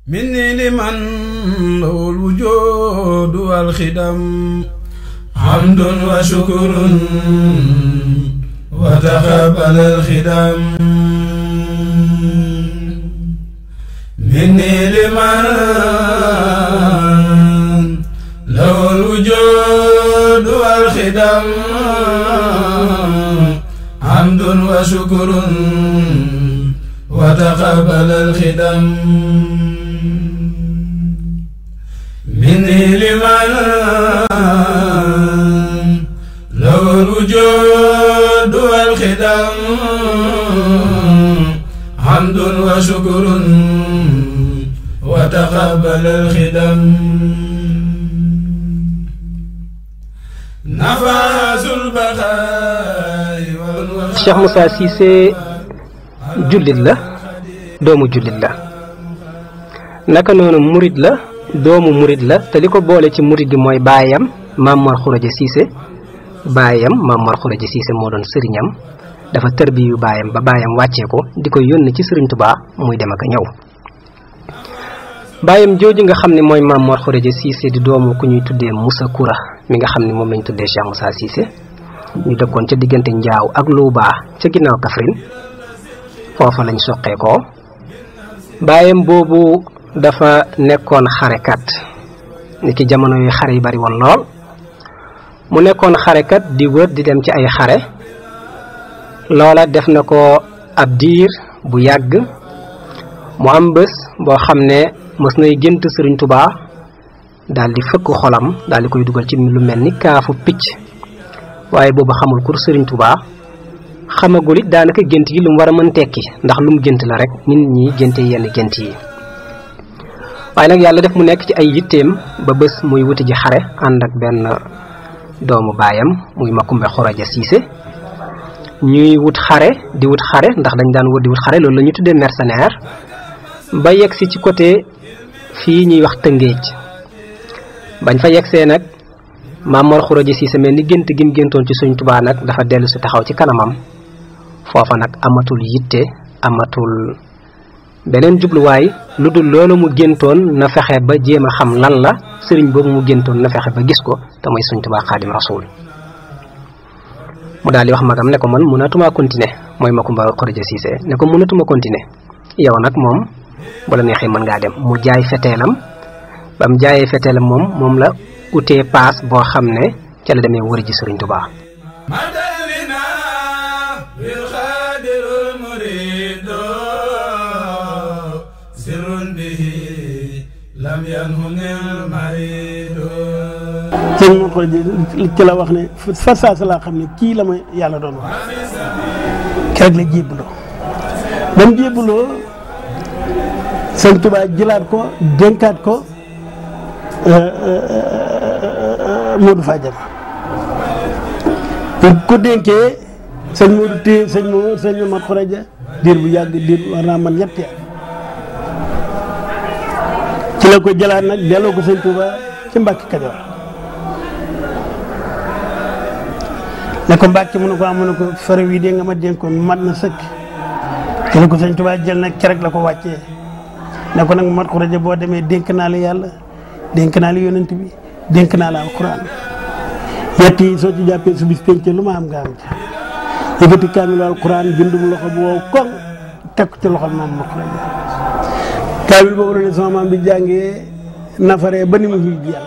مني لمن له الوجود والخدم حمد وشكر وتقبل الخدم مني لمن له الوجود والخدم حمد وشكر وتقبل الخدم مني لمن له الوجود والخدم حمد وشكر وتقبل الخدم نفاس البقاء Cheikh Moussa Cissé jullit la doomu jullit la naka noonu murit la doomu murit la te li ko boole ci murit gi mooy baayam Maam Mor Khourédia Cissé baayam Maam Mor Khourédia Cissé moo doon sëriñam dafa tërbiyu baayam ba baayam wàccee ko di ko yónni ci sëriñ Tuubaa muy dem ak a ñëw baayam jooju nga xam ne mooy Maam Mor Khourédia Cissé di doomu ku ñuy tuddee Moussa Koura mi nga xam ne moom lañ tuddee Cheikh Moussa Cissé ñu dëkkoon ca diggante njaaw ak Louba ca ginnaaw Kaffrine foofa lañ soqeekoo baayam boobu dafa nekkoon xarekat ni ki jamono yu xare yi bari woon lool mu nekkoon xarekat di wër di dem ci ay xare loola def na ko ab diir bu yàgg mu am bés boo xam ne mës nay gént Sëriñ Tubaa daal di fëkk xolam daal di koy dugal ci lu mel ni kaafu picc waaye boobu xamul kur Sëriñ Tubaa xamagul it daanaka gént yi lu mu war a mën tekki ndax lu mu gént la rek nit ñi génte yenn gént yi waaye nag yàlla def mu nekk ci ay yitteem ba bés muy wuti ji xare ànd ak benn doomu baayam muy Makumbe Khourédia Cissé ñuy wut xare di wut xare ndax dañ daan wut di wut xare loolu la ñu tuddee mercenaire ba yegg si ci côté fii ñuy wax Tëngéej bañ fa yeggsee nag Maam Mor Khourédia Cissé mel ni gént gi mu géntoon ci Sëriñ Tubaa nag dafa dellu si taxaw ci kanamam foofa nag amatul yitte amatul beneen jubluwaay lu dul loolu mu géntoon na fexe ba jéem a xam lan la sëriñ boobu mu géntoon na fexe ba gis ko te mooy Sëriñ Tubaa Xaadim Rasuul mu daal di wax magam ne ko man mënatuma continuer mooy Makumba Khourédia Cissé ne ko mënatuma continuer yow nag moom bu la neexee mën ngaa dem mu jaay feteelam ba mu jaayee feteelam moom moom la utee paas boo xam ne ca la demee wëri ji Sëriñ Tubaa مدلنا بالخادر المريد سر به لم ينهن المريد sëñ Mor Khourédia ci la wax ne fa saasa laa xam ne kii la ma yàlla doon wax keroog la jébbaloo ba mu jébbaloo sëñ Tuubaa jëlaat ko dénkaat ko Modou Fadiama bu ko dénkee sëñ Modou téye sëñ Modou sëñ Mor Khourédia diir bu yàgg diir war naa man ñetti at ci la ko jëlaat nag delloo ko sëñ Tuubaa ci Mbàkke Kajoor ne ko Mbàkke mu ne ko am mu ne ko fere wi de nga ma dénkoon mat na sëkk ci la ko sëñ Tuubaa jël nag kerek la ko wàccee ne ko nag Mor Khourédia boo demee dénk naa la yàlla dénk naa la yonent bi dénk naa la alxuraan ñett yi soo ci jàppee su bis penc lu ma am nga am ca yëkkati kaamilu alxuraan bindum loxo bu wow koŋ teg ko ci loxol maam Mor Khourédia kaamil boobu la ne sama maam bi jàngee nafaree ba ni mu xuy ji yàlla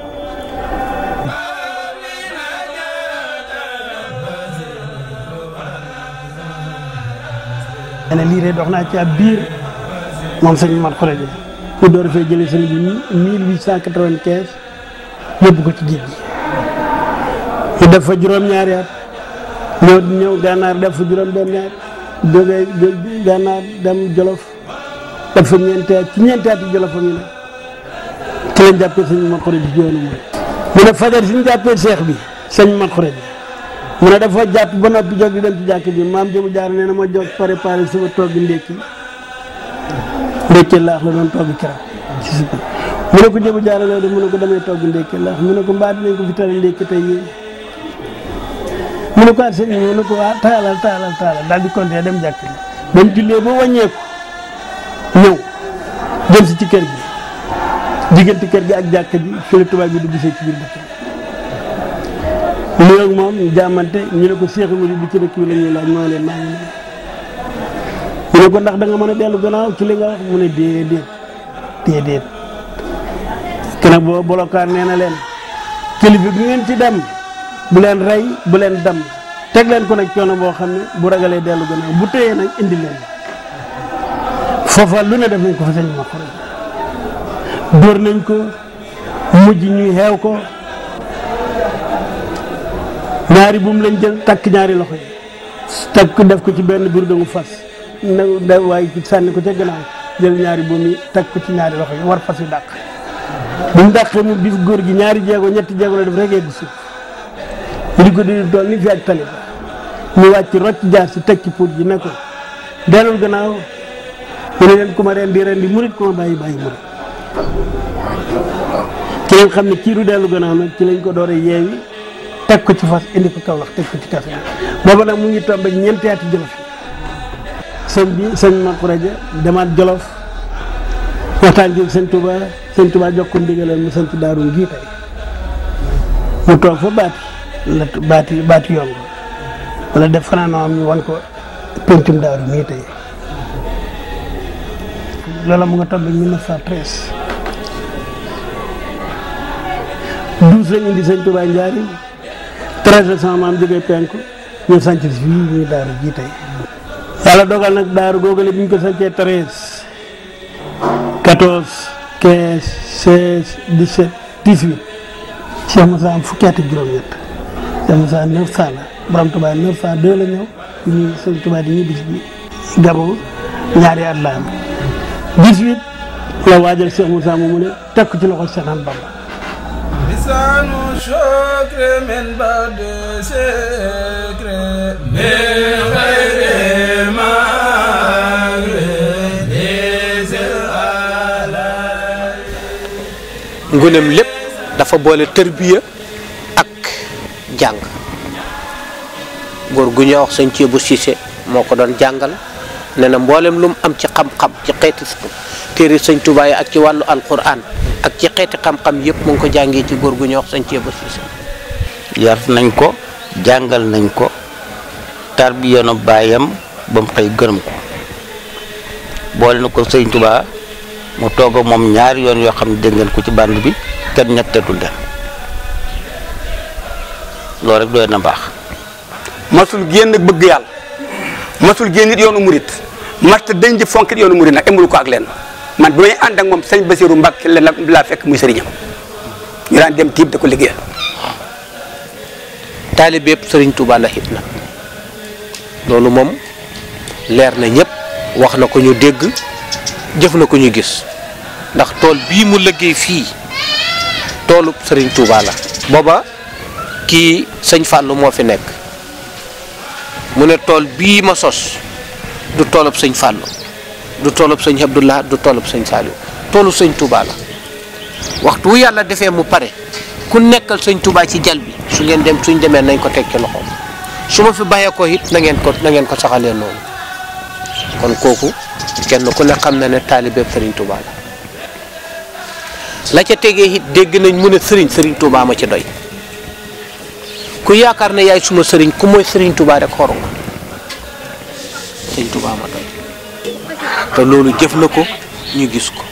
ne lii de dox naa ci ab biir moom sëñ Mor Khourédia ñu door fee jëlee sëñ bi 1895 yóbbu ko ci géej gi ñu def fa juróom-ñaari at ñëw ñëw gànnaar def fa juróom-benn at jógee gànnaar dem Jolof def fa ñeenti at ci ñeenti at yi Jolof fa ñu ne ci lañ jàppee sëñ Mor Khourédia ci yoonu mooy mu ne fajar si ñu jàppee seex bi sëñ Mor Khourédia mu ne dafa jàpp ba noppi jóg di dem ci jàkk ji maam jëmu jaar nee na ma jóg préparé suba togg ndékki ndékki laax la doon togg keroog ci suba mu ne ko jëmu jaar loolu de mu ne ko damay togg ndékki laax mu ne ko mbaa dinañ ko fi tari ndékki tey yéen mu ne ko ah sëñ bi mu ne ko ah taalal taalal taalal daal di continuer dem jàkk ji ba mu jullee ba wàññeeku ñëw dem si ci kër gi diggante kër gi ak jàkk ji fi la tubaab bi dugg see ci biir dëkk bi mu ak moom ñu jàmmante ñu ne ko Cheikh Mouride bi ci dëkk bi la ñuy laaj moo leen maa ngi nii ñu ne ko ndax da nga mën a dellu gannaaw ci li nga wax mu ne déedéet déedéet te nag boo bolokaan nee na leen kilifa bi ngeen ci dem bu leen rey bu leen dem teg leen ko nag coono boo xam ne bu ragalee dellu gannaaw bu téyee nag indi leen foofa lu ne def nañ ko fa sëñ ma xore dóor nañ ko mujj ñuy xeew ko ñaari buum lañ jël takk ñaari loxo yi takk def ko ci benn biir dangu fas na da waaye sànni ko ca gannaaw jël ñaari buum yi takk ko ci ñaari loxo yi war fas yu dàq bu mu dàqee mu bis góor gi ñaari jeego ñetti jeego la def rek yegg suuf ñu di ko di tool ni fi ak tali ba ñu wàcc rocc jaar si teg ci puut ji ne ko dellul gannaaw mu ne leen ku ma reen di ren di murit ku ma bàyyi bàyyi murit ci lañ xam ne kii du dellu gannaaw nag ci lañ ko door a yeewi teg ko ci fas indi ko kaw wax teg ko ci kafe booba nag mu ngi tombe ñeenti ati jolof yi sëñ bi sëñ Makuraja demaat jolof waxtaan ci sëñ Touba sëñ Touba jox ko ndigalal mu sant daaru ngii tey mu toog fa baati la baati baati yomb wala def fanaanoo am ñu wan ko pencum daaru ngii tey loola mu nga tombe 1913 douze lañ indi sëñ Touba Njaari treize la sama maam jógee penku ñu sanc si fii ñuy daaru ji tey yàlla dogal nag daaru googale bi ñu ko sancee treize quatorze quinze seize dix-sept dix-huit Cheikh Moussa am fukki at ak juróom-ñett Cheikh Moussa neuf cent la borom Touba neuf cent deux la ñëw ñu sëñ Touba di ñuy bis bi Gabon ñaari at la am dix-huit la waajal Cheikh Moussa moomu ne teg ko ci loxo Cheikh Ahmadou Bamba لسان شكر من بعد سكر من غير مغرب nguneem lépp dafa boole tërbiya ak jàng góor gu ñuy wax sëñ Ceebu Siise moo ko doon jàngal ne na mboolem lu mu am ci xam-xam ci xeeti téere sëñ Tuubaa yi ak ci wàllu alquran ak ci xeeti xam-xam yëpp mu ngi ko jàngee ci góor gu ñuy wax sëñ Ceebu Siise yar nañ ko jàngal nañ ko tarbiyoonu baayam ba mu xëy gërëm ko boole na ko sëñ Tuubaa mu toog ak moom ñaari yoon yoo xam ne dégg ngeen ko ci bànd bi kenn ñettetul leen loolu rek doy na baax masul génn bëgg yàlla masul génn it yoonu murit masta dañ di fonk it yoonu murit nag emul ko ak leen man bi may ànd ak moom sëñ Basiru Mbàkke la laa fekk muy sëriñam ñu daan dem tiib da ko liggéeyal taalibe yëpp sëriñ Tuubaa la it nag loolu moom leer na ñëpp wax na ko ñu dégg jëf na ko ñu gis ndax tool bii mu liggéey fii toolu sëriñ Tuubaa la booba kii sëñ Fàllu moo fi nekk mu ne tool bii ma sos du toolub sëñ Fàllu du toolub sëñ Abdullah du toolub sëñ Saaliw toolu sëñ Tuubaa la waxtu wu yàlla defee mu pare ku nekkal sëñ Tuubaa ci jal bi su ngeen dem suñ demee nañ ko teg ci loxoom su ma fi bàyyee ko it na ngeen ko na ngeen ko saxalee noonu kon kooku kenn ku ne xam na ne taalibeeb sëriñ Tuubaa la la ca tegee it dégg nañ mu ne sëriñ sëriñ Tuubaa ma ci doy ku yaakaar ne yaay suma sëriñ ku mooy sëriñ Tuubaa rek xoru nga sëriñ Tuubaa ma doy te loolu jëf na ko ñu gis ko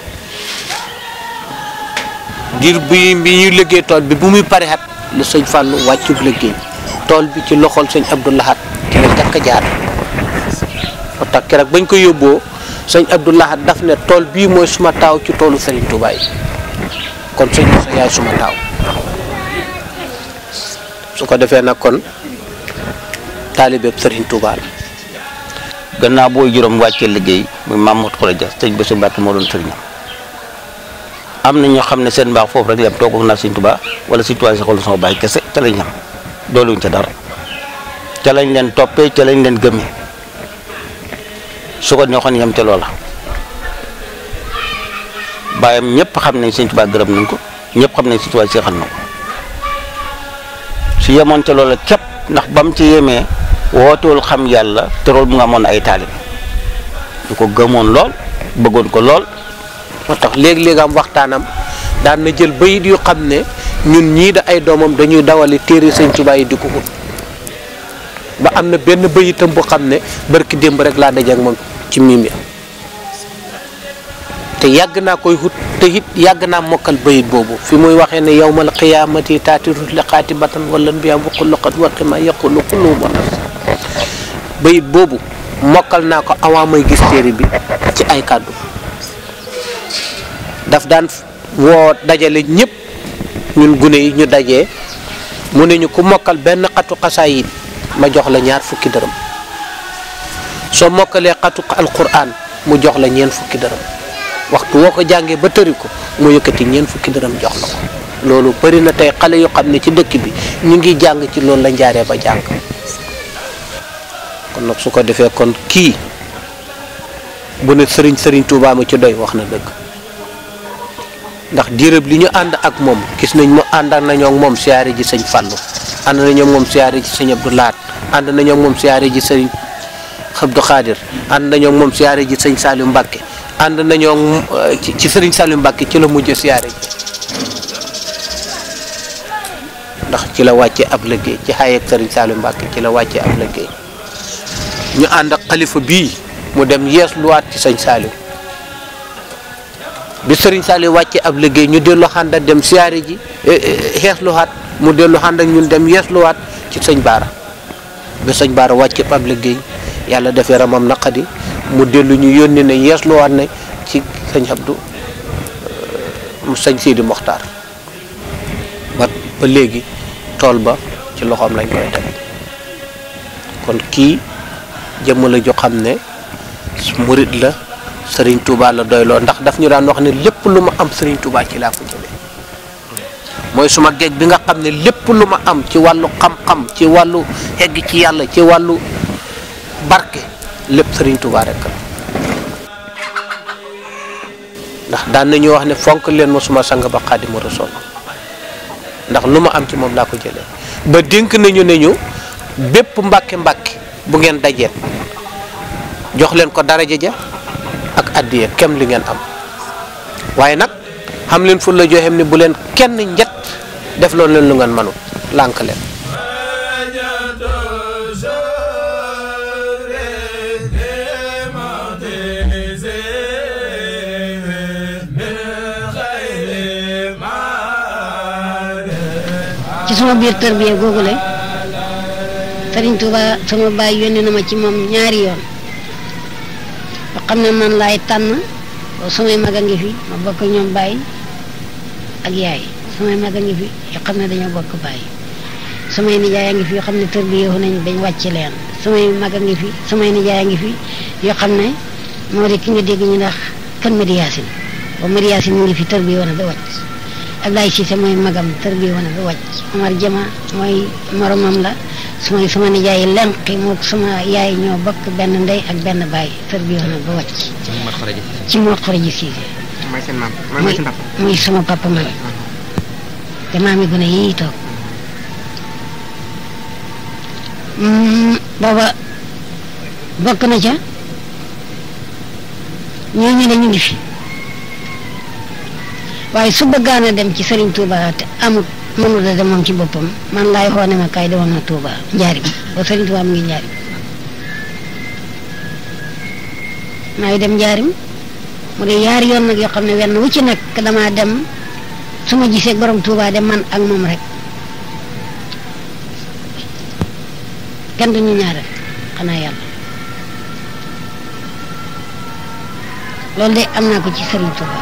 ngir bi bi ñu liggéey tool bi bu muy pare xat la sëñ Fallou wàccub liggéey tool bi ci loxol sëñ Abdou Lahad ci la jàkk jaar moo tax keroog bañ ko yóbboo sëñ Abdou Lahad daf ne tool bii mooy suma taaw ci toolu Serigne Touba yi kon sëñ Moussa yaay suma taaw su ko defee nag kon taalibeeb Serigne Touba la gannaaw booy juróom wàccee liggéey muy Mamadou Khourédia sëñ Bassirou Mbacke moo doon sëriñam am na ñoo xam ne seen mbaax foofu rek yam toog ak naa sëñ Tuubaa wala sëñ Tuubaa si xool sama baay kese ca lañ ñam dooluñ ca dara ca lañ leen toppee ca lañ leen gëmee su ko neexoon yam ca loola baayam ñëpp xam nañ sëñ Tuubaa gërëm nañ ko ñëpp xam nañ sëñ Tuubaa seexal na ko su yemoon ca loola képp ndax bam ci yemee wootewul xam yàlla te loolu mu nga amoon ay taalibe ñu ko gëmoon lool bëggoon ko lool moo tax léeg-léeg am waxtaanam daan na jël bayit yu xam ne ñun ñii da ay doomam dañuy dawali téere sëñ Tuubaa yi di ko ut ba am na benn bayitam bu xam ne barki démb rek laa daje ak moom ci miim ya te yàgg naa koy hut te it yàgg naa mokkal bayit boobu fi muy waxee ne yawmal qiyaamati taatiru li xaatibatan wala mbiyaam bu xulluqat waqi ma yaqulu kullu bonas bayit boobu mokkal naa ko avant may gis téere bi ci ay kàddu daf daan woo dajale ñëpp ñun gune yi ñu dajee mu ne ñu ku mokkal benn xatu xasaayid ma jox la ñaar fukki dërëm soo mokkalee xatu alquran mu jox la ñeent fukki dërëm waxtu woo ko jàngee ba tëri ko mu yëkkati ñeent fukki dërëm jox la ko loolu bari na tey xale yu xam ne ci dëkk bi ñu ngi jàng ci loolu la njaaree ba jàng kon nag su ko defee kon kii bu ne sëriñ sëriñ Tuubaa ma ci doy wax na dëgg ndax diirëb li ñu ànd ak moom gis nañ mu ànd nañoo ak moom siyaare ji sëñ Fallou ànd nañoo ak moom siyaare ji sëñ Abdou Lahat ànd nañoo ak moom siyaare ji sëñ Abdou Khadir ànd nañoo ak moom siyaare ji sëñ Saliou Mbacke ànd nañoo ci ci sëriñ Saliou Mbacke ci la mujj siyaare ji ndax ci la wàcce ab liggéey ci xaay ak sëriñ Saliou Mbacke ci la wàcce ab liggéey ñu ànd ak xalifa bii mu dem yees luwaat ci sëñ Saliou bi sëriñ Saliou wàcce ab liggéey ñu dellu xànd ak dem siyaare ji xees luwaat mu dellu xànd ak ñun dem yees luwaat ci sëñ Baara bi sëñ Baara wàcce ab liggéey yàlla defee ramam naqadi mu dellu ñu yónni ne yees luwaat ne ci sëñ Abdou mu sëñ Sidi Mokhtar ba ba léegi tool ba ci loxoom lañ koy teg kon kii jëmm la jo xam ne murit la sëriñ Touba la doyloo ndax daf ñu daan wax ne lépp lu ma am sëriñ Touba ci laa ko jëlee mooy suma géej bi nga xam ne lépp lu ma am ci wàllu xam-xam ci wàllu egg ci yàlla ci wàllu barke lépp sëriñ Touba rek la ndax daan nañu wax ne fonk leen ma suma sang ba Xaadimu Rasuul ndax lu ma am ci moom laa ko jëlee ba dénk nañu ne ñu bépp mbàkke mbàkke bu ngeen dajeet jox leen ko daraja ja ak addiya kem li ngeen am waaye nag xam leen fu la joxem ni bu leen kenn njët def loolu leen lu ngeen mënul lànk leen ci sama biir tërbiya googule Sëriñ Tuuba sama baay yónni na ma ci moom ñaari yoon yoo xam ne man laay tànn samay mag a ngi fi ma bokk ñoom baay ak yaay samay mag a ngi fi yoo xam ne dañoo bokk baay samay nijaay a ngi fi yoo xam ne tërbiyewu nañ bañ wàcc leen samay mag a ngi fi samay nijaay a ngi fi yoo xam ne moo di ki nga dégg ñu ndax kan Madi Yaasin ba Madi Yaasin mu ngi fi tërbiyewu na ba wàcc Ablaye Cissé mooy magam tërbiyewu na ba wàcc Omar Jama mooy moromam la sumay sama nijaay lenqi moo sama yaay ñoo bokk benn ndey ak benn baay tërbiyewu na ba wàcc ci moo xoroji Cissé mooy seen maam muy mooy seen papa. muy sama papa man te maami gune yii toog Mm, booba bokk na ca ñooñu ne ñu ngi fi waaye su bëggaan a dem ci Serigne Touba te amut mënul a dem moom ci boppam man laay xoone ma kay demoon na Touba njaarim ba Serigne Touba mu ngi njaarim maay dem njaarim mu de yaari yoon nag yoo xam ne wenn wu ci nekk damaa dem su ma gisee borom Touba dem man ak moom rek kenn du ñu ñaareel xanaa yàlla loolu de am naa ko ci Serigne Touba.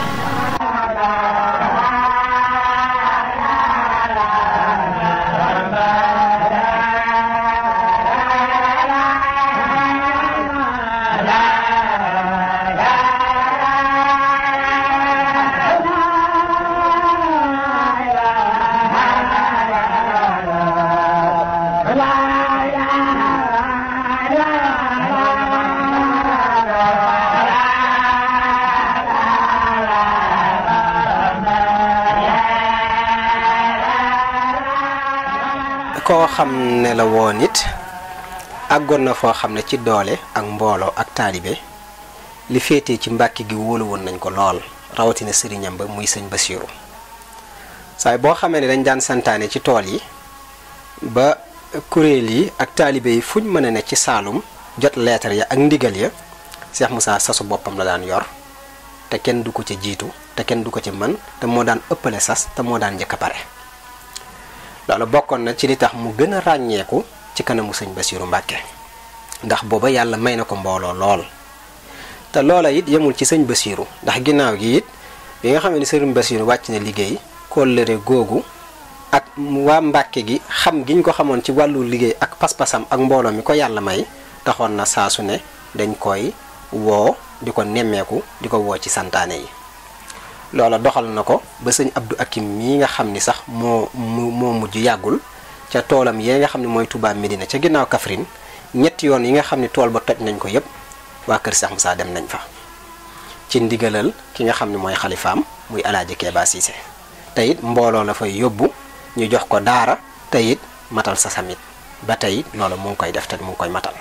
koo xam ne la woon it àggoon na foo xam ne ci doole ak mbooloo ak taalibe li féetee ci mbàkki gi wóolu woon nañ ko lool rawatina sëriñam ba muy sëñ Basiiru saay boo xamee ne dañ daan santaane ci tool yi ba kuréel yi ak taalibe yi fuñ mën a ne ci Saalum jot leetar ya ak ndigal ya Cheikh Moussa sasu boppam la daan yor te kenn du ko ca jiitu te kenn du ko ca mën te moo daan ëppale sas te moo daan njëkk a pare loolu bokkoon na ci li tax mu gën a ràññeeku ci kanamu sëñ Basiiru Mbàkke ndax booba yàlla may na ko mbooloo lool te loola it yemul ci sëñ Basiiru ndax ginnaaw gi it bi nga xam ne sëriñ Basiiru wàcc na liggéey kóllëre googu ak waa Mbàkke gi xam giñ ko xamoon ci wàllu liggéey ak pas-pasam ak mbooloo mi ko yàlla may taxoon na saa su ne dañ koy woo di ko nemmeeku di ko woo ci santaane yi loola doxal na ko ba sëñ Abdou Akim mii nga xam ni sax moo mu moo mujj yàggul ca toolam yee nga xam ne mooy Touba Medina ca ginnaaw Kaffrine ñetti yoon yi nga xam ne tool ba toj nañ ko yépp waa kër Cheikh Moussa dem nañ fa ci ndigalal ki nga xam ne mooy xalifaam muy alaaji Keeba Siise te it mbooloo la fay yóbbu ñu jox ko daara te it matal sa samit ba tey loolu mu ngi koy def te mu ngi koy matal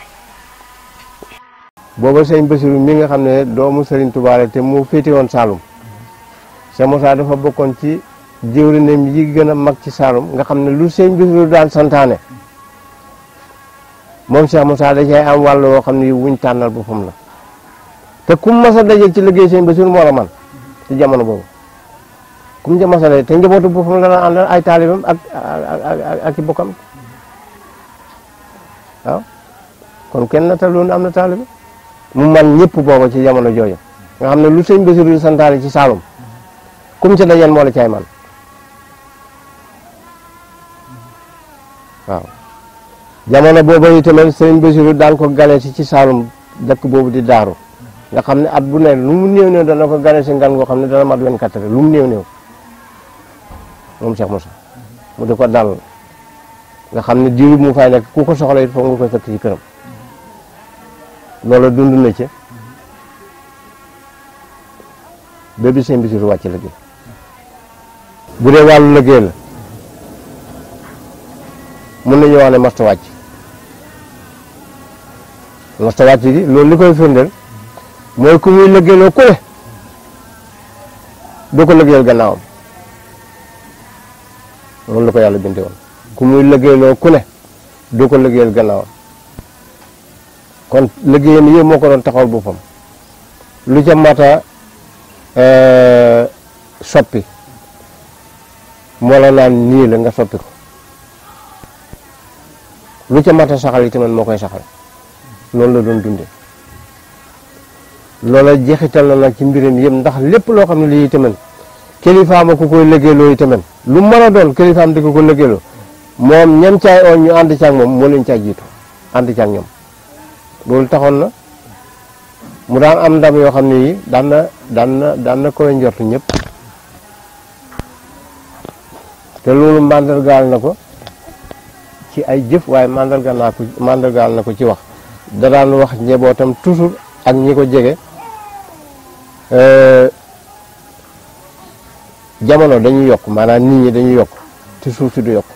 booba sëñ Basiru mi nga xam ne doomu Serigne Touba la te mu féete woon Saalum Cheikh Moussa dafa bokkoon ci jëwriñam yi gën a mag ci Saalum nga xam ne lu sëñ Basiru daan santaane moom Cheikh Moussa da cay am wàll woo xam ne wuñ tànnal boppam la te kum mas a daje ci liggéey sëñ Basiru moo la man ci jamono boobu kum ca mas a daje te njabootu boppam la daan àndal ay taalibam ak ak ak i bokkam waaw kon kenn na taloon am na taalibe mu man ñëpp booba ci jamono jooju nga xam ne lu sëñ Basiru santaane ci Saalum kum ca dajeen moo la caay man waaw jamono booba itamit sëñ Basiru daan ko gane si ci Saalum dëkk boobu di daaru nga xam ne at bu ne lu mu néew néew dana ko gane si ngan goo xam ne dana mat 24 heures lu mu néew néew moom Cheikh Moussa mu di ko dal nga xam ne diiru mu fay nekk ku ko soxla it foog nga koy fekk ci këram loola dund na ci ba bi sëñ Basiru wàcc liggéey bu dee wàllu liggéey la mën nañu wax ne masta wàcc masta wàcc gi loolu li koy firndeel mooy ku muy liggéeyloo ku ne doo ko liggéeyal gannaawam loolu la ko yàlla bindee woon ku muy liggéeyloo ku ne doo ko liggéeyal gannaawam kon liggéeyam yëpp moo ko doon taxawal boppam lu ca mata soppi moo la naan nii la nga soppi ko lu ca mata saxal yi tamit moo koy saxal loolu la doon dunde loola jeexital na nag ci mbiram yëpp ndax lépp loo xam ne lii tamit kilifaam a ku koy liggéeyloo yi tamit lu mën a doon kilifaam di ko ko liggéeyloo moom ñam caay oon ñu ànd caag moom moo leen caa jiitu ànd caag ñoom loolu taxoon na mu daan am ndam yoo xam ne yi daan na daan na daan na koy njort ñëpp te loolu màndargaal na ko ci ay jëf waaye màndargaal naa ko màndargaal na ko ci wax da daan wax njabootam toujours ak ñi ko jege jamono dañuy yokk maanaam nit ñi dañuy yokk te suuf si du yokk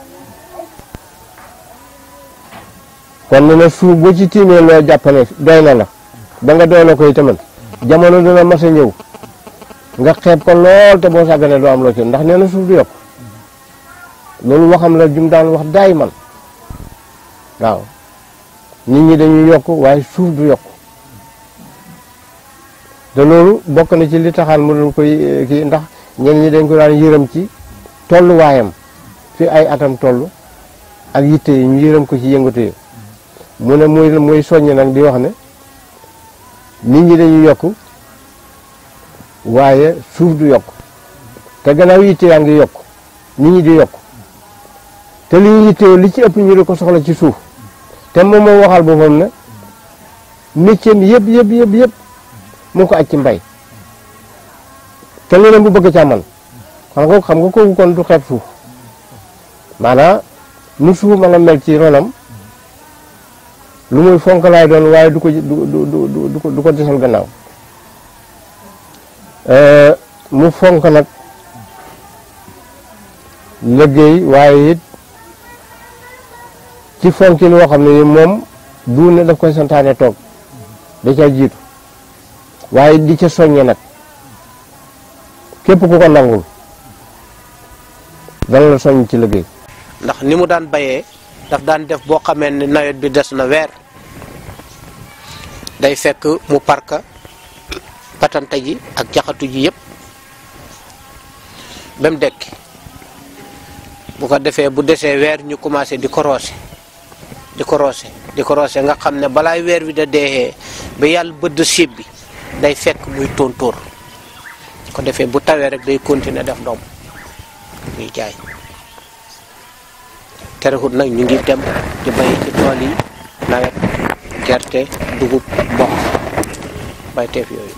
kon ne na suuf boo ci tiimee loo jàppale doy na la ba nga doy la koy tamit jamono dina mas a ñëw nga xeeb ko lool te boo sàgganee doo am loo ci ndax nee na suuf du yokk loolu waxam la jum daan wax daay man waaw nit ñi dañuy yokk waaye suuf du yokk te loolu bokk na ci li taxaan mu doon koy kii ndax ñenn ñi dañ ko daan yërëm ci tolluwaayam fi ay atam toll ak yitte yi ñu yërëm ko ci yëngatu yi mu ne muy muy soññ nag di wax ne nit ñi dañuy yokk waaye suuf du yokk te gannaaw yitte yaa ngi yokk nit ñi di yokk te li ñu yittewoo li ci ëpp ñu di ko soxla ci suuf te moom moo waxal boppam ne métier mi yëpp yëpp yëpp yëpp mu ngi ko aj ci mbay te lu ne bu bëgg caa man xam nga xam nga kooku kon du xeeb suuf maanaam nu suuf mën a mel ci ronam lu muy fonk laay doon waaye du ko du du du du ko du ko desal gannaaw mu fonk nag liggéey waaye it ci fonki loo xam ne ni moom du ne daf koy santaane toog da ca jiitu waaye di ca soññe nag képp ku ko nangul dana la soññ ci liggéey ndax ni mu daan bayee daf daan def boo xamee ne nawet bi des na weer day fekk mu parka patante ji ak jaxatu ji yépp ba mu dekki bu ko defee bu desee weer ñu commencé di ko roose di ko roose di ko roose nga xam ne balaay weer wi da deexee ba yàlla bëdd siib bi day fekk muy tóontóor ko defee bu tawee rek day continuer def doom muy jaay terewut nag ñu ngi dem di bay ci tool yi nawet gerte dugub mboq bayteef yooyu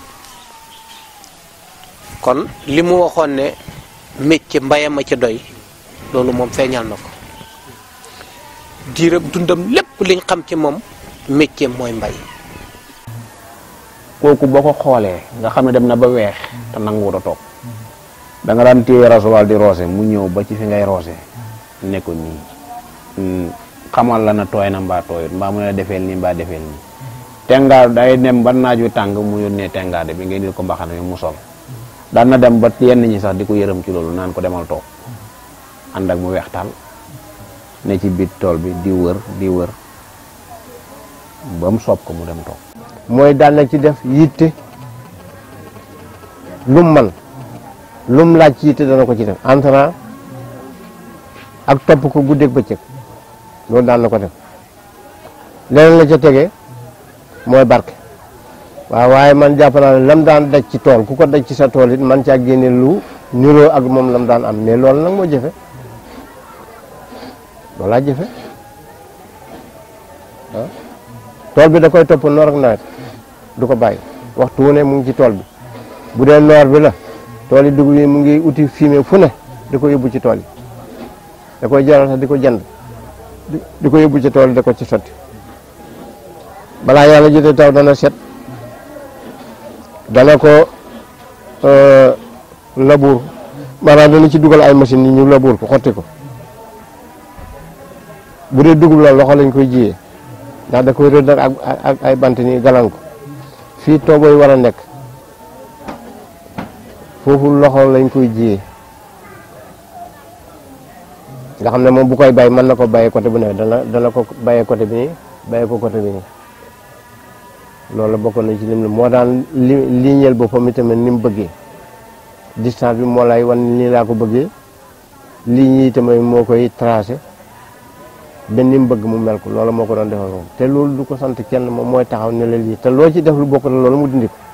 kon li mu waxoon ne métier mbayam a ci doy loolu moom feeñal na ko diirab dundam lépp liñ xam ci moom métier mooy mbay kooku boo ko xoolee nga xam ne dem na ba weex te nanguwut a toog da nga daan téye rasoir di roose mu ñëw ba ci fi ngay roose ne ko nii xamal la na tooy na mbaa tooyut mbaa mu ne defeel nii mbaa defeel nii tengaar day dem ba naaj wi tàng mu yónnee tengaade bi ngay dil ko mbaxana mi mu sol daan na dem ba yenn ñi sax di ko yërëm ci loolu naan ko demal toog ànd ak mu weextaal ne ci biir tool bi di wër di wër ba mu soob ko mu dem toog mooy daan na ci def yitte lum man lum laaj ci yitte dana ko ci def entrant ak topp ko guddeeg bëccëg loolu daan na ko def leneen la ca tege mooy barke waaw waaye man jàpp naa ne lam daan daj ci tool ku ko daj ci sa tool it man caa génne lu niroo ak moom lam daan am mais loolu nag moo jëfe loolaa jëfe ah tool bi da koy topp noor ak nawet du ko bàyyi waxtu wu ne mu ngi ci tool bi bu dee noor bi la tool yi dugub yi mu ngi uti fumier fu ne di ko yóbbu ci tool yi da koy jaral sax di ko jënd di ko yóbbu ci tool yi da ko ci sotti balaa yàlla jotee taw dana set dana ko labour maanaam dana ci dugal ay machines yi ñu labour ko xotti ko bu dee dugub la loxo lañ koy jiyee ndax da koy rëdd ak ak ay bant nii galan ko fii toobo yi war a nekk foofu loxo lañ koy jiyee nga xam ne moom bu koy bay mën na ko bàyyee côté bu ne dana dana ko bàyyee côté bi nii bàyyee ko côté bi nii loolu bokk na ci lim la moo daan li liñeel boppam itamit ni mu bëggee distance bi moo lay wan nii laa ko bëggee ligne yi itamit moo koy tracé ba ni mu bëgg mu mel ko loolu moo ko doon defal moom te loolu du ko sant kenn moom mooy taxaw ne la lii te loo ci def lu bokk na loolu mu dindi ko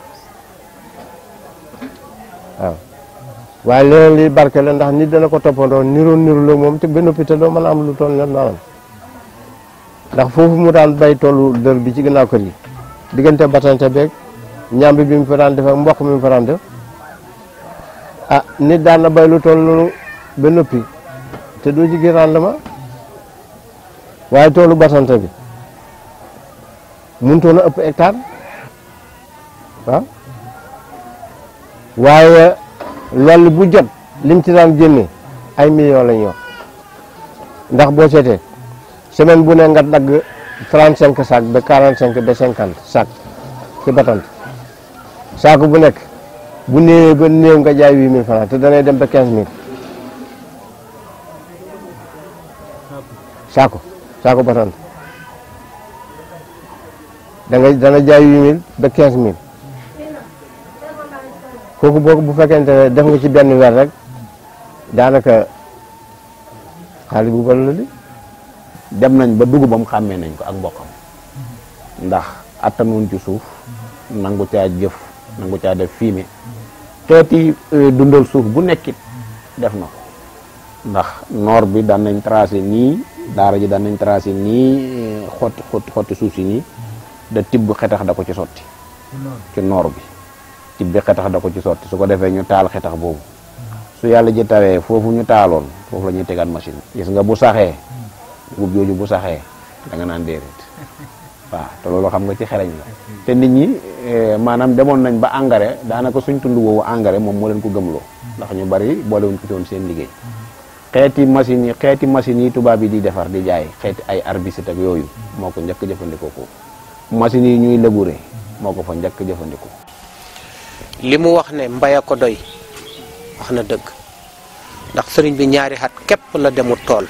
waaw waaye leneen li barke la ndax nit dana ko toppandoo niroo niru la moom te ba noppi te doo mën a am lu toll ne maanaam ndax foofu mu daan bay toolu dër bi ci gannaaw kër yi diggante batante beeg ñambi bi mu fa daan def ak mboq mi mu fa daan def ah nit daan na bay lu toll noonu ba noppi te doo ci gis rendement waaye toolu batante bi mënutoon a ëpp hectare waaw waaye loolu bu jot lim ci daan génne ay millions la ñuy wax ndax boo seetee semaine bu ne nga dagg trente cinq sac ba quarante cinq ba cinquante sac ci batante saako bu nekk bu néewee ba néew nga jaay huit mille francs te danay dem ba quinze mille saako saako batante da nga dana jaay huit mille ba quinze mille kooku boo bu fekkente ne def nga ci benn weer rek daanaka xaalis bu bari la di dem nañ ba dugubam xàmmee nañ ko ak mboqam ndax attanuñ ci suuf nangu caa jëf nangu caa def fumier xeeti dundal suuf bu nekkit def na ko ndax noor bi daan nañ tracé nii daara ji daan nañ tracé nii xotti xotti xotti suuf si nii da tibb xetax da ko ci sotti ci noor bi tibb xetax da ko ci sotti su ko defee ñu taal xetax boobu su yàlla ji tawee foofu ñu taaloon foofu la ñuy tegaat machine gis nga bu saxee dugub jooju bu saxee da nga naan déedéet waaw te loolu xam nga ci xereñ la te nit ñi maanaam demoon nañ ba engrais daanaka suñ tund woowu engrais moom moo leen ko gëmloo ndax ñu bari boolewuñ ko ci woon seen liggéey xeeti machines yi xeeti machines yi tubaab yi di defar di jaay xeeti ay herbicide ak yooyu moo ko njëkk jëfandikoo ko machines yi ñuy labourer moo ko fa njëkk jëfandikoo li mu wax ne mbay a ko doy wax na dëgg ndax sëriñ bi ñaari xat képp la demul tool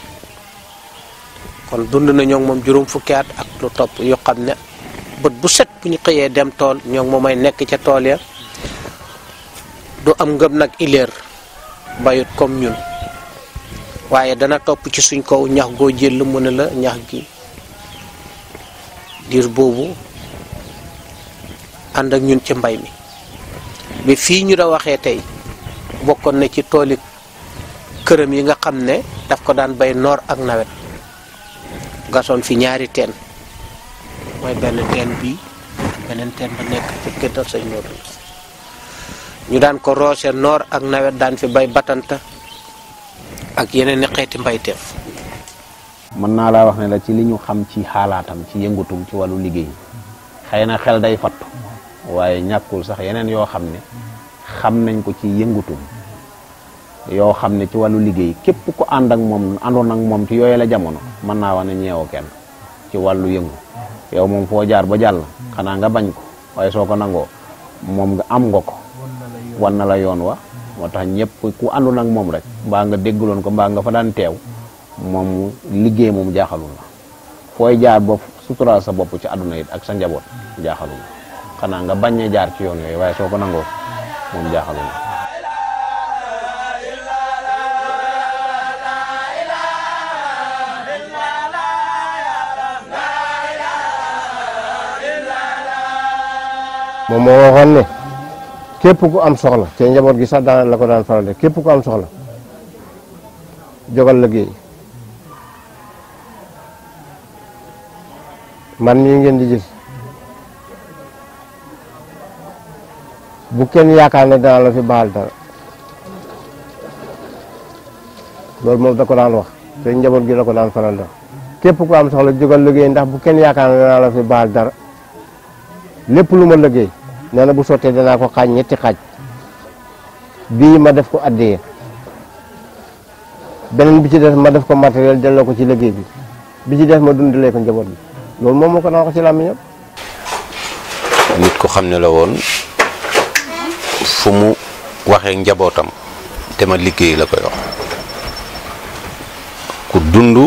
kon dund na ñoo ngi moom juróom fukki at ak lu topp yoo xam ne bët bu set bu ñu xëyee dem tool ñoo ngi moomay nekk ca tool ya du am ngëm nag ileer bayut comme ñun waaye dana topp ci suñ kaw ñax goo jël mu ne la ñax gi diir boobu ànd ak ñun ci mbay mi bi fii ñu da waxee tey bokkoon na ci tooli këram yi nga xam ne daf ko daan bay noor ak nawet gasoon fi ñaari teen mooy benn teen bii beneen teen ba nekk ci këtal sëñ Modou ñu daan ko roose noor ak nawet daan fi bay batanta ak yeneen i xeeti mbayteef mën naa laa wax ne la ci li ñu xam ci xaalaatam ci yëngutum ci wàllu liggéey xëy na xel day fattu waaye ñàkkul sax yeneen yoo xam ne xam nañ ko ci yëngutum yoo xam ne ci wàllu liggéey képp ku ànd ak moom àndoon ak moom ci yooyu la jamono mën naa wax ne ñeewoo kenn ci wàllu yëngu yow moom foo jaar ba jàll xanaa nga bañ ko waaye soo ko nangoo moom nga am nga ko wan na la yoon wa moo tax ñëpp ku àndoon ak moom rek mbaa nga déggaloon ko mbaa nga fa daan teew moom liggéey moom jaaxalul la fooy jaar ba suturaal sa bopp ci àdduna it ak sa njaboot jaaxalul la xanaa nga bañ a jaar ci yoon yooyu waaye soo ko nangoo moom jaaxalul la moom moo waxoon ne képp ku am soxla te njaboot gi sax daan la ko daan faral de képp ku am soxla jógal liggéey man mii ngeen di gis bu kenn yaakaar ne danaa la fi baal dara loolu moom da ko daan wax te njaboot gi la ko daan faral de képp ku am soxla jógal liggéey ndax bu kenn yaakaar ne danaa la fi baal dara lépp lu ma liggéey nee na bu sottee danaa ko xaaj ñetti xaaj bii ma def ko addiyee beneen bi ci des ma def ko matériel delloo ko ci liggéey bi bi ci des ma dundalee ko njaboot bi loolu moom moo ko daan wax ci làmmiñam nit ko xam ne la woon fu mu waxee njabootam te ma liggéey la koy wax ku dund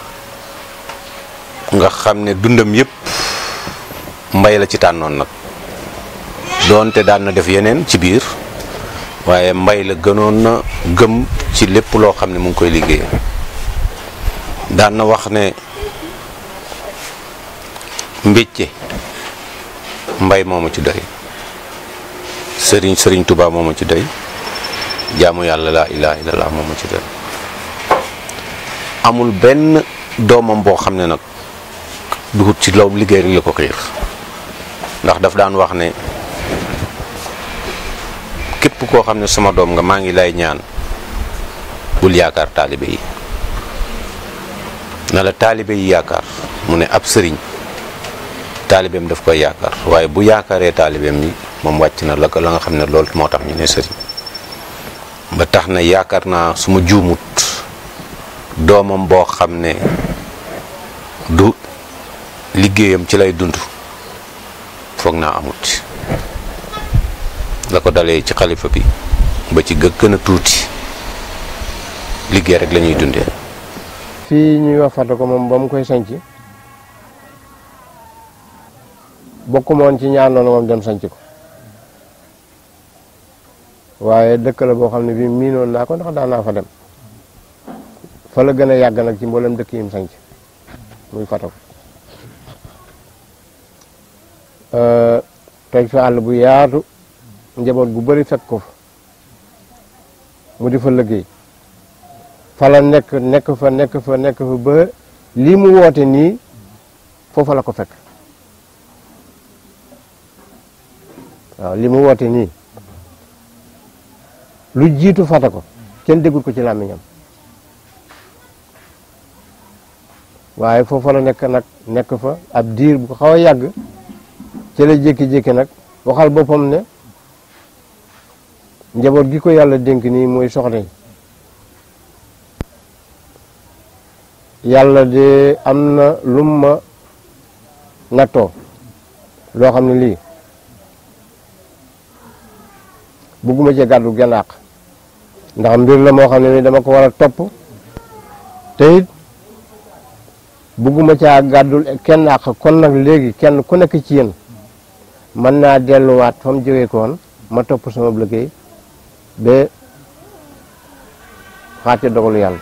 nga xam ne dundam yépp mbay la ci tànnoon nag doonte daan na def yeneen ci biir waaye mbay la gënoon na gëm ci lépp loo xam ne mu ngi koy liggéey daan na wax ne mbécce mbay moomu ci doy sëriñ sëriñ Tuubaa moomu ci doy jaamu yàlla laa ilaaha illallaah moomu ci doy amul benn doomam boo xam ne nag duhut ci law liggéey rek la ko xiir ndax daf daan wax ne képp koo xam ne sama doom nga maa ngi lay ñaan bul yaakaar taalibe yi na la taalibe yi yaakaar mu ne ab sëriñ taalibeem daf koy yaakaar waaye bu yaakaaree taalibeem yi moom wàcc na la ko la nga xam ne loolu moo tax ñu ne sëriñ ba tax na yaakaar naa su ma juumut doomam boo xam ne du liggéeyam ci lay dund foog naa amut la ko dalee ci xalifa bi ba ci gë gën a tuuti liggéey rek la ñuy dundee fii ñuy wax fàtte ko moom ba mu koy sanc bokkuma woon ci ñaar noonu moom dem sanc ko waaye dëkk la boo xam ne bii miinoon naa ko ndax daan naa fa dem fa la gën a yàgg nag ci mboolem dëkk yi mu sanc muy fàtte ko teg fi àll bu yaatu njaboot gu bari fekk ko fa mu di fa liggéey fa la nekk nekk fa nekk fa nekk fa ba lii mu woote nii foofa la ko fekk waaw li mu woote nii lu jiitu fata ko kenn déggul ko ci làmmiñam waaye foofa la nekk nag nekk fa ab diir bu ko xaw a yàgg ci la jékki-jékki nag waxal boppam ne njaboot gi ko yàlla dénk nii mooy soxna yi yàlla de am na lum ma nattoo loo xam ne lii bugguma cee gàddu genn àq ndax mbir la moo xam ne ni dama ko war a topp te it bugguma caa gàddul kenn àq kon nag léegi kenn ku nekk ci yéen mën naa delluwaat fa mu jógee koon ma topp sama liggéey ba xaate dogalu yàlla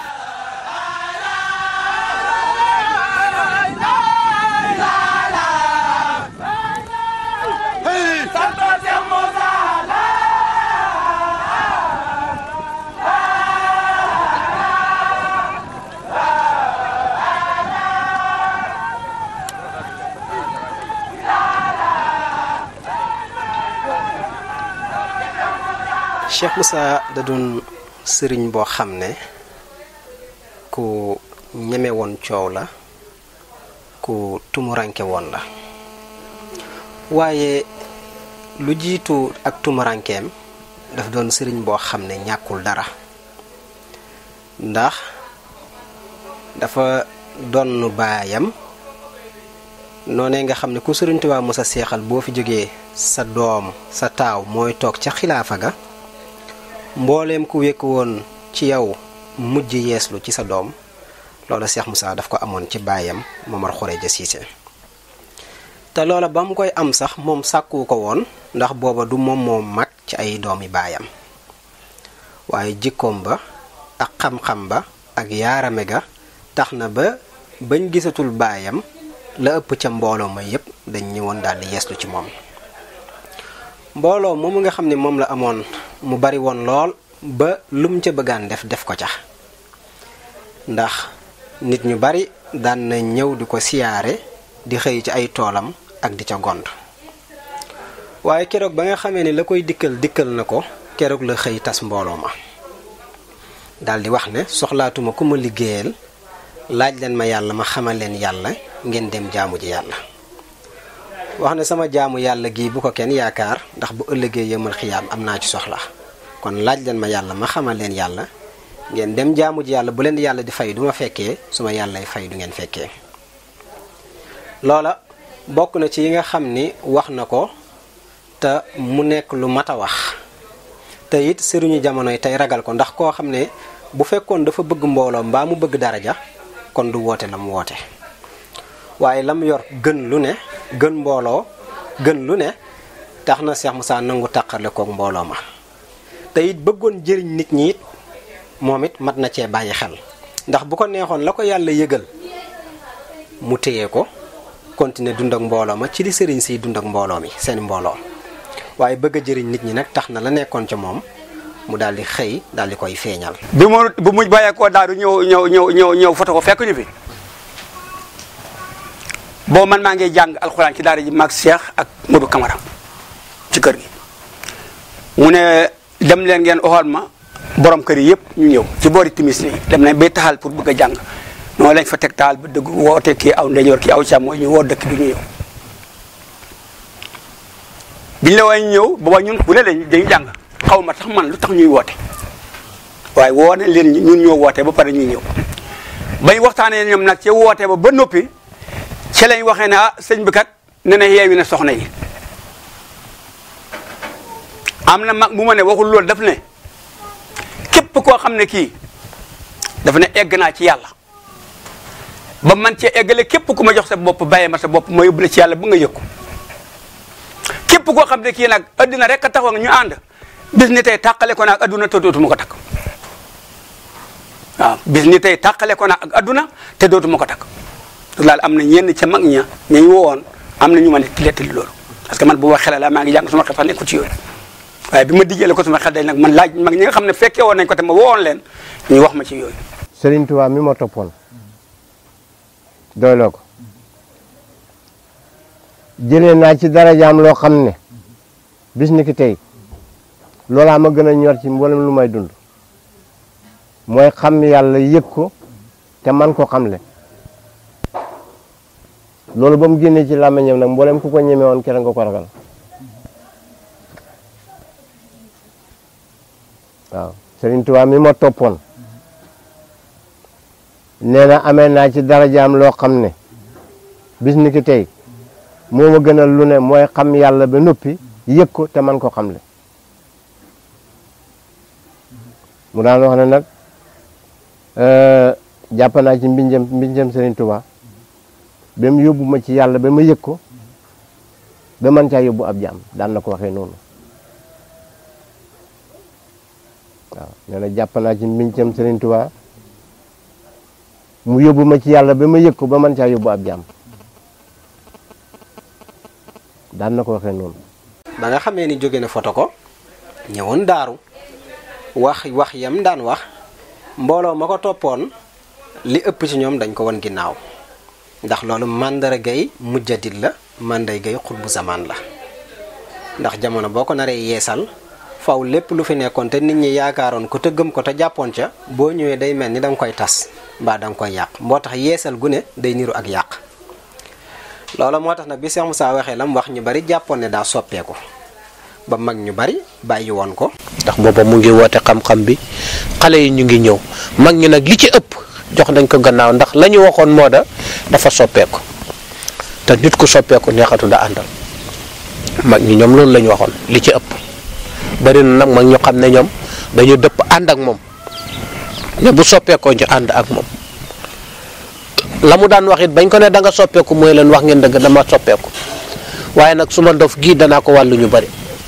Cheikh Moussa da doon sëriñ boo xam ne ku ñeme woon coow la ku tumuranke woon la waaye lu jiitu ak tumurankeem daf doon sëriñ boo xam ne ñàkkul dara ndax dafa donn baayam noonee nga xam ne ku sëriñ Tuubaa Musa seexal boo fi jógee sa doom sa taaw mooy toog ca xilaafa ga mbooleem ku wekk woon ci yow mujj yeeslu ci sa doom loola Cheikh Moussa daf ko amoon ci baayam Momar Khoureyja Cissé te loola ba mu koy am sax moom sàkku ko woon ndax booba du moom moo mag ci ay doomi baayam waaye jikkoom ba ak xam-xam ba ak yaarame ga tax na ba bañ gisatul baayam la ëpp ca mbooloo ma yépp dañ ñëwoon daal di yeeslu ci moom mbooloo moomu nga xam ne moom la amoon mu bari woon lool ba lum ca bëggaan def def ko ca ndax nit ñu bari daan na ñëw di ko siyaare di xëy ci ay toolam ak di ca gont waaye keroog ba nga xamee ni la koy dikkal dikkal na ko keroog la xëy tas mbooloo ma daal di wax ne soxlaatuma ku ma liggéeyal laaj leen ma yàlla ma xamal leen yàlla ngeen dem jaamu ji yàlla wax ne sama jaamu yàlla gii bu ko kenn yaakaar ndax bu ëllëgee yëmal xiyaam am naa ci soxla kon laaj leen ma yàlla ma xamal leen yàlla ngeen dem jaamu ji yàlla bu leen di yàlla di fay du ma fekkee su ma yàllay fay du ngeen fekkee loola bokk na ci yi nga xam ni wax na ko te mu nekk lu mat a wax te it sëriñu jamono yi tey ragal ko ndax koo xam ne bu fekkoon dafa bëgg mbooloo mbaa mu bëgg daraja kon du woote la mu woote waaye lam yor gën lu ne gën mbooloo gën lu ne tax na Cheikh Moussa nangu tàqarle kook mbooloo ma te it bëggoon jëriñ nit ñi it moom it mat na cee bàyyi xel ndax bu ko neexoon la ko yàlla yëgal mu téye ko continuer dund ak mbooloo ma ci li sëriñ siy dund ak mbooloo mi seen mbooloo waaye bëgg a jëriñ nit ñi nag tax na la nekkoon ca moom mu daal di xëy daal di koy feeñal. bi mu bu mu bàyyeekoo daaru ñëw ñëw ñëw ñëw ñëw foto ko fekk ñu fi boo man maa ngi jàng alxuraan ci daara ji maag Cheikh ak Modou Camara ci kër gi mu ne dem leen ngeen oxal ma borom kër yi yëpp ñu ñëw ci boori timis li dem nañ bay taxal pour bëgg a jàng noonu lañ fa teg taal ba dëgg woote kii aw ndeyjoor kii aw càmmooñ ñu woo dëkk bi ñu ñëw biñ la waay ñëw booba ñun bu ne lañ dañuy jàng xaw ma tax man lu tax ñuy woote waaye woo nañ leen ñun ñoo woote ba pare ñuy ñëw bañ waxtaanee ñoom nag ci woote ba ba noppi ci lañ waxee ne ah sëñ bi kat ne na yeewi na soxna yi am na mag mu ma ne waxul loolu daf ne képp koo xam ne kii dafa ne egg naa ci yàlla ba man cee eggale képp ku ma jox sa bopp bàyyee ma sa bopp ma yóbbu la ci yàlla bu nga yëg ko képp koo xam ne kii nag adduna rek a taxaw ñu ànd bis ni tey tàqale ko naag adduna te dootuma ko takk waaw bis ni tey tàqale ko naag ak adduna te dootuma ko takk laal am na ñenn ca mag ña ñañ wowoon am na ñu ma ne lettali loolu parce que man bu ma xelal la maa ngi jàng suma xel sax nekku ci yooyu waaye bi ma dijjale ko suma xel day nag man laaj mag ñi nga xam ne fekkee woon nañ ko te ma wowoon leen ñu wax ma ci yooyu Serigne Touba mi ma toppoon doyloo ko jëlee naa ci darajaam loo xam ne bis ni ki tey loolaa ma gën a ñor ci mboolem lu may dund mooy xam yàlla yëg ko te man ko xamle loolu ba mu génnee ci làmmiñam nag mboolem ku ko ñeme woon kere nga ko ragal waaw Serigne Touba mi ma toppoon nee na amee naa ci darajaam loo xam ne bis ni ki tey moo ma gënal lu ne mooy xam yàlla ba noppi yëg ko te man ko xamle mu daan wax ne nag jàpp naa ci mbinjam mbinjam Serigne Touba ba mu yóbbu ma ci yàlla ba ma yëg ko ba man caa yóbbu ab jaam daan na ko waxee noonu waaw nee na jàpp naa ci mbinjam Serigne Touba mu yóbbu ma ci yàlla ba ma yëg ko ba man caa yóbbu ab jaam daan na ko waxee noonu. ba nga xamee ni jóge na foto ko ñëwoon daaru wax wax yam daan wax mbooloo ma ko toppoon li ëpp ci ñoom dañ ko won ginnaaw ndax loolu màndargay mujjadit la màndargay xutbu zamaan la ndax jamono boo ko naree yeesal faw lépp lu fi nekkoon te nit ñi yaakaaroon ko te gëm ko te jàppoon ca boo ñëwee day mel ni da nga koy tas mbaa da nga koy yàq moo tax yeesal gu ne day niru ak yàq loola moo tax nag bi Cheikh Moussa waxee lam wax ñu bari jàppoon ne daa soppeeku ba mag ñu bari bàyyi woon ko ndax booba mu ngi woote xam-xam bi xale yi ñu ngi ñëw mag ñi nag li ci ëpp jox nañ ko gannaaw ndax la ñu waxoon moo da dafa soppeeku te nit ku soppeeku neexatu da àndal mag ñi ñoom loolu la ñu waxoon li ci ëpp bari na nag mag ñu xam ne ñoom dañu dëpp ànd ak moom ne bu soppeekoo ñu ànd ak moom la mu daan wax it bañ ko ne da nga soppeeku mooy leen wax ngeen dëgg dama soppeeku waaye nag su ma ndof gii danaa ko wàllu ñu bari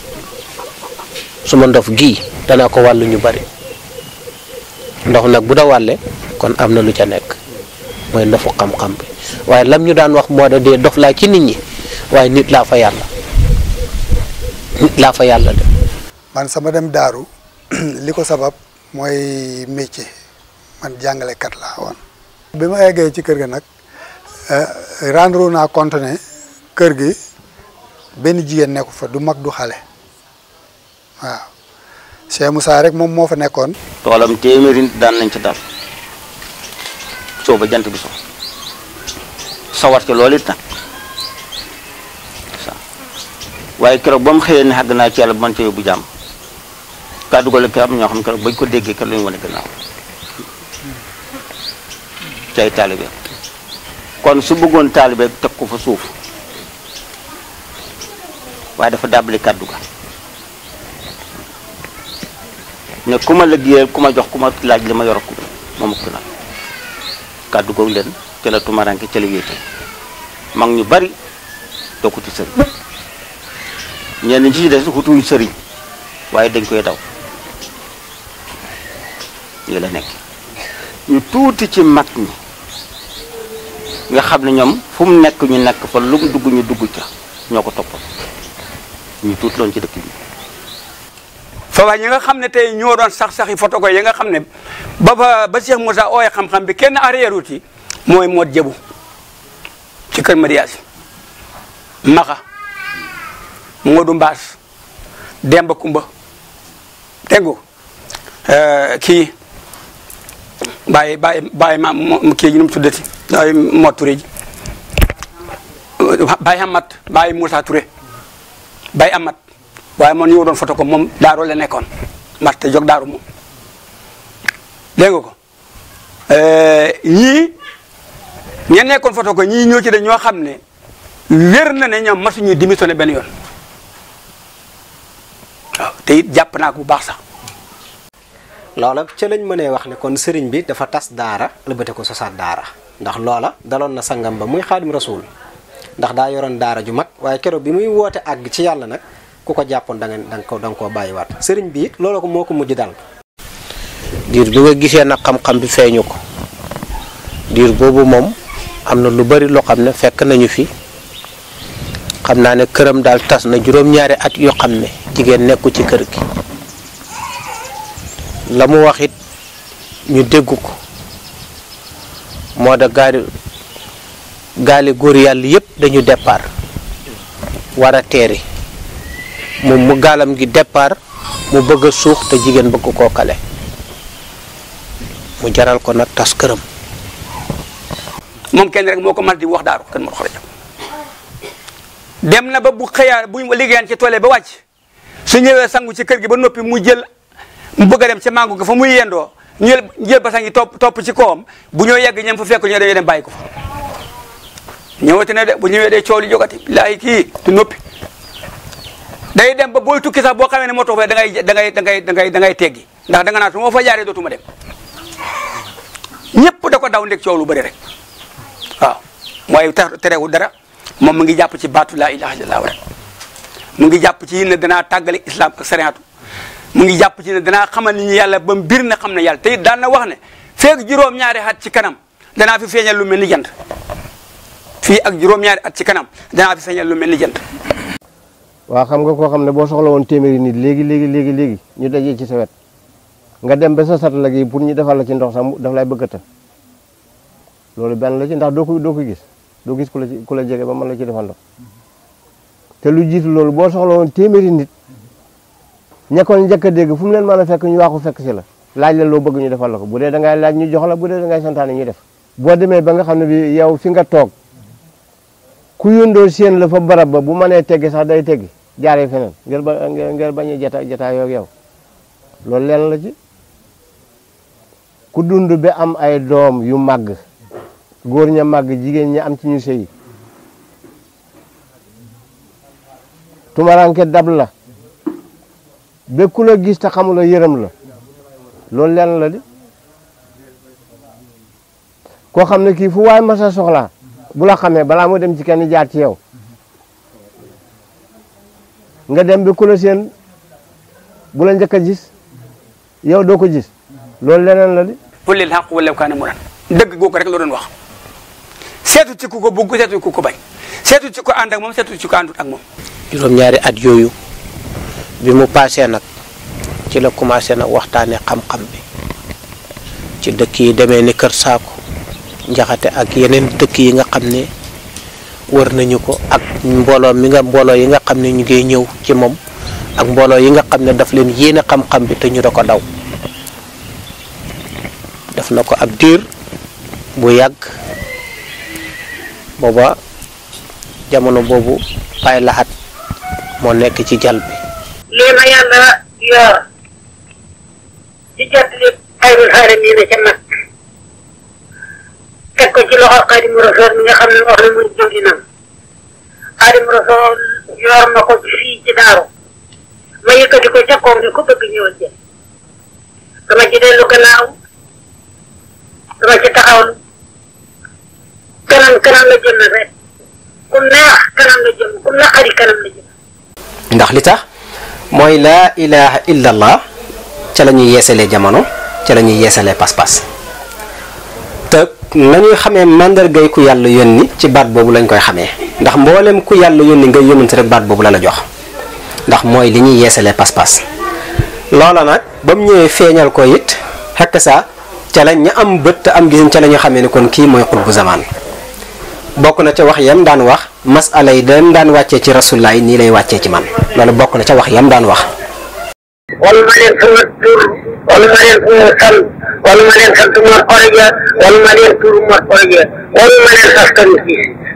su ma ndof gii danaa ko wàllu ñu bari ndox nag bu da wàlle kon am na lu ca nekk mooy ndofu xam-xam bi waaye lam ñu daan wax moo da dee dof laa ci nit ñi waaye nit laa fa yàlla nit laa fa yàlla de man sama dem daaru li ko sabab mooy métier man jàngalekat laa woon bi ma eggee ci kër ga nag rendre naa compte ne kër gi benn jigéen nekku fa du mag du xale waaw Cheikh Moussa rek moom moo fa nekkoon toolam téeméeri nit daan nañ ci dal soo ba jant bi so sawar ci loolu it nag waaye keroog ba mu xëyee ne xàgg naa ci yàlla bu man ca yóbbu jàmm kàddu go la ke am ñoo xam ne keroog bañ ko déggee keroog lañu wane gannaaw ci ay taalibe kon su bëggoon taalibe teg ko fa suuf waaye dafa dàbbali kàddu ga ne ku ma liggéeyal ku ma jox ku ma laaj li ma yor ko moom ko nag kàddu googu leen ca la tumaranke ca la wéete mag ñu bari dokku ci sëriñ ñenn ñi ci des xutuñ sëriñ waaye dañ koy daw lii la nekk ñu tuuti ci mag ñi nga xam ne ñoom fu mu nekk ñu nekk fa lu mu dugg ñu dugg ca ñoo ko toppal ñu tuut loon ci dëkk bi fa waa ñi nga xam ne tey ñoo doon sax saxi photo ko yi nga xam ne ba ba ba Cheikh Moussa ooye xam-xam bi kenn arrière wuti mooy moo jëbu ci kër mariage maxa Modou Mbaas Demba Kumba dégg nga kii bàyyi bàyyi bàyyi ma kii nu mu tuddati bàyyi Mot Touré ji bàyyi Amat bàyyi Moussa Touré bàyyi Amat waaye man ñoo doon foto ko moom daaru la nekkoon marte jog daaru moom dégg nga ko ñii ña nekkoon foto ko ñii ñoo ci de ñoo xam ne wér na ne ñoom masuñu démissionné benn yoon waaw te it jàpp naa ko bu baax sax loola ca lañ mënee wax ne kon sëriñ bi dafa tas daara ëlbate ko sosaat daara ndax loola daloon na sangam ba muy xaadim rasul ndax daa yoroon daara ju mag waaye keroog bi muy woote àgg ci yàlla nag ku ko jàppoon da nga da nga ko da nga koo bàyyiwaat sëriñ bi it loola ko moo ko mujj dal diir bi nga gisee nag xam-xam bi feeñu ko diir boobu moom am na lu bari loo xam ne fekk nañu fi xam naa ne këram daal tas na juróom-ñaari at yoo xam ne jigéen nekku ci kër gi la mu wax it ñu dégg ko moo da gaali gaali góor yàlla yépp dañu départ war a teeri moom mu gaalam gi départ mu bëgg a suux te jigéen bëgg koo kale mu jaral ko nag tas këram moom kenn rek moo ko mas di wax daaru kenn moo ko dem na ba bu xëyaan bu liggéeyaan ci toole ba wàcc su ñëwee sangu ci kër gi ba noppi mu jël mu bëgg a dem ca mango ga fa muy yendoo ñu jël jël basang yi topp topp ci kawam bu ñëw yegg ñam fa fekk ñu dañuy dem bàyyi ko fa ñëwati na de bu ñëwee day coow li jogati laayi kii du noppi day dem ba booy tukki sax boo xamee ne moo tax da ngay da ngay da ngay da ngay da ngay teggi ndax da nga naan su ma fa jaaree dootuma dem ñëpp da ko daw ndeg coow lu bëri rek waaw mooy tax terewul dara moom mu ngi jàpp ci baatu laa ilaha illallah rek mu ngi jàpp ci ne danaa tàggale islam ak sariatu mu ngi jàpp ci ne danaa xamal ni ñu yàlla ba mu bir na xam ne yàlla te it daan na wax ne feeg juróom-ñaari at ci kanam danaa fi feeñal lu mel ni jant fii ak juróom-ñaari at ci kanam danaa fi feeñal lu mel ni jant. waa xam nga koo xam ne boo soxla woon téeméeri nit léegi léegi léegi léegi ñu dajee ci sa wet nga dem ba sa sat la gi pour ñu defal la ci ndox sax daf lay bëggata loolu benn la ci ndax doo ko doo ko gis doo gis ku la ci ku la jege ba mën la ci defal ndox te lu jiitu loolu boo soxla woon téeméeri nit ñekkoon njëkk a dégg fu mu leen mën a fekk ñu waaxu fekk si la laaj la loo bëgg ñu defal la ko bu dee da ngay laaj ñu jox la bu dee da ngay santaane ñu def boo demee ba nga xam ne bi yow fi nga toog ku yóndoo seen la fa barab ba bu mënee teggi sax day teggi jaaree feneen ngir ba ngir bañ a jata jataay yoog yow loolu leen la ci ku dund ba am ay doom yu màgg góor ña màgg jigéen ñi am ci ñu sëy tumaranke dab la ba ku la gis te xamula yërëm la loolu leen la di koo xam ne kii fu waay masa soxlaa bu la xamee balaa mu dem ci kenn jaar ci yow nga dem bi ku la seen bu la njëkk a gis yow doo ko gis loolu leneen la di qul lil haqq walaw kaana muran dëgg googu rek la doon wax seetu ci ku ko bugg seetu ci ku ko bañ seetu ci ko ànd ak moom seetu ci ko àndut ak moom juróom-ñaari at yooyu bi mu paasee nag ci la commencé nag waxtaane xam-xam bi ci dëkk yi demee ni Kër Saako njaxate ak yeneen dëkk yi nga xam ne wër nañu ko ak mbooloo mi nga mbooloo yi nga xam ne ñu ngi ñëw ci moom ak mbooloo yi nga xam ne daf leen yéene xam-xam bi te ñu da ko daw def na ko ab diir bu yàgg booba jamono boobu Baay Lahat moo nekk ci jal bi lii ma yàlla yor ci jot li xayrul xaalamiina ca mag teg ko ci loxo Xaadimu Rasuul mi nga xam ne wax na muy jëwrinam Xaadimu Rasuul yor na ko fii ci daaru ma yëkkati ko ca kaw ni ku bëgg ñëwal jël dama ci dellu gannaaw dama ci taxawlu kanam kanam la jëm rek ku neex kanam la jëm ku naqari kanam la jëm ndax li tax mooy laa ilaha illallah ca la ñuy yeesalee jamono ca la ñuy yeesalee pas-pas te nañuy xamee mandargay ku yàlla yónni ci baat boobu lañ koy xamee ndax mboolem ku yàlla yónni nga yónnante rek baat boobu la la jox ndax mooy li ñuy yeesalee pas-pas loola nag ba mu ñëwee feeñal ko it xekk sa ca la ña am bët te am gisin ca la ñu xamee ni kon kii mooy xutbu zamaan bokk na ca wax yam daan wax masala yi dem daan wàccee ci rasulullah yi nii lay wàccee ci man loolu bokk na ca wax yam daan wax wala ma leen sama tur wala ma leen sama san wala ma leen sant Mor Xoroja wala ma leen tur Mor Xoroja wala ma leen askan si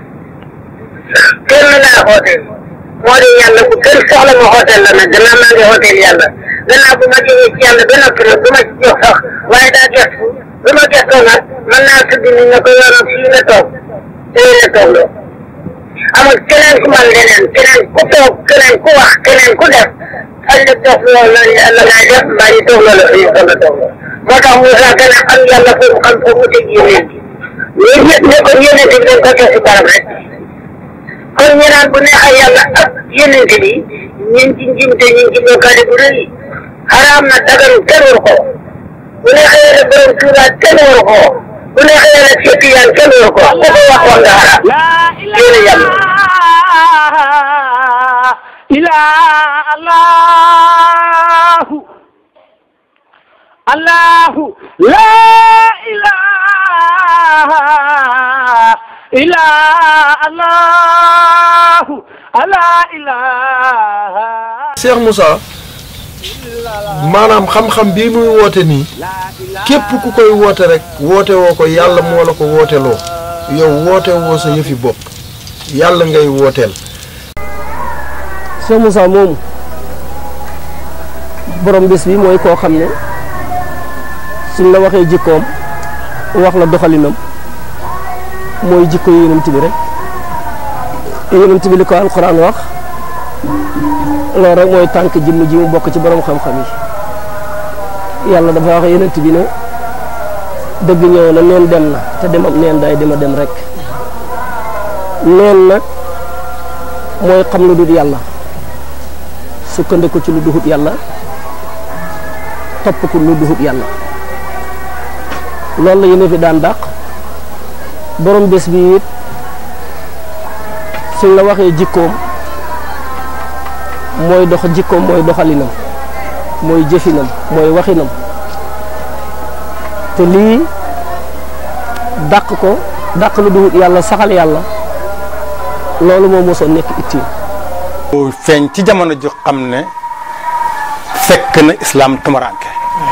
kenn laa xooteel moo di yàlla bu kenn soxla ma xooteel la nag gannaaw maa ngi xooteel yàlla gannaaw bu ma jógee ci yàlla ba noppi nag du ma ci jox sax waaye daa gestu bu ma gestoo nag mën naa tudd ni nga ko yoroon fii la toog tey la toog loo amul keneen ku man leneen keneen ku toog keneen ku wax keneen ku def xëy na toog loolu la la ngay def mbaa ñu toog loolu la ñu toog la toog moo tax Moussa gën a xam yàlla foofu xam foofu mu teg yéneen bi ñun ñëpp ne ko yéneen bi dañ ko teg si barab rek kon ñu naan bu neexee yàlla ak yéneen bi ñu ngi ci njimte ñu ngi ci bokkaale bu rëy xaraam na dagan kenn waru ko bu neexee yàlla borom tuuraat kenn waru ko bu neexee yàlla seeti yaan kenn waru ko ku ko wax wax nga xaraam yéen yàlla ila allahu allahu la ilaha ila allahu ala ilaha Cheikh Moussa maanaam xam-xam bii muy woote nii képp ku koy woote rek woote woo ko yàlla moo la ko wooteloo yow woote woo sa yëfi bopp yàlla ngay wooteel Cheikh Moussa moomu borom bés bi mooy koo xam ne suñ la waxee jikkoom wax la doxalinam mooy jikko yonent bi rek yonent bi li ko alquran wax loolu rek mooy tànk jëmm ji mu bokk ci borom xam-xam yi yàlla dafa wax yenent bi ne dëgg ñëw na neen dem na te dem am neen day dema dem rek neen nag mooy xam lu dul yàlla sukkandiku ci lu duhut yàlla topp ko lu duhut yàlla loolu la yéen fi daan dàq borom bés bi it suñ la waxee jikkoom mooy dox jikkoom mooy doxalinam mooy jëfinam mooy waxinam te lii dàq ko dàq lu duhut yàlla saxal yàlla loolu moo mosoon nekk ittiin feeñ ci jamono ju xam ne fekk na islaam tumuraanke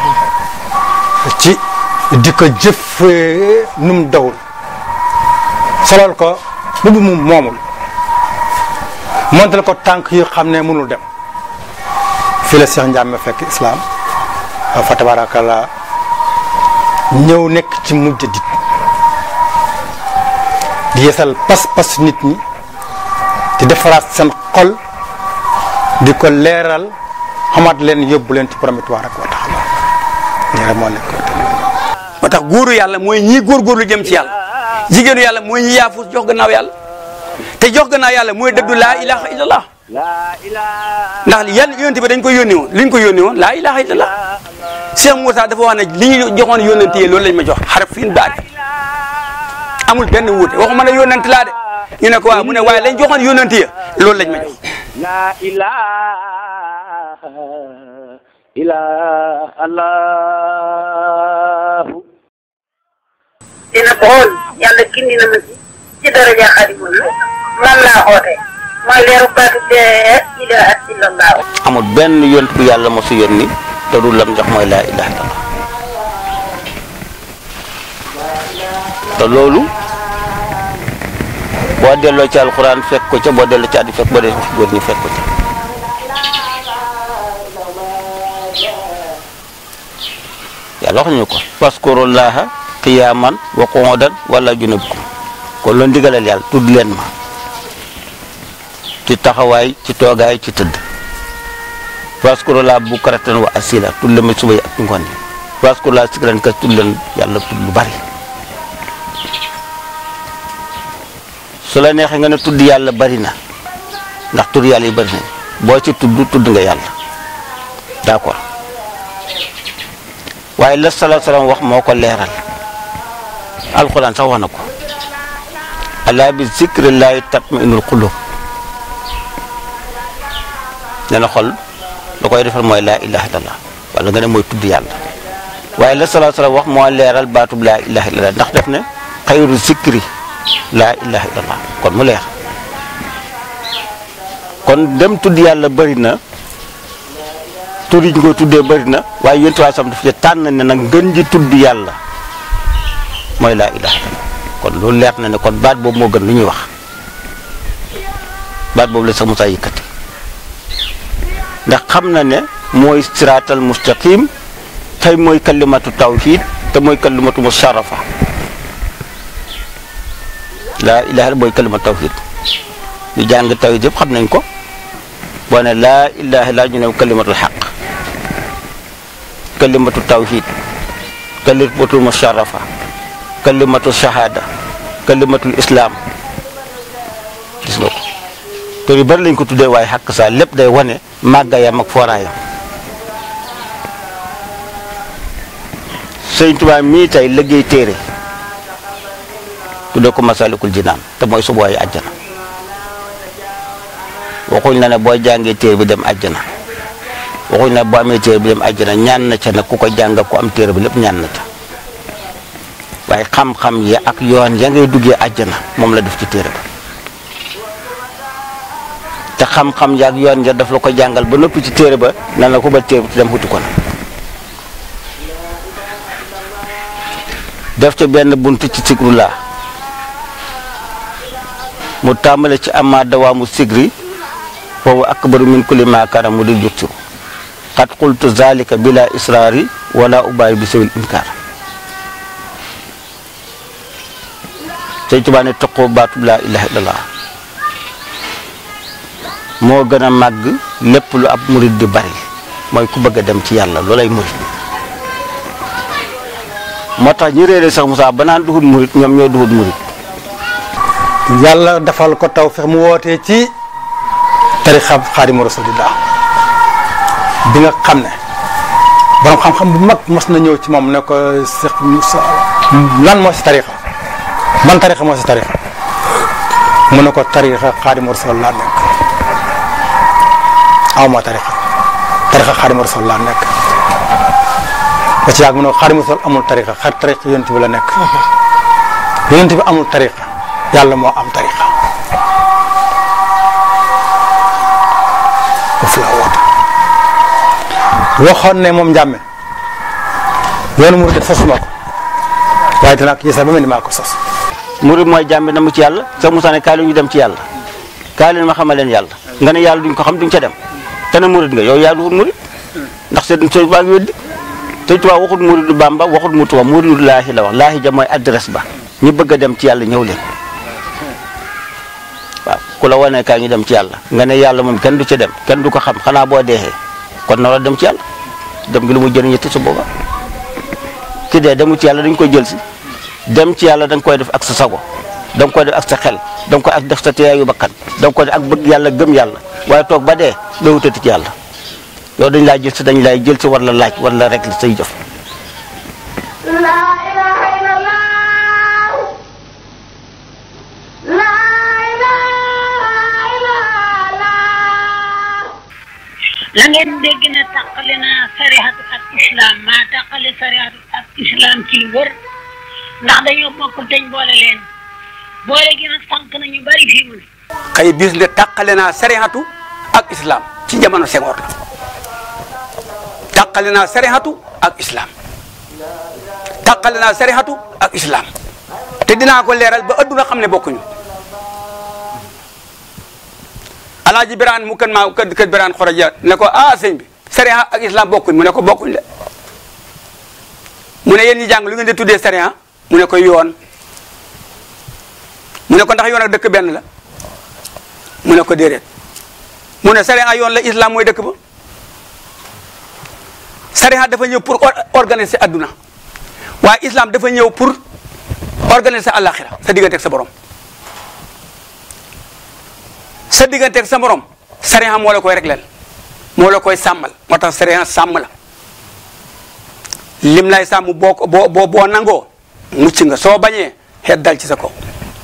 ci di ko jëf num dawul solal ko bubu mu moomul montal ko tànk yu xam ne mënul dem fii la Cheikh Ndiame fekk islaam fa tabarakallah ñëw nekk ci mujj dit di yeesal pas-pas nit ñi di defaraat seen xol di ko leeral xamaat leen yóbbu leen ci promettoire ak wa taxala nii rek moo nekk moo tax góoru yàlla mooy ñii góorgóorlu jëm ci yàlla jigéenu yàlla mooy ñi yaafus jox gannaaw yàlla te jox gannaaw yàlla mooy dëddu laa ilaha illallah ndax yan yonent bi dañ ko yónni woon li ñu ko yónni woon laa ilaha illallah Cheikh Moussa dafa wax ne li ñu joxoon yónnent yi loolu lañ ma jox xaraf fiin baat amul benn wuute waxuma ne yónnent laa de ñu ne ko waaw mu ne waaye lañ joxoon yónnent yi loolu lañ ma jox la ilaha illa allah dina xool yàlla gindi na ma ci ci daraja xadimul man laa xoote mooy leeru baatu dee ilaha illallah amul benn yont bu yàlla mosu yónni te du lam jox mooy laa ilaha illallah te loolu boo delloo ci alxuraan fekk ko ca boo delloo ci àddi fekk boo delloo ci góor ñi fekk ko ca yàlla wax ñu ko faskurullaha qiyaman wa qu'udan wala junubikum kon loolu ndigalal yàlla tudd leen ma ci taxawaay ci toogaay ci tëdd faskurullaha bukratan wa asila tudd leen ma suba yi ak ngoon yi faskurullaha sikran kas tudd leen yàlla tudd lu bari su la neexee nga ne tudd yàlla bari na ndax tudd yàlla yi bari na boo ci tudd tudd nga yàlla d'accord waaye la sala salaam wax moo ko leeral alxuraan sax wax na ko alaa bi zikrillahi tatma'innul qulub nee na xol la koy defal mooy laa ilaha illallah wala nga ne mooy tudd yàlla waaye la sala salaam wax moo leeral baatub laa ilaha illallah ndax def ne xayru zikri laa ilaha illallah kon mu leer kon dem tudd yàlla bëri na tur yi ñu koy tuddee bëri na waaye yéen waa sam daf ci tànn ne nag ngën ji tudd yàlla mooy laa ilaha illallah kon loolu leer na ne kon baat boobu moo gën lu ñuy wax baat boobu la sax Musaa yëkkati ndax xam na ne mooy siraatal mustaqim tey mooy kalimatu tawhid te mooy kalimatu musharrafa laa ilaha illa mooy kalimatu tawhid ñu jàng tawhid yëpp xam nañ ko boo ne laa ilaha illa ñu ne kalimatul xaq kalimatu tawhid kalimatu musharrafa kalimatu shahada kalimatul islam gis nga ko te yu bari lañ ko tuddee waaye xàq saa lépp day wane màggayam ak fooraayam sëñ Tuubaa mii tey liggéey téere tuddee ko masalikul jinaan te mooy subuwaayu àjjana waxuñ la ne boo jàngee téere bi dem àjjana waxuñ la boo amee téere bi dem àjjana ñaan na ca nag ku ko jàng ku am téere bi lépp ñaan na ca waaye xam-xam yi ak yoon ya ngay duggee àjjana moom la def ci téere ba te xam-xam ya ak yoon ya daf la ko jàngal ba noppi ci téere ba nan la ko ba téere bi te dem xuti ko na def ca benn bunt ci sigrulaa mu tàmbale ci ama dawaamu sigri foofu akbaru min kulli ma kaana mu di juttu xat qultu zalika bila israari wala ubaay bi sawil inkaar sëñ Tuubaa ne toqoo baatub laa ilaha illallah moo gën a màgg lépp lu ab murid di bari mooy ku bëgg a dem ci yàlla loolay murid moo tax ñi réere sax Moussa ba naan duhut murit ñoom ñoo duhut murit yàlla defal ko taw fex mu wootee ci tarixa xaadimu rasulillah bi nga xam ne borom xam-xam bu mag mos na ñëw ci moom ne ko Cheikh Moussa lan moo si tarixa ban tarixa moo si tarixa mu ne ko tarixa xaadimu rasul laa nekk aw ma tarixa tarixa xaadimu rasul laa nekk ba ci yàgg mu ne ko xaadimu rasul amul tarixa xar tarixa yonent bi la nekk yonent bi amul tarixa yàlla moo am tarixa foofu la woote waxoon ne moom njàmme yoonu murid def sosuma ko waaye dinaa ko gisal ba mel ni maa ko sos murit mooy jàmbi na mu ci yàlla Cheikh Moussa ne kaay leen ñu dem ci yàlla kaay leen ma xamal leen yàlla nga ne yàlla duñ ko xam duñ ca dem te ne murit nga yow yaa duhut murit ndax seen sëñ baa ngi weddi sëñ Tuubaa waxut muridu Bàmba waxut mu Tuubaa muridu laahi la wax laahi ja mooy adresse ba ñu bëgg a dem ci yàlla ñëw leen waaw ku la wane kaay ñu dem ci yàlla nga ne yàlla moom kenn du ca dem kenn du ko xam xanaa boo deexee kon na la dem ci yàlla dem gi lu mu jëriñ te su booba ki dee demu ci yàlla dañ koy jël si dem ci yàlla da nga koy def ak sa sago da nga koy def ak sa xel da nga koy ak def sa teeyaayu bakkan da nga koy def ak bëgg yàlla gëm yàlla waaye toog ba dee doo wutati ci yàlla yow dañ laa jël si dañ lay jël si war la laaj war la rek li say jëf la ngeen dégg ne tàqale naa sarihatu ak islam maa tàqale sarihatu ak islam ci lu wër ndax dañoo bokk teñ boole leen boole gi nag sànq nañu bari fii mu ne xëy bis ne tàqale naa sarihatu ak islam ci jamono Senghor la tàqale naa sarihatu ak islam tàqale naa sarihatu ak islam te dinaa ko leeral ba adduna xam ne bokkuñu alaaji biraan mu kën maa kë kër biraan xoroja ne ko ah sëñ bi sariya ak islam bokkuñ mu ne ko bokkuñ de mu ne yéen ñi jàng lu ngeen di tuddee sariya mu ne ko yoon mu ne ko ndax yoon ak dëkk benn la mu ne ko déedéet mu ne sariya yoon la islam mooy dëkk ba sariya dafa ñëw pour organiser adduna waaye islam dafa ñëw pour organiser àllaaxira sa diggante ak sa borom sa digganteeg sa morom sariya moo la koy régleel moo la koy sàmmal moo tax sariya sàmm la lim lay sàmm boo ko boo boo boo nangoo mucc nga soo bañee xeet dal ci sa kaw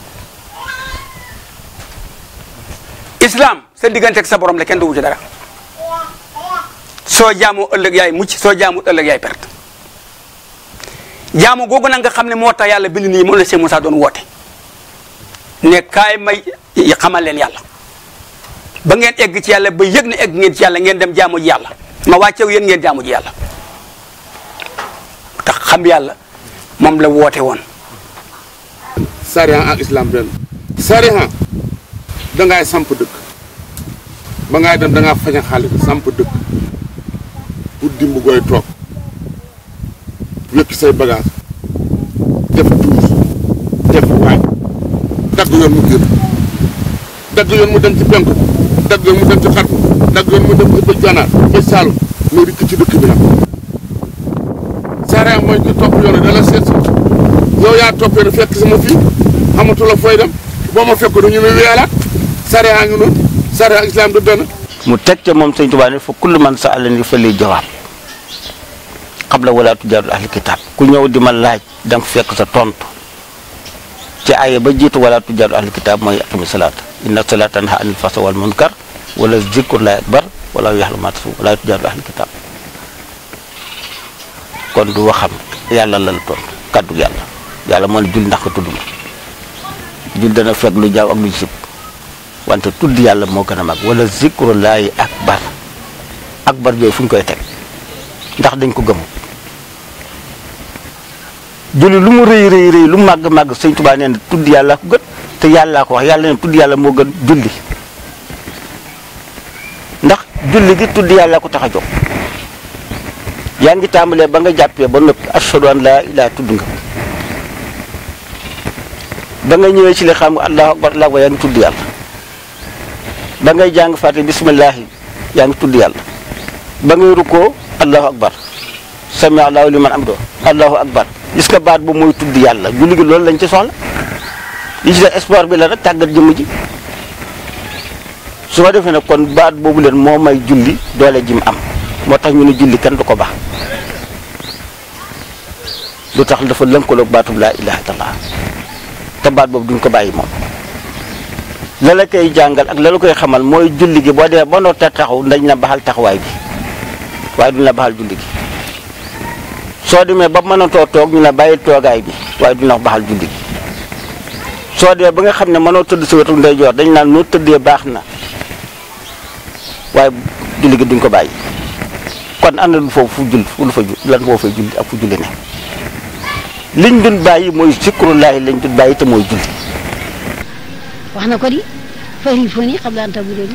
islam sa digganteeg sa borom la kenn du wuti dara soo jaamoo ëllëg yaay mucc soo jaamut ëllëg yaay perte jaamu googu nag nga xam ne moo tax yàlla bind nii moom la Cheikh Moussa doon woote ne kaay may xamal leen yàlla ba ngeen egg ci yàlla ba yëg ne egg ngeen ci yàlla ngeen dem jaamu ji yàlla ma wàccew yéen ngeen jaamu ji yàlla tax xam yàlla moom la woote woon sariya ak islam benn sariya dangay samp dëkk ba ngay dem dangaa fañ a xaalis samp dëkk pour dimb gooy toog wékki say bagage def tuus def waaj dagg yoon mu génn dagg yoon mu dem ci penku dagg yoon mu dem ci xarfu dagg yoon mu dem ba ganaar ba saalum muy rikk ci dëkk bi nag sariya mooy ki topp yoon da la seet si yow yaa toppee da fekk sama fii xamatu la fooy dem boo ma fekk du ñu ne weelaat sariya ngi noonu sariya islam du benn mu teg ca moom sëñ Tuubaa ne fa kullu man sa alani fa liy jawaab xabla wala tujaadul ahli kitaab ku ñëw di ma laaj danga fekk sa tontu ci aaya ba jiitu wala tujaadul ahli kitaab mooy aqimi salaata inna salaata tanhaa anil fahsaa'i wal munkar wala zikrullaahi akbar wala yaxlamu maa tasnaun wala tujaadul ahli kitaab kon du waxam yàlla la la tontu kaddu yàlla yàlla moo ne jul ndax ko tudd ma jul dana fekk lu jaaw ak lu sib wante tudd yàlla moo gën a mag wala zikrullaahi akbar akbar yooyu fu ñu koy teg ndax dañ ko gëm julli lu mu rëy rëy rëy lu màgg màgg sëñ Tuubaa nee na tudd yàlla ko gën te yàllaa ko wax yàlla ne tudd yàlla moo gën julli ndax julli gi tudd yàlla ko tax a jóg yaa ngi tàmbalee ba nga jàppee ba noppi ashhadu an laa ilaaha tudd nga ba nga ñëwee ci li xam nga allahu akbar allahu akbar yaa ngi tudd yàlla ba ngay jàng fàtte bismillaahi yaa ngi tudd yàlla ba ngay rukkoo allahu akbar sami allahu liman amdo allahu akbar gis nga baat bu mooy tudd yàlla julli gi loolu lañ ci soxla li ci des sport bi la rek tàggat jëmm ji su ko defee nag kon baat boobu leen moo may julli doole ji mu am moo tax ñu ne julli kenn du ko baax lu tax dafa lënkaloog baatub laa ilaha illallah te baat boobu duñ ko bàyyi moom la la koy jàngal ak la la koy xamal mooy julli gi boo demee ba noo te taxaw dañ la baxal taxawaay bi waaye duñ la baxal julli gi soo demee ba mënatoo toog ñu la bàyyi toogaay bi waaye duñ la baxal julli gi soo demee ba nga xam ne mënoo tëdd sa wetu ndeyjoor dañ naan noo tëddee baax na waaye julli gi duñ ko bàyyi kon ànd lu foofu fu jull fu lu fa jull lan foo fay julli ak fu julli ne liñ dun bàyyi mooy sikrullaahi lañ dun bàyyi te mooy julli wax na ko di fari foni xam daan tabu doon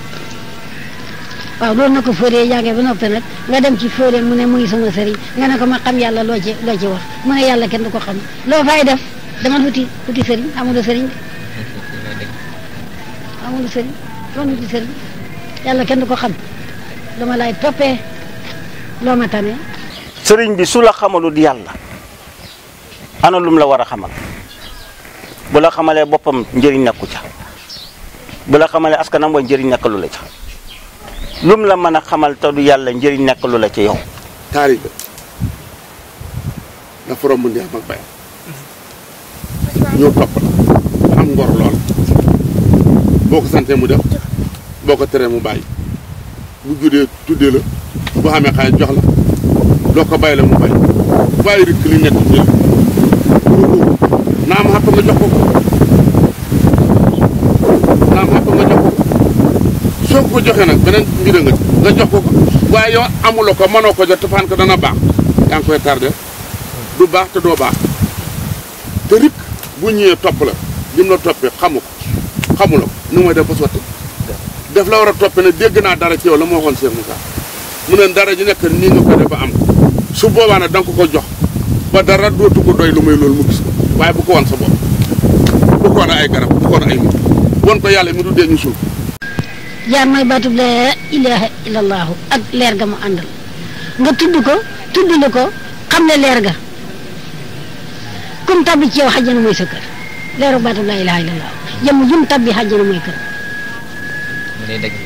waaw loolu na ko fóoree jàngee ba noppi nag nga dem ci fóoree mu ne muy sama sëriñ nga ne ko ma xam yàlla loo ci loo ci wax mu ne yàlla kenn du ko xam loo fay def dama wuti wuti sëriñ amulu sëriñ de amulu sëriñ doon wuti sëriñ yàlla kenn du ko xam dama lay toppee loo ma tane sëriñ bi su la xamalut yàlla ana lum la war a xamal bu la xamalee boppam njëriñ nekku ca bu la xamalee askanam wa njëriñ nekkalu la ca lum la mën a xamal te du yàlla njëriñ nekkalu la ca yow taalibe dafa romb ndi am ak bay ñëw topp la am ngor lool boo ko santee mu def boo ko teree mu bàyyi bu juddee tuddee la bu xamee xaalis jox la doo ko bàyyi la mu bàyyi waaye rikk li nekk ci naa ma xàpp nga jox ko ko naa ma xàpp nga jox ko ko soo ko joxee nag beneen mbir nga nga jox ko ko waaye yow amuloo ko mënoo ko jot te faan ko dana baax yaa ngi koy tardé du baax te doo baax te rikk bu ñëwee topp la lim la toppee xamu ko xamuloo ko nu may def ba sotti def la war a toppee ne dégg naa dara ci yow la ma waxoon Cheikh Moussa mu ne dara ji nekk nii nga ko def ba am ko su boobaa nag da nga ko ko jox ba dara dootu ko doy lu muy loolu mu gis ko waaye bu ko wan sa bopp bu ko wan ay garab bu ko wan ay nit won ko yàlla mi du dee ñu suul jaar mooy baatub laa ilaha illallahu ak leer ga mu àndal nga tudd ko tudd lu ko xam ne leer ga kum tabbi ci yow xajjana mooy sa kër leeru baatub laa ilaha illallahu jëmm jum tabbi xajjana mooy kër mu lay dëgg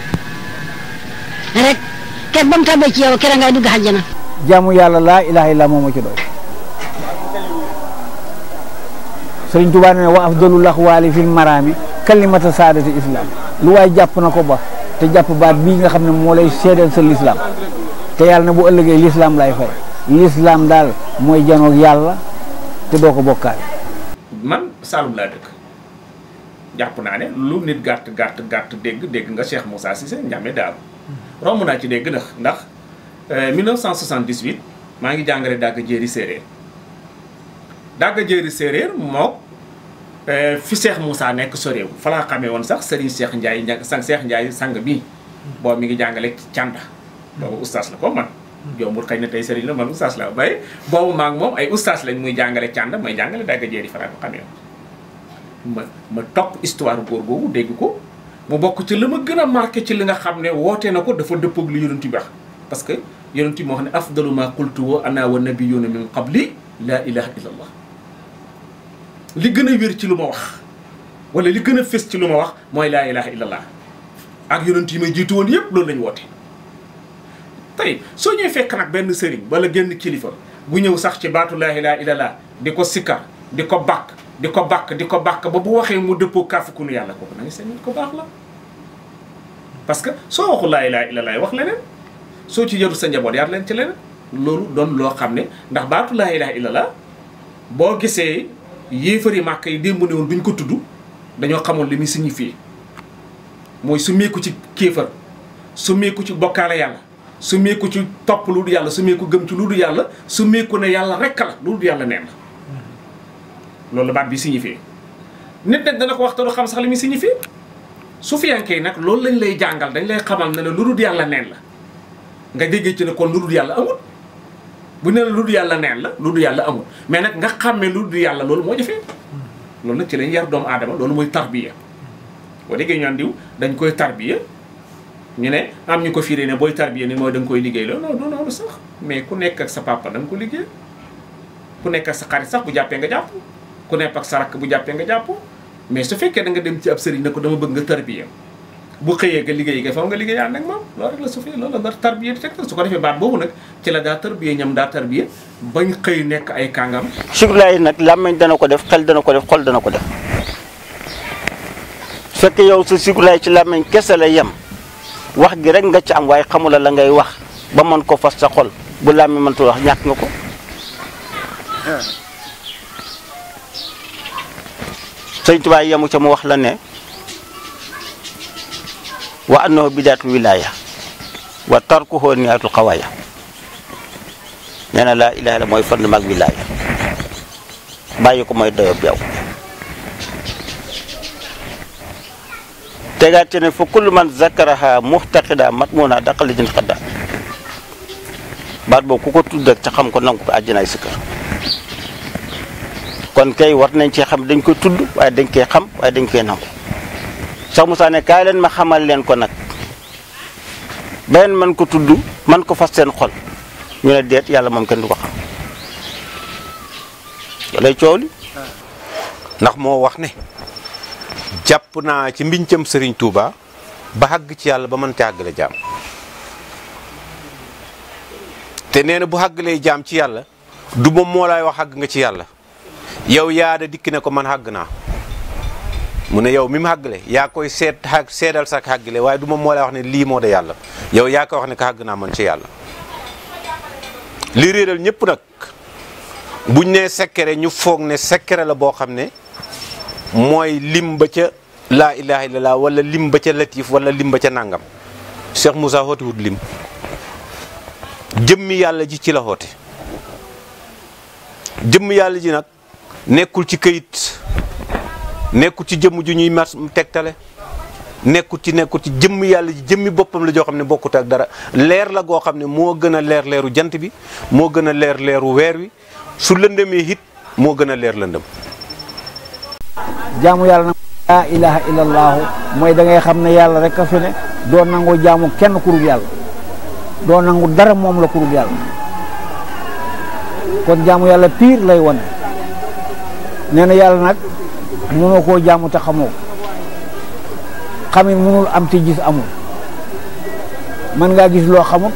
rek ket ba mu tabbee ci yow kera ngay dugg xajjana jaamu yàlla laa ilaha illa moo ma ci doy sëriñ Tuubaa ne wa afdalul aqwaali fil maraami kalimata saadati islam lu waay jàpp na ko ba te jàpp baat bii nga xam ne moo lay seedeel sa lislaam te yàlla ne bu ëllëgee lislaam lay fay lislaam daal mooy janoog yàlla te doo ko bokkaale man Saalum laa dëkk jàpp naa ne lu nit gàtt gàtt gàtt dégg dégg nga Cheikh Moussa Cissé Ndiamé Daaru romb naa ci dégg ndax ndax 1978 maa ngi jàngale dàgg jéeri séeréer dàgg jéeri séeréer moo fi Cheikh Moussa nekk soréew fa laa xamee woon sax Serigne Cheikh Ndiaye ña sang Cheikh Ndiaye sang bi boobu mi ngi jàngale ci cànda boobu oustaz la ko man jombul xëy na tey Serigne la man oustaz la bay boobu maag moom ay oustaz lañ muy jàngale cànda may jàngale dàgg jéeri fa laa ko xamee woon ma ma topp histoire góor googu dégg ko mu bokk ci la ma gën a marqué ci li nga xam ne woote na ko dafa dëppoog li yonent bi wax parce que yonent bi moo xam ne afdalu ma qultu wa ana wa nabiyuna min qabli la ilaha illa allah li gën a wér ci lu ma wax wala li gën a fës ci lu ma wax mooy laa ilaha illa allah ak yonent yi may jiitu woon yëpp loolu lañu woote tey soo ñëwee fekk nag benn sëriñ wala génn kilifa bu ñëw sax ci baatu laa ilaha illa allah di ko sikkar di ko bàkk di ko bàkk di ko bàkk ba bu waxee mu dëppoo kàfukunu yàlla kooku na nga seen nit ko baax la parce que soo waxul laa ilaha illallah wax leneen soo ci yaru sa njaboot yar leen ci leneen loolu doon loo xam ne ndax baatu laa ilaha illallah boo gisee yéefari màkk yi démb ne woon duñ ko tudd dañoo xamoon li muy signifié mooy su meeku ci kéefar su meeku ci bokkaale yàlla su meeku ci topp lu du yàlla su meeku gëm ci lu du yàlla su meeku ne yàlla rekk la lu du yàlla neen la loolu baat bi signifié nit nag dana ko wax te du xam sax li muy signifié su fiyankee nag loolu lañ lay jàngal dañ lay xamal ne la lu dul yàlla neen la nga déggee ci ne kon lu dul yàlla amul bu ne la lu dul yàlla neen la lu dul yàlla amul mais nag nga xàmmee lu dul yàlla loolu moo jafee loolu nag ci lañ yar doomu aadama loolu mooy tarbiya boo déggee ñu naan diw dañ koy tarbiya ñu ne am ñu ko firee ne booy tarbiya ni mooy da nga koy liggéey la non non non sax mais ku nekk ak sa papa da nga ko liggéey ku nekk ak sa xarit sax bu jàppee nga jàpp ku nekk ak sa rakk bu jàppee nga jàpp mais su fekkee da nga dem ci ab sëriñ ne ko dama bëgg nga tarbiya bu xëyee nga liggéey nga faw nga liggéey ànd ak moom loolu rek la su fi loolu la nga tarbiya di teg su ko defee baat boobu nag ci la daa tarbiya ñam daa tarbiya bañ xëy nekk ay kàngam sikrulaay nag làmmiñ dana ko def xel dana ko def xol dana ko def su fekkee yow sa sikrulaay ci làmmiñ kese la yem wax gi rek nga ci am waaye xamula la ngay wax ba mën ko fas sa xol bu làmmiñ mëntu wax ñàkk nga ko sëñ Tuubaa yemu ca mu wax la ne wa annahu bidaatul wilaaya wa tarkuhu nihayatul xawaaya nee na laa ilaha illa mooy fondement ak wilaaya bàyyi ko mooy doyob yow tegaat ci ne fa kullu man zakaraha muxtaqida matmuna daqali jën xadda baat boobu ku ko tudd ak ca xam ko nangu ko àjjanaay si kër kon kay war nañ cee xam dañ koy tudd waaye dañ koy xam waaye dañ koy nangu sax Moussa ne kaay leen ma xamal leen ko nag beneen man ko tudd man ko fas seen xol ñu ne deet yàlla moom kenn du ko xam lay coow li ndax moo wax ne jàpp naa ci mbincam Serigne Touba ba xàgg ci yàlla ba mën ci àggale jaam te nee na bu xàggalee jaam ci yàlla du moom moo lay wax xàgg nga ci yàlla yow yaa da dikk ne ko man xàgg naa mu ne yow mi mu xàggale yaa koy seet xàgg seedal sax xàggale waaye du moom moo lay wax ne lii moo da yàlla yow yaa koy wax ne ko xàgg naa man ci yàlla li réeral ñëpp nag buñ nee sekkere ñu foog ne sekkere la boo xam ne mooy lim ba ca laa ilaha illallah wala lim ba ca latif wala lim ba ca nangam Cheikh Moussa xootiwut lim jëmmi yàlla ji ci la xoote jëmm yàlla ji nag nekkul ci këyit nekkul ci jëmm ju ñuy mas tegtale nekkul ci nekkul ci jëmm yàlla ji jëmmi boppam la joo xam ne bokkut ak dara leer la goo xam ne moo gën a leer leeru jant bi moo gën a leer leeru weer wi su lëndëmee it moo gën a leer lëndëm jaamu yàlla nag laa ilaha illallahu mooy da ngay xam ne yàlla rek a fi ne doo nangoo jaamu kenn kurul yàlla doo nangu dara moom la kurul yàlla kon jaamu yàlla piir lay wane nee na yàlla nag mënoo koo jaamu te xamoo xamit mënul am te gis amul mën ngaa gis loo xamul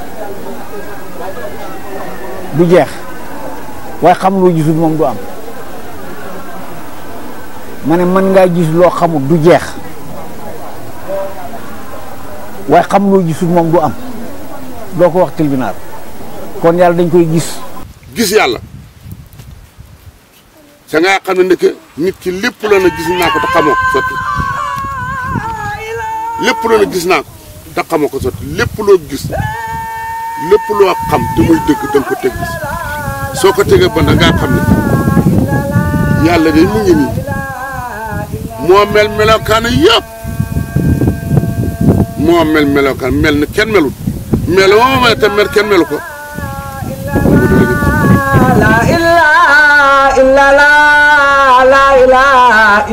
du jeex waaye xam loo gisul moom du am ma ne mën ngaa gis loo xamul du jeex waaye xam loo gisul moom du am doo ko wax tribunal kon yàlla dañ koy gis gis yàlla sa nga xam ne ndeke nit ki lépp loo na gis naa ko te xamoo ko sotti lépp loo na gis naa ko te xamoo ko sotti lépp loo gis lépp loo xam te muy dëgg da nga ko teg gis soo ko tegee ba da ngaa xam ne yàlla de mu ngi nii moo mel melokaan yëpp moo mel melokaan mel na kenn melut mel moo mel te mel kenn melu ko la ilaha illallah la ilaha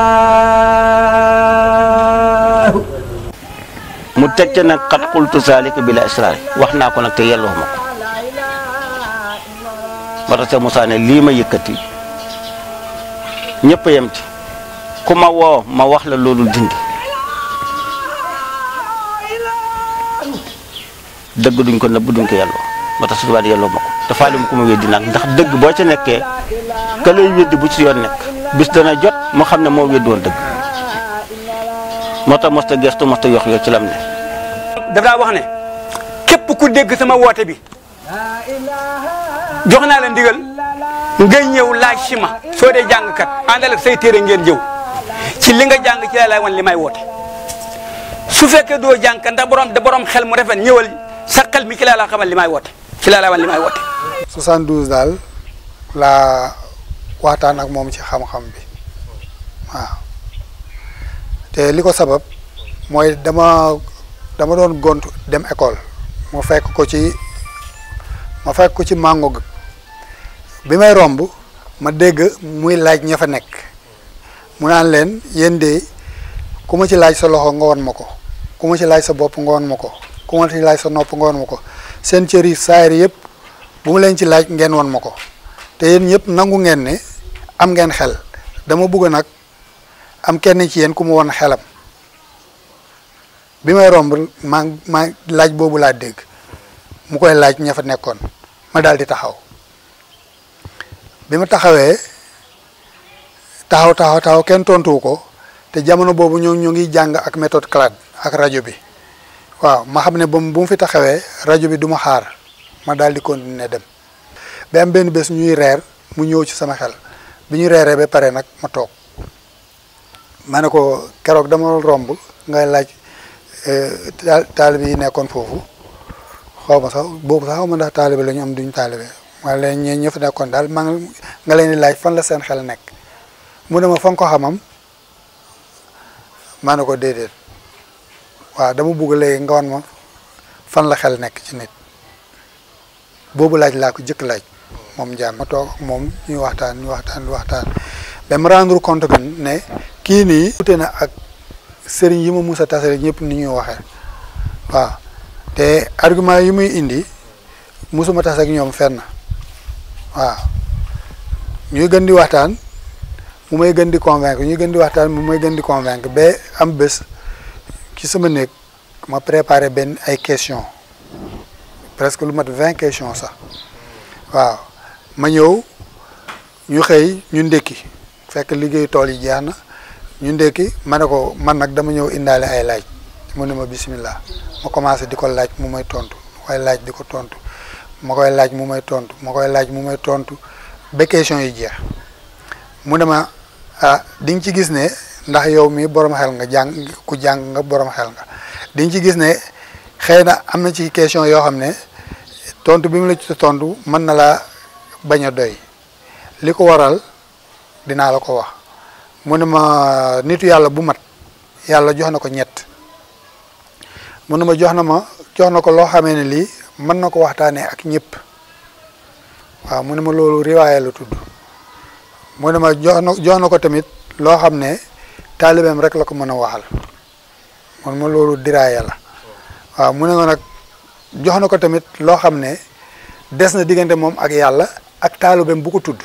illallah mu teg ca nag xat xultu saalika bila israari wax naa ko nag te yelloo ma ko ba tax sa Moussa ne lii ma yëkkati ñëpp a yem ci ku ma woo ma wax la loolu dindi dëgg duñ ko nëbb duñ ko yelloo ba tax su tubaab yelloo ma ko te faalim ku ma weddi nag ndax dëgg boo ca nekkee ka lay weddi bu ci yoon nekk bis dana jot mu xam ne moo weddi woon dëgg moo tax mosta gestu mosta yox yox ci lam ne daf daa wax ne képp ku dégg sama woote bi jox naa la ndigal ngay ñëw laaj si ma soo dee jàngkat àndal ak say téere ngeen jëw ci li nga jàng ci la lay wan li may woote su fekkee doo jàngkat ndax borom da borom xel mu rafet ñëwal sa xel mi ci la la xamal li may woote ci la lay wan li may woote 72 daal laa waxtaan ak moom ci xam-xam bi waaw te li ko sabab mooy dama dama doon gont dem école mu fekk ko ci ma fekk ko ci mango ga bi may romb ma dégg muy laaj ña fa nekk mu naan leen yéen de ku ma ci laaj sa loxo nga won ma ko ku ma ci laaj sa bopp nga won ma ko ku ma ci laaj sa nopp nga won ma ko seen cër yi saayir yëpp bu mu leen ci laaj ngeen won ma ko te yéen ñëpp nangu ngeen ne am ngeen xel dama bëgg nag am kenn ci yéen ku mu woon xelam bi may romb maa maa laaj boobu laa dégg mu koy laaj ña fa nekkoon ma daal di taxaw bi ma taxawee taxaw taxaw taxaw kenn tontuwu ko te jamono boobu ñoo ñu ngi jàng ak méthode CLAD ak rajo bi waaw ma xam ne ba bu mu fi taxawee rajo bi du ma xaar ma daal di continuer dem ba am benn bés ñuy reer mu ñëw ci sama xel bi ñu reeree ba pare nag ma toog ma ne ko keroog dama romb ngay laaj taalibe yi nekkoon foofu xaw ma sax boobu sax xaw ma ndax taalibe la ñu am duñ taalibe wala leen ñee ñë fa nekkoon daal maa nga leen di laaj fan la seen xel nekk mu ne ma fa nga ko xamam maa ne ko déedéet waaw dama bugg léegi nga wan ma fan la xel nekk ci nit boobu laaj laa ko jëkk laaj moom jaan ma toog ak moom ñuy waxtaan ñu waxtaan ñu waxtaan ba ma rendre compte que ne kii nii wute na ak sëriñ yi ma mus a tasale ñëpp ni ñuy waxee waaw te argument yi muy indi musuma tas ak ñoom fenn waaw ñuy gën di waxtaan mu may gën di convaincre ñuy gën di waxtaan mu may gën di convaincre ba am bés ci sama néeg ma préparé benn ay questions presque lu mat vingt questions sax waaw ma ñëw ñu xëy ñu ndékki fekk liggéey tool yi jeex na ñu ndékki ma ne ko man nag dama ñëw indaale ay laaj mu ne ma bismillah ma commencé di ko laaj mu may tontu ma koy laaj di ko tontu ma koy laaj mu may tontu ma koy laaj mu may tontu ba question yi jeex mu ne ma ah di nga ci gis ne ndax yow mi borom xel nga jàng ku jàng nga borom xel nga di nga ci gis ne xëy na am na ci question yoo xam ne tontu bi mu la ci tontu mën na laa bañ a doy li ko waral dinaa la ko wax mu ne ma nitu yàlla bu mat yàlla jox na ko ñett mu ne ma jox na ma jox na ko loo xamee ne lii mën na ko waxtaanee ak ñëpp waaw mu ne ma loolu riwaaya la tudd mu ne ma jox na jox na ko tamit loo xam ne taalibeem rek la ko mën a waxal mu ne ma loolu diraaya la waaw mu ne ma nag jox na ko tamit loo xam ne des na diggante moom ak yàlla ak taalibeem bu ko tudd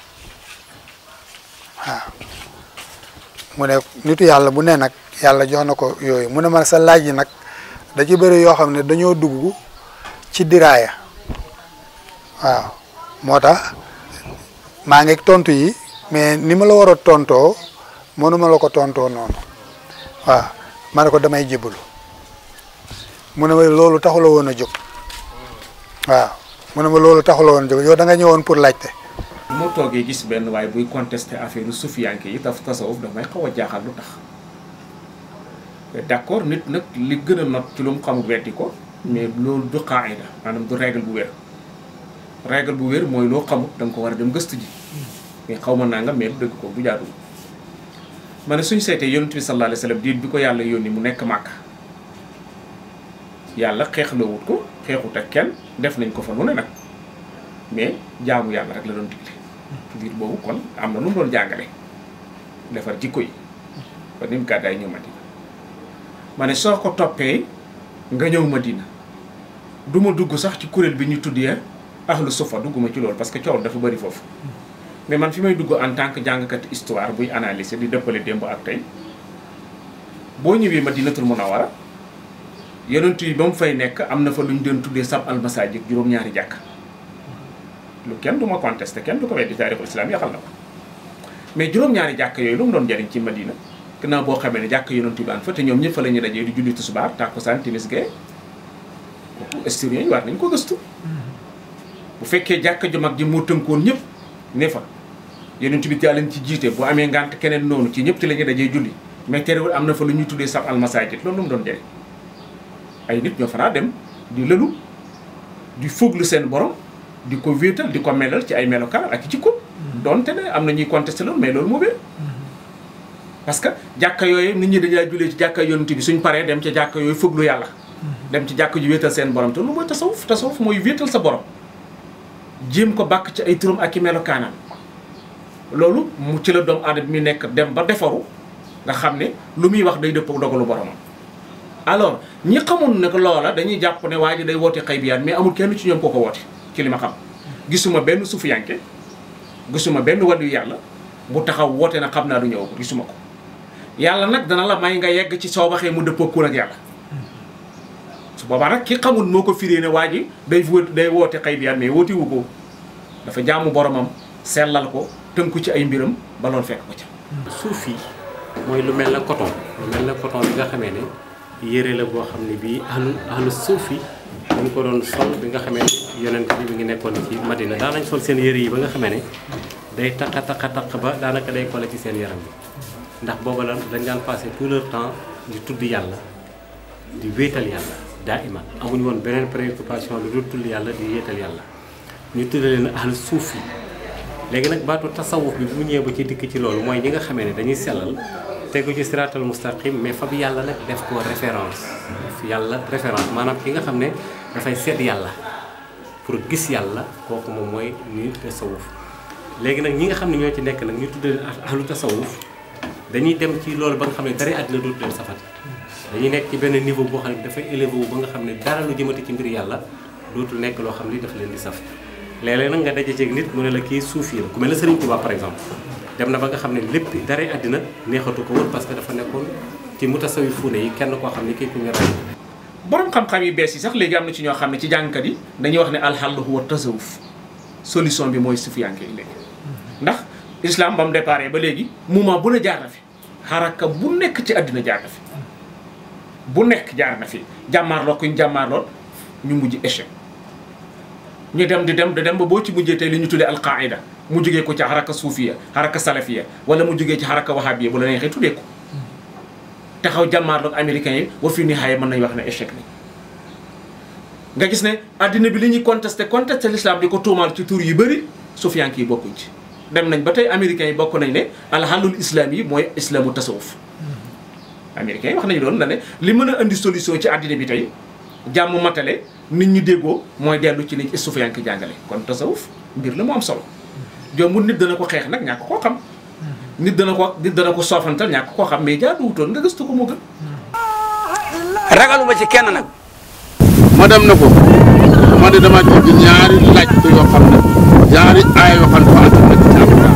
waaw mu ne nitu yàlla bu ne nag yàlla jox na ko yooyu mu ne ma sa laaj yi nag da ci bëri yoo xam ne dañoo dugg ci diraaya waaw moo tax maa ngi tontu yi mais ni ma la war a tontoo mënuma la ko tontoo noonu waaw ma ne ko damay jébbalu mu ne ma loolu taxula woon a jóg waaw mu ne ma loolu taxula woon a jóg yow da nga ñëwoon pour laajte. moo toogee gis benn waaye buy contesté affaire sufiyanke yi daf tasawuf daf may xaw a jaaxal lu tax d'accord nit nag li gën a not ci lu mu xamul weddi ko mais loolu du qaida maanaam du règle bu wér règle bu wér mooy loo xamut da nga ko war a dem gëstu ji mais xaw ma naa nga mais dëgg ko du jaadu ma ne suñ seetee yonent bi sallallahu alayhi wa sallam diir bi ko yàlla yónni mu nekk màkk yàlla xeexloowut ko xeexut ak kenn def nañ ko fa nu ne nag mais jaamu yàlla rek la doon digle diir boobu kon am na lu mu doon jàngale defar jikko yi kon ni mu gàddaay ñëw Madina ma ne soo ko toppee nga ñëw Madina du ma dugg sax ci kuréel bi ñu tuddee ahlu sufa dugguma ci loolu parce que coow dafa bëri foofu mais man fi may dugg en tant que jàngkat histoire buy analyser di dëppale démb ak tey boo ñëwee Madinatul Munawwara yonent yi ba mu fay nekk am na fa lu ñu doon tuddee sab almasajid juróom-ñaari jàkk lu kenn du ma contesté kenn du ko weddi taarixul islam yaxal na ko mais juróom-ñaari jàkk yooyu lu mu doon jariñ ci Madina gannaaw boo xamee ne jàkk yonent yi baan fa te ñoom ñëpp fa la ñuy dajee di julli tisbaar tàkkusaan timis gee kooku historien yi war nañ ko gëstu bu fekkee jàkk ju mag ji moo tënkoon ñëpp ne fa yonent bi daa leen ci jiite bu amee ngànt keneen noonu ci ñëpp ci la ñuy dajee julli mais terewul am na fa lu ñuy tuddee sab almasajid loolu lu mu doon jariñ ay nit ñoo fanaa dem di lëlu di fuglu seen borom di ko wéetal di ko melal ci ay melokaan ak jikko donte ne am na ñuy contesté loolu mais loolu moo wér parce que jàkka yooyu nit ñi dañaa julee ci jàkka yonent bi suñ paree dem ca jàkka yooyu fuglu yàlla dem ci jàkka ju wéetal seen borom te lu mooy tasawuf tasawuf mooy wéetal sa borom jéem ko bàkk ci ay turam ak i melokaanam loolu mu ci la doomu aadama mi nekk dem ba defaru nga xam ne lu muy wax day dëppoo dogalu boromam alors ñi xamul ne loola dañuy jàpp ne waa ji day woote xëy biyaan mais amul kenn ci ñoom koo ko woote ci li ma xam gisuma benn sufiyanke gisuma benn wàllu yàlla bu taxaw woote na xam naa du ñëw gisuma ko yàlla nag dana la may nga yegg ci soo waxee mu dëppoo ak yàlla su boobaa nag ki xamul moo ko firee ne waa ji day wó day woote xëy bi mais woote wu ko dafa jaamu boromam sellal ko tënku ci ay mbiram ba loolu fekk ko ca. suuf yi mooy lu mel na coton lu mel na coton bi nga xamee ne yére la boo xam ne bii ahlu ahlu suuf yi ñu ko doon sol bi nga xamee ne yonent bi mi ngi nekkoon ci Madina daan nañ sol seen yére yi ba nga xamee ne day taqa taqa taq ba daanaka day collé ci seen yaram bi ndax booba la dañ daan passé tout leur temps di tudd yàlla di wéetal yàlla daa iman amuñu woon beneen préoccupation lu dul tudd yàlla di wéetal yàlla ñu tudde leen ahlu suuf yi léegi nag baatu tasawuf bi bu mu ñëwee ba ci dikk ci loolu mooy ñi nga xamee ne dañuy sellal tegu ci siraatal mustaqim mais fa bi yàlla nag def ko référence yàlla référence maanaam ki nga xam ne dafay seet yàlla pour gis yàlla kooku moom mooy ñuy tasawuf léegi nag ñi nga xam ne ñoo ci nekk nag ñu tuddee ahlu tasawuf dañuy dem ci loolu ba nga xam ne dara àddina dootu leen safati dañuy nekk ci benn niveau boo xam ne dafay élevé wu ba nga xam ne dara lu jëmati ci mbir yàlla dootul nekk loo xam ne daf leen di saf léeg-léeg nag nga daje ceeg nit mu ne la kii suufi la ku mel ne Serigne Touba par exemple dem na ba nga xam ne lépp dara àddina neexatu ko woon parce que dafa nekkoon ci mutasawifuune yi kenn koo xam ne kii ku ñu rey borom xam-xam yi bees yi sax léegi am na ci ñoo xam ne ci jàngkat yi dañuy wax ne alxall huwa tasawuf solution bi mooy sufiyanke yi léegi ndax islam ba mu déparé ba léegi moment bu ne jaar na fi xaraka bu nekk ci àddina jaar na fi bu nekk jaar na fi jàmmaarloo kuñ jàmmaarlool ñu mujj échec ñu dem di dem di dem ba boo ci mujjee tey li ñu tuddee alqaida mu jógee ko ci xaraka suufiya xaraka salafiya wala mu jógee ci xaraka wahabiya bu la neexee tuddee ko taxaw jàmmaarloog américains yi wa fi nihaaya mën nañu wax ne échec ni nga gis ne addina bi li ñuy contesté contesté l'islam di ko tuumaal ci tur yu bëri sufiyank yi bokkuñ ci dem nañ ba tey américains yi bokk nañ ne alxalul islam yi mooy islamu tasawuf américains yi wax nañu doon na ne li mën a indi solution ci addina bi tey jàmm matale nit ñi déggoo mooy dellu ci li sufiyank jàngale kon tasawuf mbir la mu am solo jombul nit dana ko xeex nag ñàkk koo xam nit dana ko nit dana ko soofantal ñàkk koo xam mais jaaduwutoon nga gëstu ko moo gën ragaluma ci kenn nag ma dem na ko ma de dama dégg ñaari laaj ko yoo xam ne ñaari aay yoo xam ne dafa ànd nekk ci alquran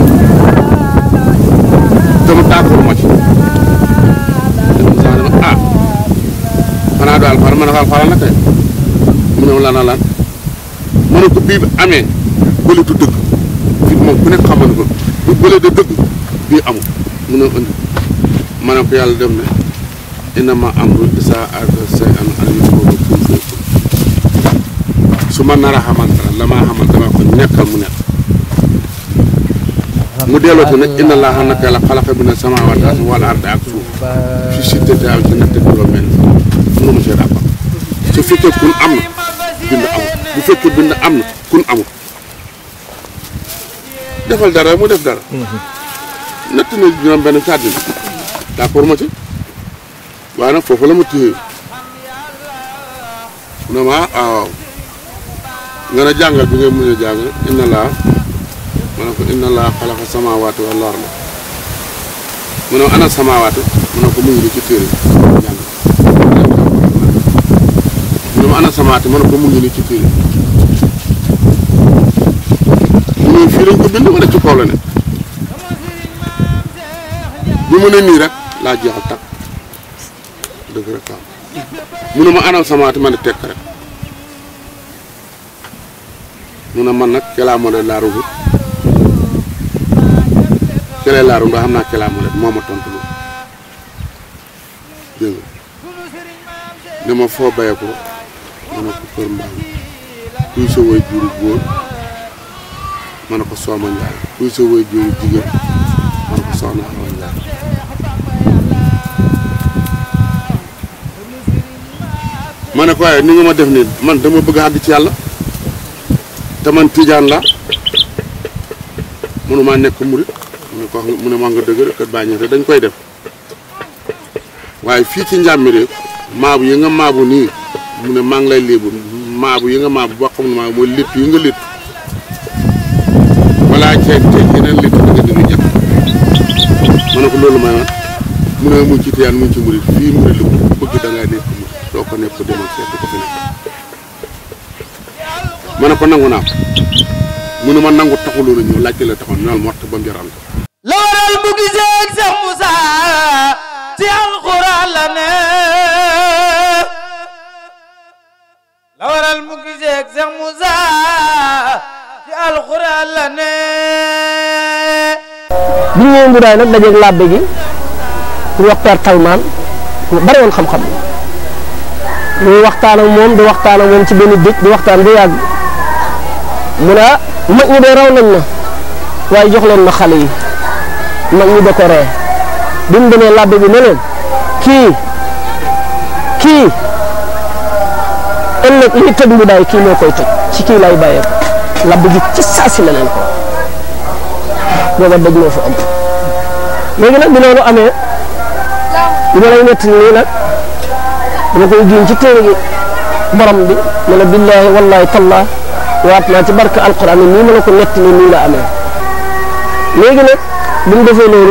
te mu d'accord ma ci dem sax dama ah xanaa daal far ma ne ko alxuraan la kay mu ne lan lan mu ne ko bii amee bële du dëgg fi moom ku nekk xamal ko bu bële de dëgg bii amul mu ne indi ma ne ko yàlla dem ne innama amru isaa arada shay'an an yaqula kun fayakun su ma nar a xamal dara la maa xamal dama ko nekkal mu nekk mu delloo te nag inna allaha naka yàlla xalaqa bi na samaawaati wal arda ak suuf fi sittati ayyaamin ci ñetti juróom benn mënu ma see d'accord su fekkee kun am na bind amul bu fekkee bind am na kun amul defal dara mu def dara nett na juróom benn ci àddina d'accord ma ci waaye nag foofu la ma téye mu ne ma ah waaw nga ne jàngal bi ngay mën a jàng inna laa ma ne ko inna laa xalaqa samaawaati wal arda mu ne ana samaawaati mu ne ko mu ngi nii ci téere bi jàng mu ne ma ana samaawaati ma ne ko mu ngi nii ci téere bi mu ne fii lañ ko bind wala ci kaw la ne bi mu ne nii rek laa jeexal takk dëgg rek waaw mu ne ma anam samaati ma ne tekk rek mu ne man nag kelaa moo de laaru bi kelee laaru ndax xam naa kelaa moo de moo ma tontu loolu dégg nga ne ma foo baye ko ma ne ko kër mbaam kuy sa woy juru góor ma ne ko sooma njaay kuy sa woy juru jigéen ma ne ko soxna awa njaay ma ne ko waaye ni nga ma def nii man dama bëgg a àgg ci yàlla te man tijaan la mënumaa nekk murit mu ne ko mu ne maa nga dëgg rek kat bàyyi dañ koy def waaye fii ci njàmmi rek maabu yi nga maabu nii mu ne maa ngi lay léebu maabu yi nga maabu boo xam ne maabu mooy létt yi nga létt wala ceeb ceeb yeneen létt da nga dina jàpp ma ne ko loolu may man mu ne mu ci tiyaan mu ci murit fii murit la ku bëgg da ngaa nekk murit doo ko nekk demal seet ko fi nekk ma ne ko nangu naa ko mu ne ma nangu taxuloon a ñëw laajte la taxoon ñool mort ba mu jaral ko la waral bu gisee ak Seex Musa ci alxuraan la ne la waral mu gisee ak Seex Musa ci alxuraan la ne bi ñu ñëwee Mboudaay nag dajeeg labbe gi ku wax Père Talmaan ku bari woon xam-xam muy waxtaan ak moom di waxtaan ak moom ci benn dëj di waxtaan bu yàgg mu ne ah mag ñi de raw nañ na waaye jox leen ma xale yi mag ñi da ko ree bi mu demee labbe bi ne leen kii kii ëllëg li tëj Mboudaay kii moo koy tëj ci kii lay bàyyee labbe gi ci saasi la leen ko booba dëj moo fa am léegi nag bi loolu amee li ma lay nettali nii nag dama koy giñ ci téere gi borom bi ne la billaahi wallaahi tallaa waat naa ci barke alquran nii ma la ko nettali nii la amee léegi nag bi mu defee loolu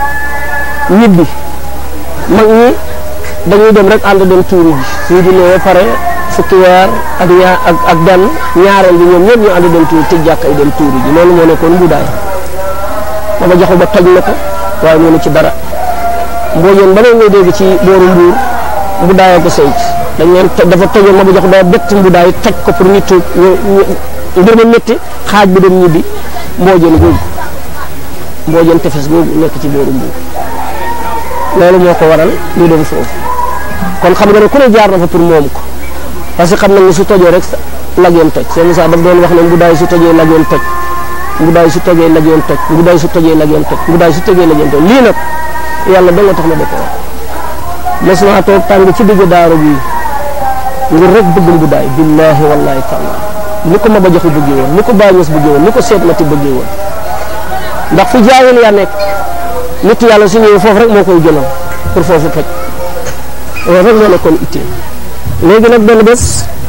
ñibbi mag ñi dañuy dem rek ànd dem tuuri ji suñu jullee ba pare fukki weer ak ñaar ak ak benn ñaareel bi ñoom ñëpp ñu ànd dem tuuri tëj jàkka yi dem tuuri ji loolu moo nekkoon Mboudaay dama joxu ba toj na ko waaye mënu ci dara mboojeen ba ngay ngay dégg ci booru mbuur Mboudaay ko sayt dañ leen toj dafa tojoon ma ba jox doo bett Mboudaay toj ko pour ñu tuub ñu mbir ma métti xaaj bi dem ñibbi mboojeen googu mboojeen tefes googu nekk ci booru mbuur loolu moo ko waral ñu dem foofu kon xam nga ne ku ne jaar na fa pour moom ko parce que xam nañ ne su tojoo rek lageen toj seen Moussa daf doon wax ne Mboudaay su tojee lageen toj Mboudaay su tojee lageen toj Mboudaay su tojee lageen toj Mboudaay su tojee lageen toj lii nag yàlla da nga tax na def mos naa toog tàng ci digg daara bi ngir rek bëgg Mboudaay billaahi wallaahi taala ni ko Maba Jaxu bëggee woon ni ko Baay Ñas bëggee woon ni ko Seet Mati bëggee woon ndax fu jaayil yaa nekk nit yàlla su ñëwee foofu rek moo koy gënal pour foofu toj loolu rek moo nekkoon ittee léegi nag benn bés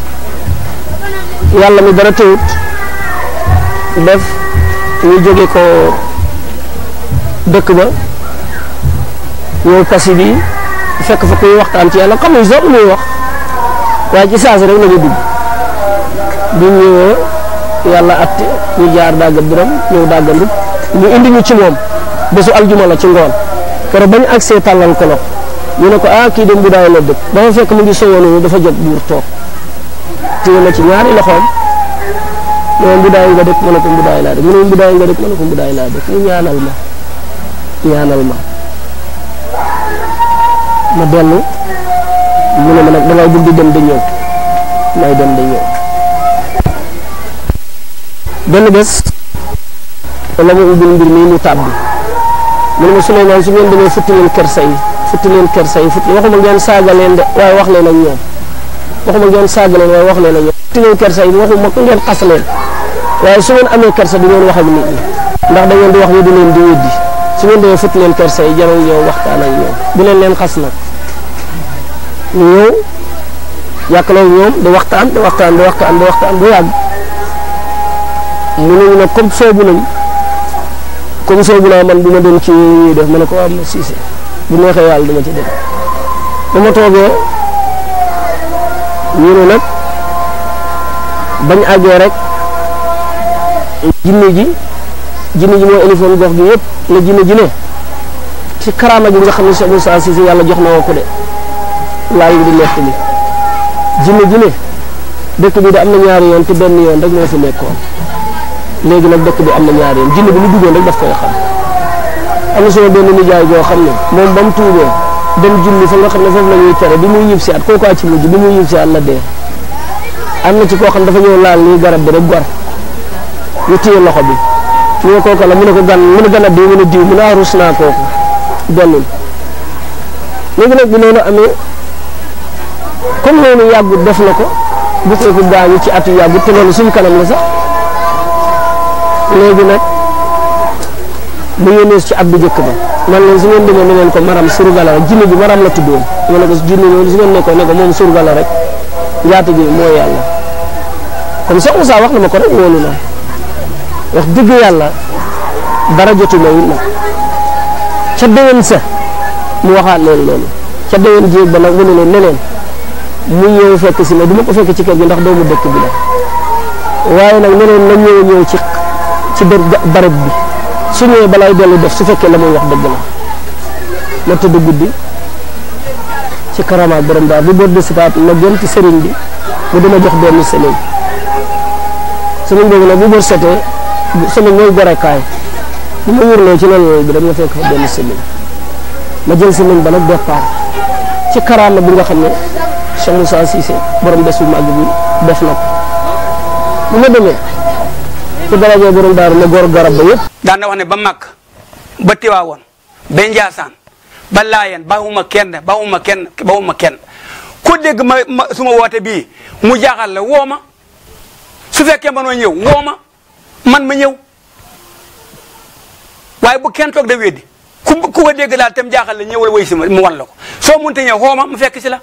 yàlla mi dara teewut def ñu jóge ko dëkk ba ñëw kasi bi fekk fa kuy waxtaan ci yàlla xamuñ sax lu muy wax waaye ci saasi rek la ñu dugg bi ñu ñëwee yàlla atte ñu jaar dàgga biram ñëw dàggandu ñu indi ñu ci moom bésu aljuma la ci ngoon keroog bañ agsee tàllal ko loxo ñu ne ko ah kii de Mboudaay la dëkk dafa fekk mu ngi sowoon dafa jot buur toog téye na ci ñaari loxoom mu ne Mboudaay nga dëkk ma ne ko Mboudaay laa dëkk mu ne Mboudaay nga dëkk ma ne ko Mboudaay laa dëkk mu ñaanal ma ñaanal ma ma dellu mu ne ma nag dangay bul di dem da ñëw may dem da ñëw benn bés la ma ubbil mbir mii mu tàbbi mu ne ma Souleymane su ngeen demee futti leen kersa yi futti leen kersa yi futti waxuma ngeen saaga leen de waaye wax leen ak ñoom waxuma ngeen saaga leen waaye wax leen ak ñoom futti leen kersa yi waxuma ko ngeen xas leen waaye su ngeen amee kersa du ngeen wax ak nit ñi ndax da ngeen di wax ñu di leen di weddi su ngeen demee futti leen kersa yi jarul ñëw waxtaan ak ñoom bu leen leen xas nag ñu ñëw yàkkaloo ñoom di waxtaan di waxtaan di waxtaan di waxtaan bu yàgg mu ne ñu nag comme soobu nañ comme soobu naa man du ma dem ci ñuy def ma ne ko am na siise bu neexee yàlla dama ci dem ba ma toogee ñu ne nag bañ àggee rek jinne ji jinne ji moo élifoon gox gi yëpp la jinne ji ne ci karaama gi nga xam ne Cheikh Moussa Cissé yàlla jox na woo ko de laa ngi di nekk li jinne ji ne dëkk bi da am na ñaari yoon te benn yoon rek moo fi nekkoon léegi nag dëkk bi am na ñaari yoon jinne bi lu duggoon rek daf koy xam am na sama benn nijaay boo xam ne moom ba mu tuubee dem julli fa nga xam ne foofu la ñuy tere bi muy ñib si at kooku ci mujj bi muy ñib si at la dee am na ci koo xam dafa ñëw laal nii garab bi rek gor ñu téye loxo bi ñu ne kooku la mu ne ko gan mu ne gan a diw mu ne diw mu ne ah rus naa kooku dellul léegi nag bi loolu amee comme loolu yàggut def na ko bu kooku gaañu ci at yu yàggut te loolu suñ kanam la sax léegi nag mu yónnee ci ab bu njëkk ba man leen su ngeen demee ne leen ko maram surga la rek jinne bi maram la tuddoon ma ne ko jinne loolu su ngeen nekkoon ne ko moom surga la rek njaata gi mooy yàlla comme Cheikh Moussa wax na ma ko rek wóolu naa wax dëgg yàlla dara jotu ma wut nag ca déwén sa mu waxaat leen loolu ca déwén jéeg ba nag mu ne leen ne leen mu ñëw fekk si ma du ma ko fekk ci kër gi ndax doomu dëkk bi la waaye nag ne leen na ñëw ñëw ci ci bër barab bi su ñëwee balaay dellu def su fekkee la muy wax dëgg la ma tëdd guddi ci karamaat borom daal bu bër de sitaat ma gën ci sëriñ bi mu dama jox benn sëriñ sëriñ boobu nag bu bër setee sëriñ mooy gorekaay bu ma wërloo ci loolu bi dama fekk fa benn sëriñ ma jël sëriñ ba nag départ ci karaama bi nga xam ne Cheikh Moussa Cissé borom bés bu màgg bi def na ko bu ma demee ci daraje borom daaru ma góor garab ba yëpp daan na wax ne ba màkk ba tiwaawoon ba njaasaan ba laayeen bawuma kenn bawuma kenn bawuma kenn ku dégg ma ma su ma woote bii mu jaaxal la woo ma su fekkee mënoo ñëw woo ma man ma ñëw waaye bu kenn toog da weddi ku ku ko dégg daal tam jaaxal la ñëwal woy si ma mu wan la ko soo munte ñëw woo ma mu fekk si la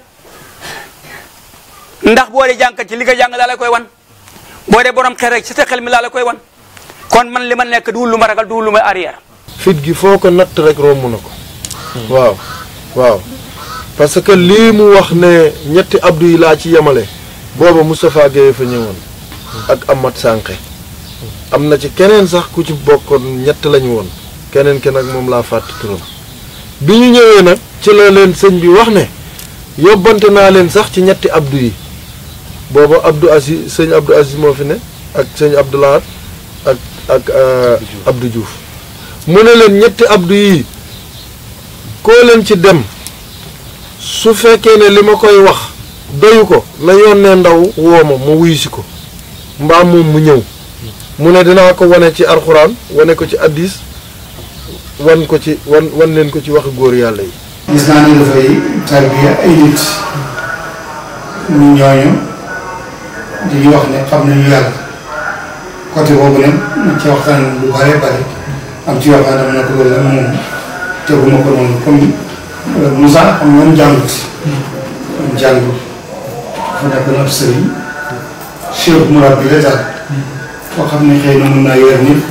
ndax boo dee jànkat ci li nga jàng laa la koy wan boo dee borom xel rek ci sa xel mi laa la koy wan kon man li ma nekk duwul lu ma ragal duwul lu ma arrière fit gi foo ko natt rek romb na ko waaw waaw parce que lii mu wax ne ñetti abdu yi laa ci yemale booba Moustapha Gueye fa ñëwoon ak Amath Sànqe am na ci keneen sax ku ci bokkoon ñett lañu woon keneen ki nag moom laa fàtt turam bi ñu ñëwee nag ci la leen sëñ bi wax ne yóbbante naa leen sax ci ñetti abdu yi booba Abdou Aziz sëñ Abdou Aziz moo fi ne ak sëñ Abdou Lahad ak ak Abdou Diouf mu ne leen ñetti abdu yi koo leen ci dem su fekkee ne li ma koy wax doyu ko na yónnee ndaw woo ma mu wuyu si ko mbaa moom mu ñëw mu ne dinaa ko wane ci alxuraan wane ko ci addis wan ko ci wan wan leen ko ci waxi góor yàlla yi gis naa ne dafay tarbiya ay nit ñu ñooñu di ñu wax ne xam nañu yàlla côté boobu nag ñu ci waxtaan lu bare bare am ci yoo xam ne dama ne ko loolu nag moom teguma ko noonu comme Moussa xam nga jàngut jàngut dafa nekk na ab sëriñ cheikh murabbi la daal koo xam ne xëy na mën naa yor nit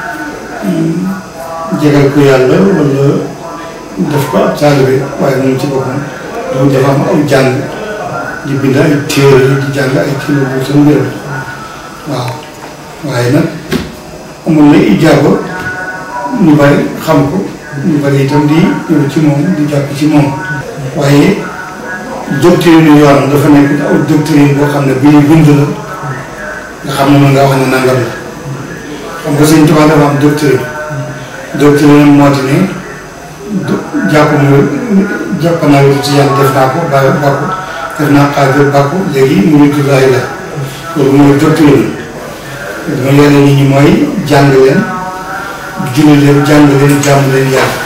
jegal ko yàlla wala def ko ab taalibe waaye moom ci boppam dafa dafa am ay jàng di bind ay téere di jàng ay kilo bu sa mbir waaw waaye nag amul na ijaaba ñu bari xam ko ñu bari itam di ñëw ci moom di jàpp ci moom waaye doctrine yoon dafa nekk aw doctrine boo xam ne bi ñu bind la nga xam ne mën nga wax ne nangam la xam nga sëñ Tuubaa dafa am doctrine doctrine moo di ne jàpp nga jàpp naa wér ci yàlla def naa ko ba bàkku def naa xaadir bàkku léegi mu ngi tudd la loolu mooy doctrine dama yore nit ñi mooy jàng leen julli leen jàng leen jàmm leen yàlla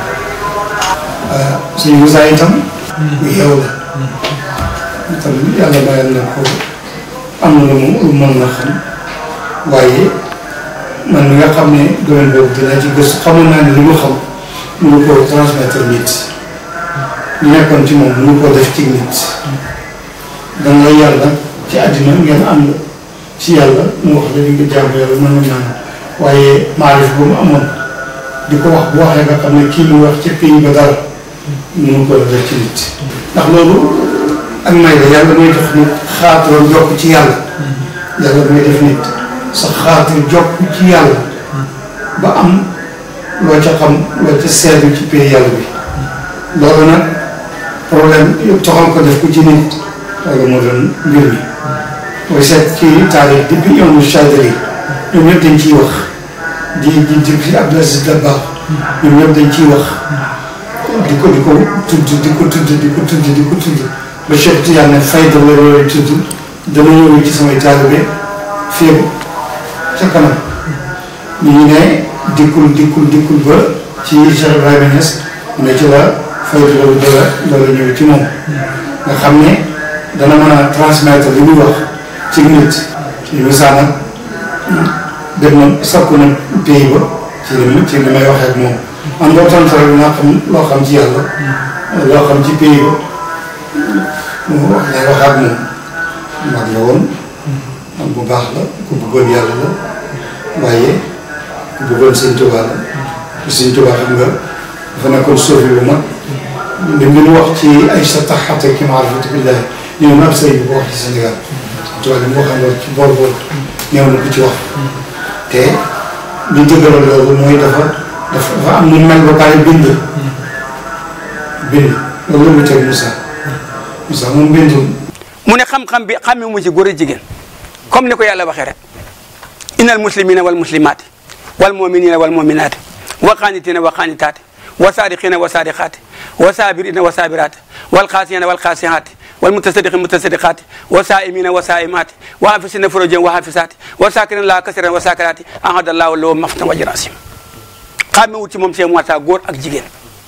suñu Musaa itam ku yeew la itam yàlla mayal na ko am na lu mu lu mën na xam waaye man mi nga xam ne domaine boobu dinaa ci gëstu xamoon naa ne li mu xam mënu koo transmettre nit li nekkoon ci moom mënu koo def ci nit danga lay yàlla ci àddina ngeen ànd ci yàlla mu wax la li nga jàmm yàlla mën na naan waaye maarif bu mu amoon di ko wax bu waxee nga xam ne kii mu wax ci pays ba dara mënu ko def ci nit ndax loolu ak may la yàlla mooy def nit xaaturam jokk ci yàlla yàlla mooy def nit sa xaatur jokk ci yàlla ba am loo ca xam loo ca seetlu ci pays yàlla bi loolu nag problème yëpp toxal ko def ko ci nit loolu moo doon mbir mi mooy seet ci taarix depuis yoonu Chadri ñoom ñëpp dañ ciy wax di di di fi Abdou Aziz Dabakh ñoom ñëpp dañ ciy wax di ko di ko tudd di ko tudd di ko tudd di ko tudd ba Cheikh Tidiane ne fayda la loolu tudd dama ñëw ci samay taalibe fii ca kanam ñu ngi ne dikkul dikkul dikkul ba ci Cheikh Ibrahima Niass mu ne ci la fayda loolu doola doola ñëw ci moom nga xam ne dana mën a transmettre li muy wax ci nit ci misaal nag dem na sakku na pays ba ci li ci li may waxee ak moom man boo tontu rek naa xam loo xam ci yàlla loo xam ci pays ba mu wax lay wax ak moom mag la woon man bu baax la ku bëggoon yàlla la waaye ku bëggoon sëñ Tuubaa la sëñ Tuubaa xam nga dafa nekkoon suufi bu mag li ngeen wax ci ay sa taxate ki maarifati billahi ñëw na ab sëriñ bu ko wax ci Sénégal Tuubaa li mu waxee loolu ci bool bool ñëw na ko ci wax te li dëgëral loolu mooy dafa dafa dafa am lu mel ba pare bind bind loolu la mu teg Moussa Moussa moom bindul mu ne xam-xam bi xamee mu ci góor a jigéen comme ni ko yàlla waxee rek innal muslimina wal muslimaati wal muminina wal muminaati wa qaanitina wa qaanitaati wa saadiqina wa saadiqaati wa saabirina wa saabiraati wal xaasiyina wal xaasiyaati wal mutasadiqina mutasadiqaati wa saaimina wa saaimaati wa hafisina furujahum wa hafisaati wa saakirina laa kasiran wa saakiraati ahadallahu lahu maftan wa jirasim xamewut ci moom see moita góor ak jigéen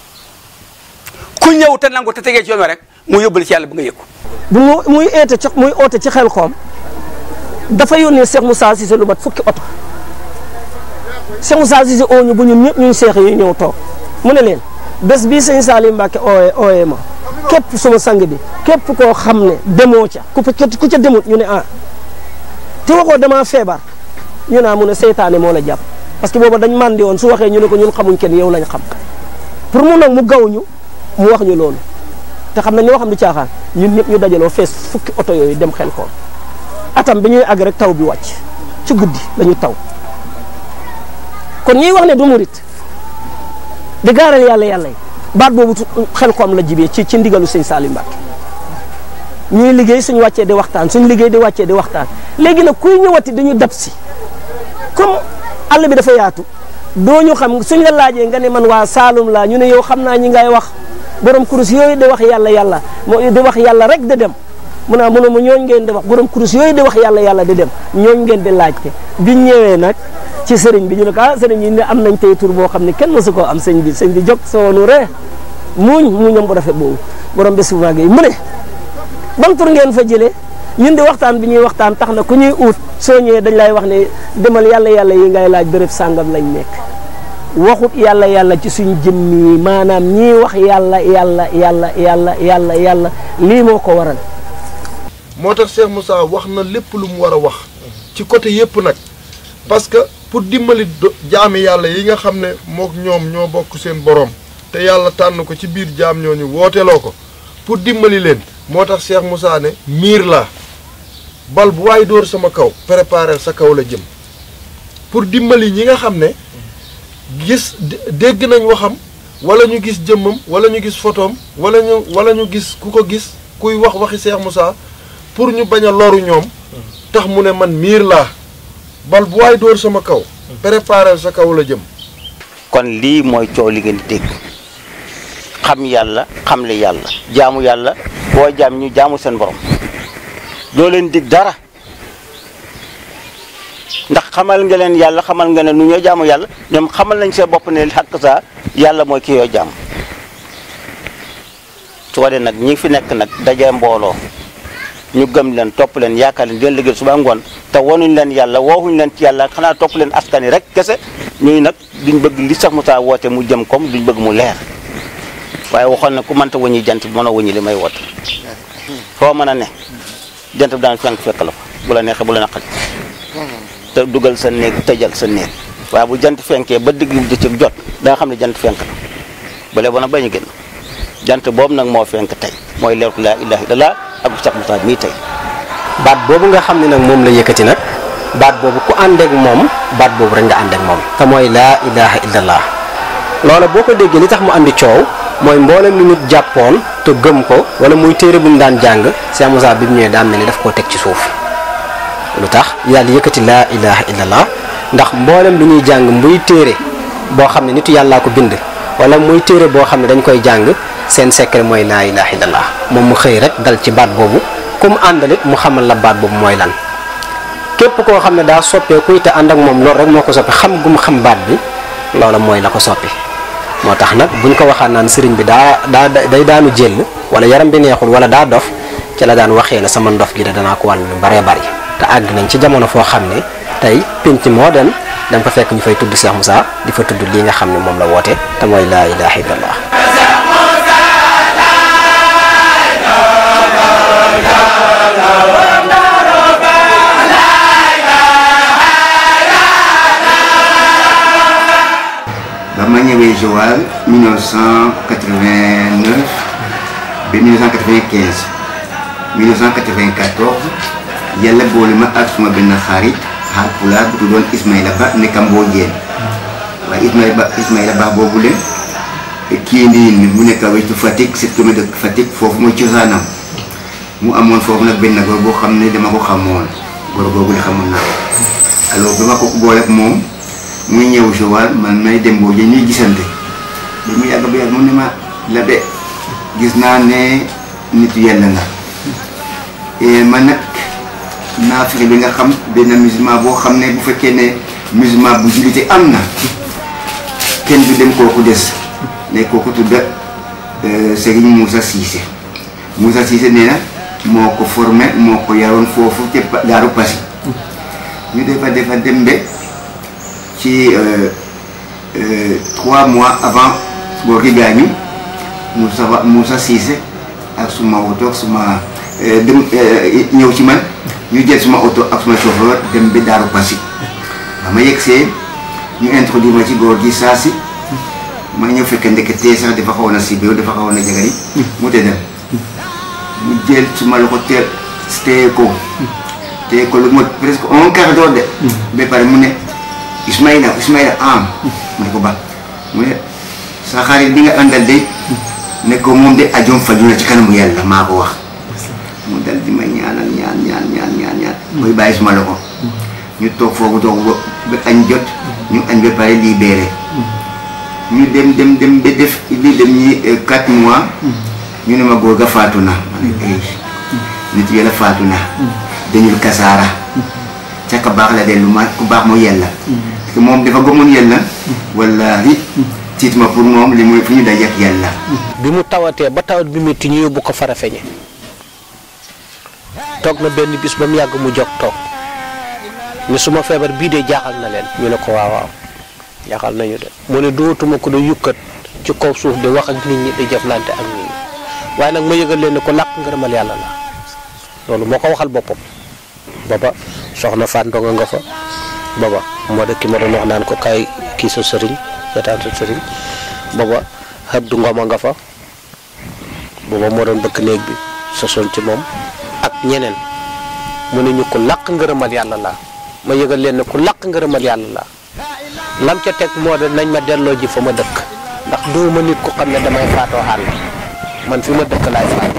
ku ñëw te nangu te tegee ci yoon wa rek mu yóbbal ci yàlla bu nga yëg ko bu mu muy eete ci muy oote ci xel xoom dafa yónnee Cheikh Moussa Cissé lu mat fukki oto Cheikh Moussa Cissé oo ñu bu ñun ñëpp ñuy seex yi ñëw toog mu ne leen bés bii sëñ Salim Mbacke ooyee ooyee ma képp suma sang bi képp koo xam ne demoo ca ku ku ca demut ñu ne ah te waxoo damaa feebar ñu naa mu ne seytaane moo la jàpp parce que booba dañ màndi woon su waxee ñu ne ko ñun xamuñ kenn yow lañ xam pour mu nag mu gaw ñu mu wax ñu loolu te xam nañ ñoo xam du caaxaan ñun ñëpp ñu dajaloo fees fukki oto yooyu dem xel xool atam bi ñuy àgg rek taw bi wàcc ci guddi lañu taw kon ñuy wax ne du murit di gaaral yàlla yàlla yi baat boobu xel xoom la jibee ci ci ndigalu sëñ Salim Mbacke ñuy liggéey suñu wàccee di waxtaan suñu liggéey di wàccee di waxtaan léegi nag kuy ñëwati dañu dab si comme àll bi dafa yaatu doo ñu xam suñ la laajee nga ne man waa Saalum laa ñu ne yow xam naa ñi ngay wax borom kurus yooyu di wax yàlla yàlla moo di wax yàlla rek di dem mu naa mu ne mu ñooñ ngeen di wax borom kurus yooyu di wax yàlla yàlla di dem ñooñ ngeen di laajte biñ ñëwee nag ci sëriñ bi ñu ne ko ah sëriñ yi ne am nañ tey tur boo xam ne kenn mësu koo am sëñ bi sëñ bi jóg soonu ree muuñ muuñam bu rafet boobu borom bés bu màgg yi mu ne ban tur ngeen fa jëlee ñun di waxtaan bi ñuy waxtaan tax na ku ñuy uut soo ñëwee dañ lay wax ne demal yàlla yàlla yi ngay laaj béréb sàngam lañ nekk waxut yàlla yàlla ci suñ jëmm yi maanaam ñii wax yàlla yàlla yàlla yàlla yàlla yàlla lii moo ko waral moo tax Cheikh Moussa wax na lépp lu mu war a wax ci côté yépp nag parce que pour dimbali jaami yàlla yi nga xam ne mook ñoom ñoo bokk seen borom te yàlla tànn ko ci biir jaam ñooñu wooteloo ko pour dimbali leen moo tax Cheikh Moussa ne miir laa bal bu waay dóor sama kaw préparer sa kaw la jëm pour dimbali ñi nga xam ne gis dégg nañ waxam wala ñu gis jëmmam wala ñu gis photoom wala ñu wala ñu gis ku ko gis kuy wax waxi Cheikh Moussa pour ñu bañ a loru ñoom tax mu ne man miir laa bal bu waay dóor sama kaw préparer sa kaw la jëm kon lii mooy coow li ngeen di dégg xam yàlla xam le yàlla jaamu yàlla boo jaam ñu jaamu seen borom doo leen dig dara ndax xamal nga leen yàlla xamal nga ne nu ñoo jaamu yàlla ñoom xamal nañ seen bopp ne xàq saa yàlla mooy ki yoo jaam su ko dee nag ñi fi nekk nag dajee mbooloo ñu gëm leen topp leen yaakaar leen di leen liggéey suba ngoon te wanuñ leen yàlla wooxuñ leen ci yàlla xanaa topp leen askan yi rek kese ñuy nag duñ bëgg li sax Moussa woote mu jëm comme duñ bëgg mu leer waaye waxoon na ku mënta wëñi jant bi mën a wëñi li may woote foo mën a ne jant bi daan fenk fekk la fa bu la neexee bu la naqari te dugal sa néeg tëjal sa néeg waaye bu jant fenkee ba digg jëccëg jot da nga xam ne jant fenk na bu lee bona bañ a génn jant boobu nag moo fenk tey mooy leeru laa ilaha illallah ak Cheikh Moussa mii tey baat boobu nga xam ne nag moom la yëkkati nag baat boobu ku ànd ak moom baat boobu rek nga ànd ak moom te mooy laa ilaha illallah loola boo ko déggee li tax mu andi coow mooy mboolem lu nit jàppoon te gëm ko wala muy téere bu ñu daan jàng Cheikh Moussa bi mu ñëwee daan mel ni daf koo teg ci suuf lu tax yàlla yëkkati laa ilaha illallah ndax mboolem lu ñuy jàng muy téere boo xam ne nitu yàllaa ko bind wala muy téere boo xam ne dañ koy jàng seen secret mooy laa ilaha illallah moom mu xëy rek dal ci baat boobu ku mu àndalit mu xamal la baat boobu mooy lan képp koo xam ne daa soppeeku te ànd ak moom loolu rek moo ko soppi xam gu mu xam baat bi loola mooy la ko soppi moo tax nag buñ ko waxaan naan sëriñ bi daa daa day daanu jël wala yaram bi neexul wala daa dof ci la daan waxee ne sama ndof gi de danaa ko wàll lu baree bari te àgg nañ ci jamono foo xam ne tey pénc moo dem da nga fa fekk ñu fay tudd Cheikh Moussa di fa tudd lii nga xam ne moom la woote te mooy laa ilaha illallah ba ma ñëwee Joal 1989 ba 1995 1994 yàlla boole ma ak suma benn xarit Haalpulaar bu tuddoon Ismaïla Ba nekk Mbodiène waaye Ismaïla Ba Ismaïla Ba boobu leen kii nii mu nekk wetu Fatick sept kilomètres de Fatick foofu mooy cosaanam mu amoon foofu nag benn góor boo xam ne dama ko xamoon góor googu la xamoon naa ko alors bi ma ko booleeg moom muy ñëw Joal man may dem boo jë ñuy gisante bi mu yàgg ba yàgg mu ne ma la de gis naa ne nit yàlla nga et man nag naa fexe bi nga xam benn musulman boo xam ne bu fekkee ne musulman bu jullite am na kenn du dem kooku des ne kooku tudda Serigne Moussa Cissé Moussa Cissé nee na moo ko formé moo ko yaroon foofu ca Daaru Passy ñu defa defa dem be ci trois mois avant góor gi gaañu Moussa Moussa Cissé ak suma oto ak suma dem ñëw ci man ñu jël suma oto ak suma chauffeur dem ba Daaru Passy ba ma yegsee ñu introduire ma ci góor gi saa si ma ñëw fekk ndeke tee sax dafa xawoon a sibéew dafa xawoon a jagari mu tëddal mu jël suma loxo teel téye ko téye ko lu mot presque un quart d'heure de ba pare mu ne Ismaïla Ismaïla am mu ne ko ba mu ne sa xarit bi nga àndal de ne ko moom de ajoom faju na ci kanamu yàlla maa ko wax mu dal di ma ñaanal ñaan ñaan ñaan ñaan ñaan mooy bàyyi suma loxo ñu toog foofu toog ba añ jot ñu añ ba pare libéré ñu dem dem dem ba def li dem ñi quatre mois ñu ne ma góor ga faatu na ma ne ay nit yàlla faatu na dañul kasaara ca ka baax la dellu ma ku baax mu yàlla parce que moom dafa gëmoon yàlla wallaahi tiit ma pour moom li muy fu ñu daje ak yàlla bi mu tawatee ba tawat bi métti ñu yóbbu ko Farafeñe toog na benn bis ba mu yàgg mu jóg toog ni suma feebar bii de jaaxal na leen ñu ne ko waaw waaw jaaxal nañu de mu ne dootuma ko da yukkat ci kaw suuf di wax ak nit ñi di jëflante ak nit ñi waaye nag ma yëgal leen ne ko làq ngërëmal yàlla la loolu moo ko waxal boppam baba soxna Faat Ndonga nga fa baba moo de ki ma doon wax naan ko kaay kii sa sëriñ seetaan sa sëriñ baba Abdu Ngoma nga fa baba moo doon bëkk néeg bi sa son ci moom ak ñeneen mu ne ñu ko làq ngërëmal yàlla la ma yëgal leen ne ku làq ngërëmal yàlla la lam ca teg moo de nañ ma delloo ji fa ma dëkk ndax duuma nit ku xam ne damay faatoo àll man fi ma dëkk laay faat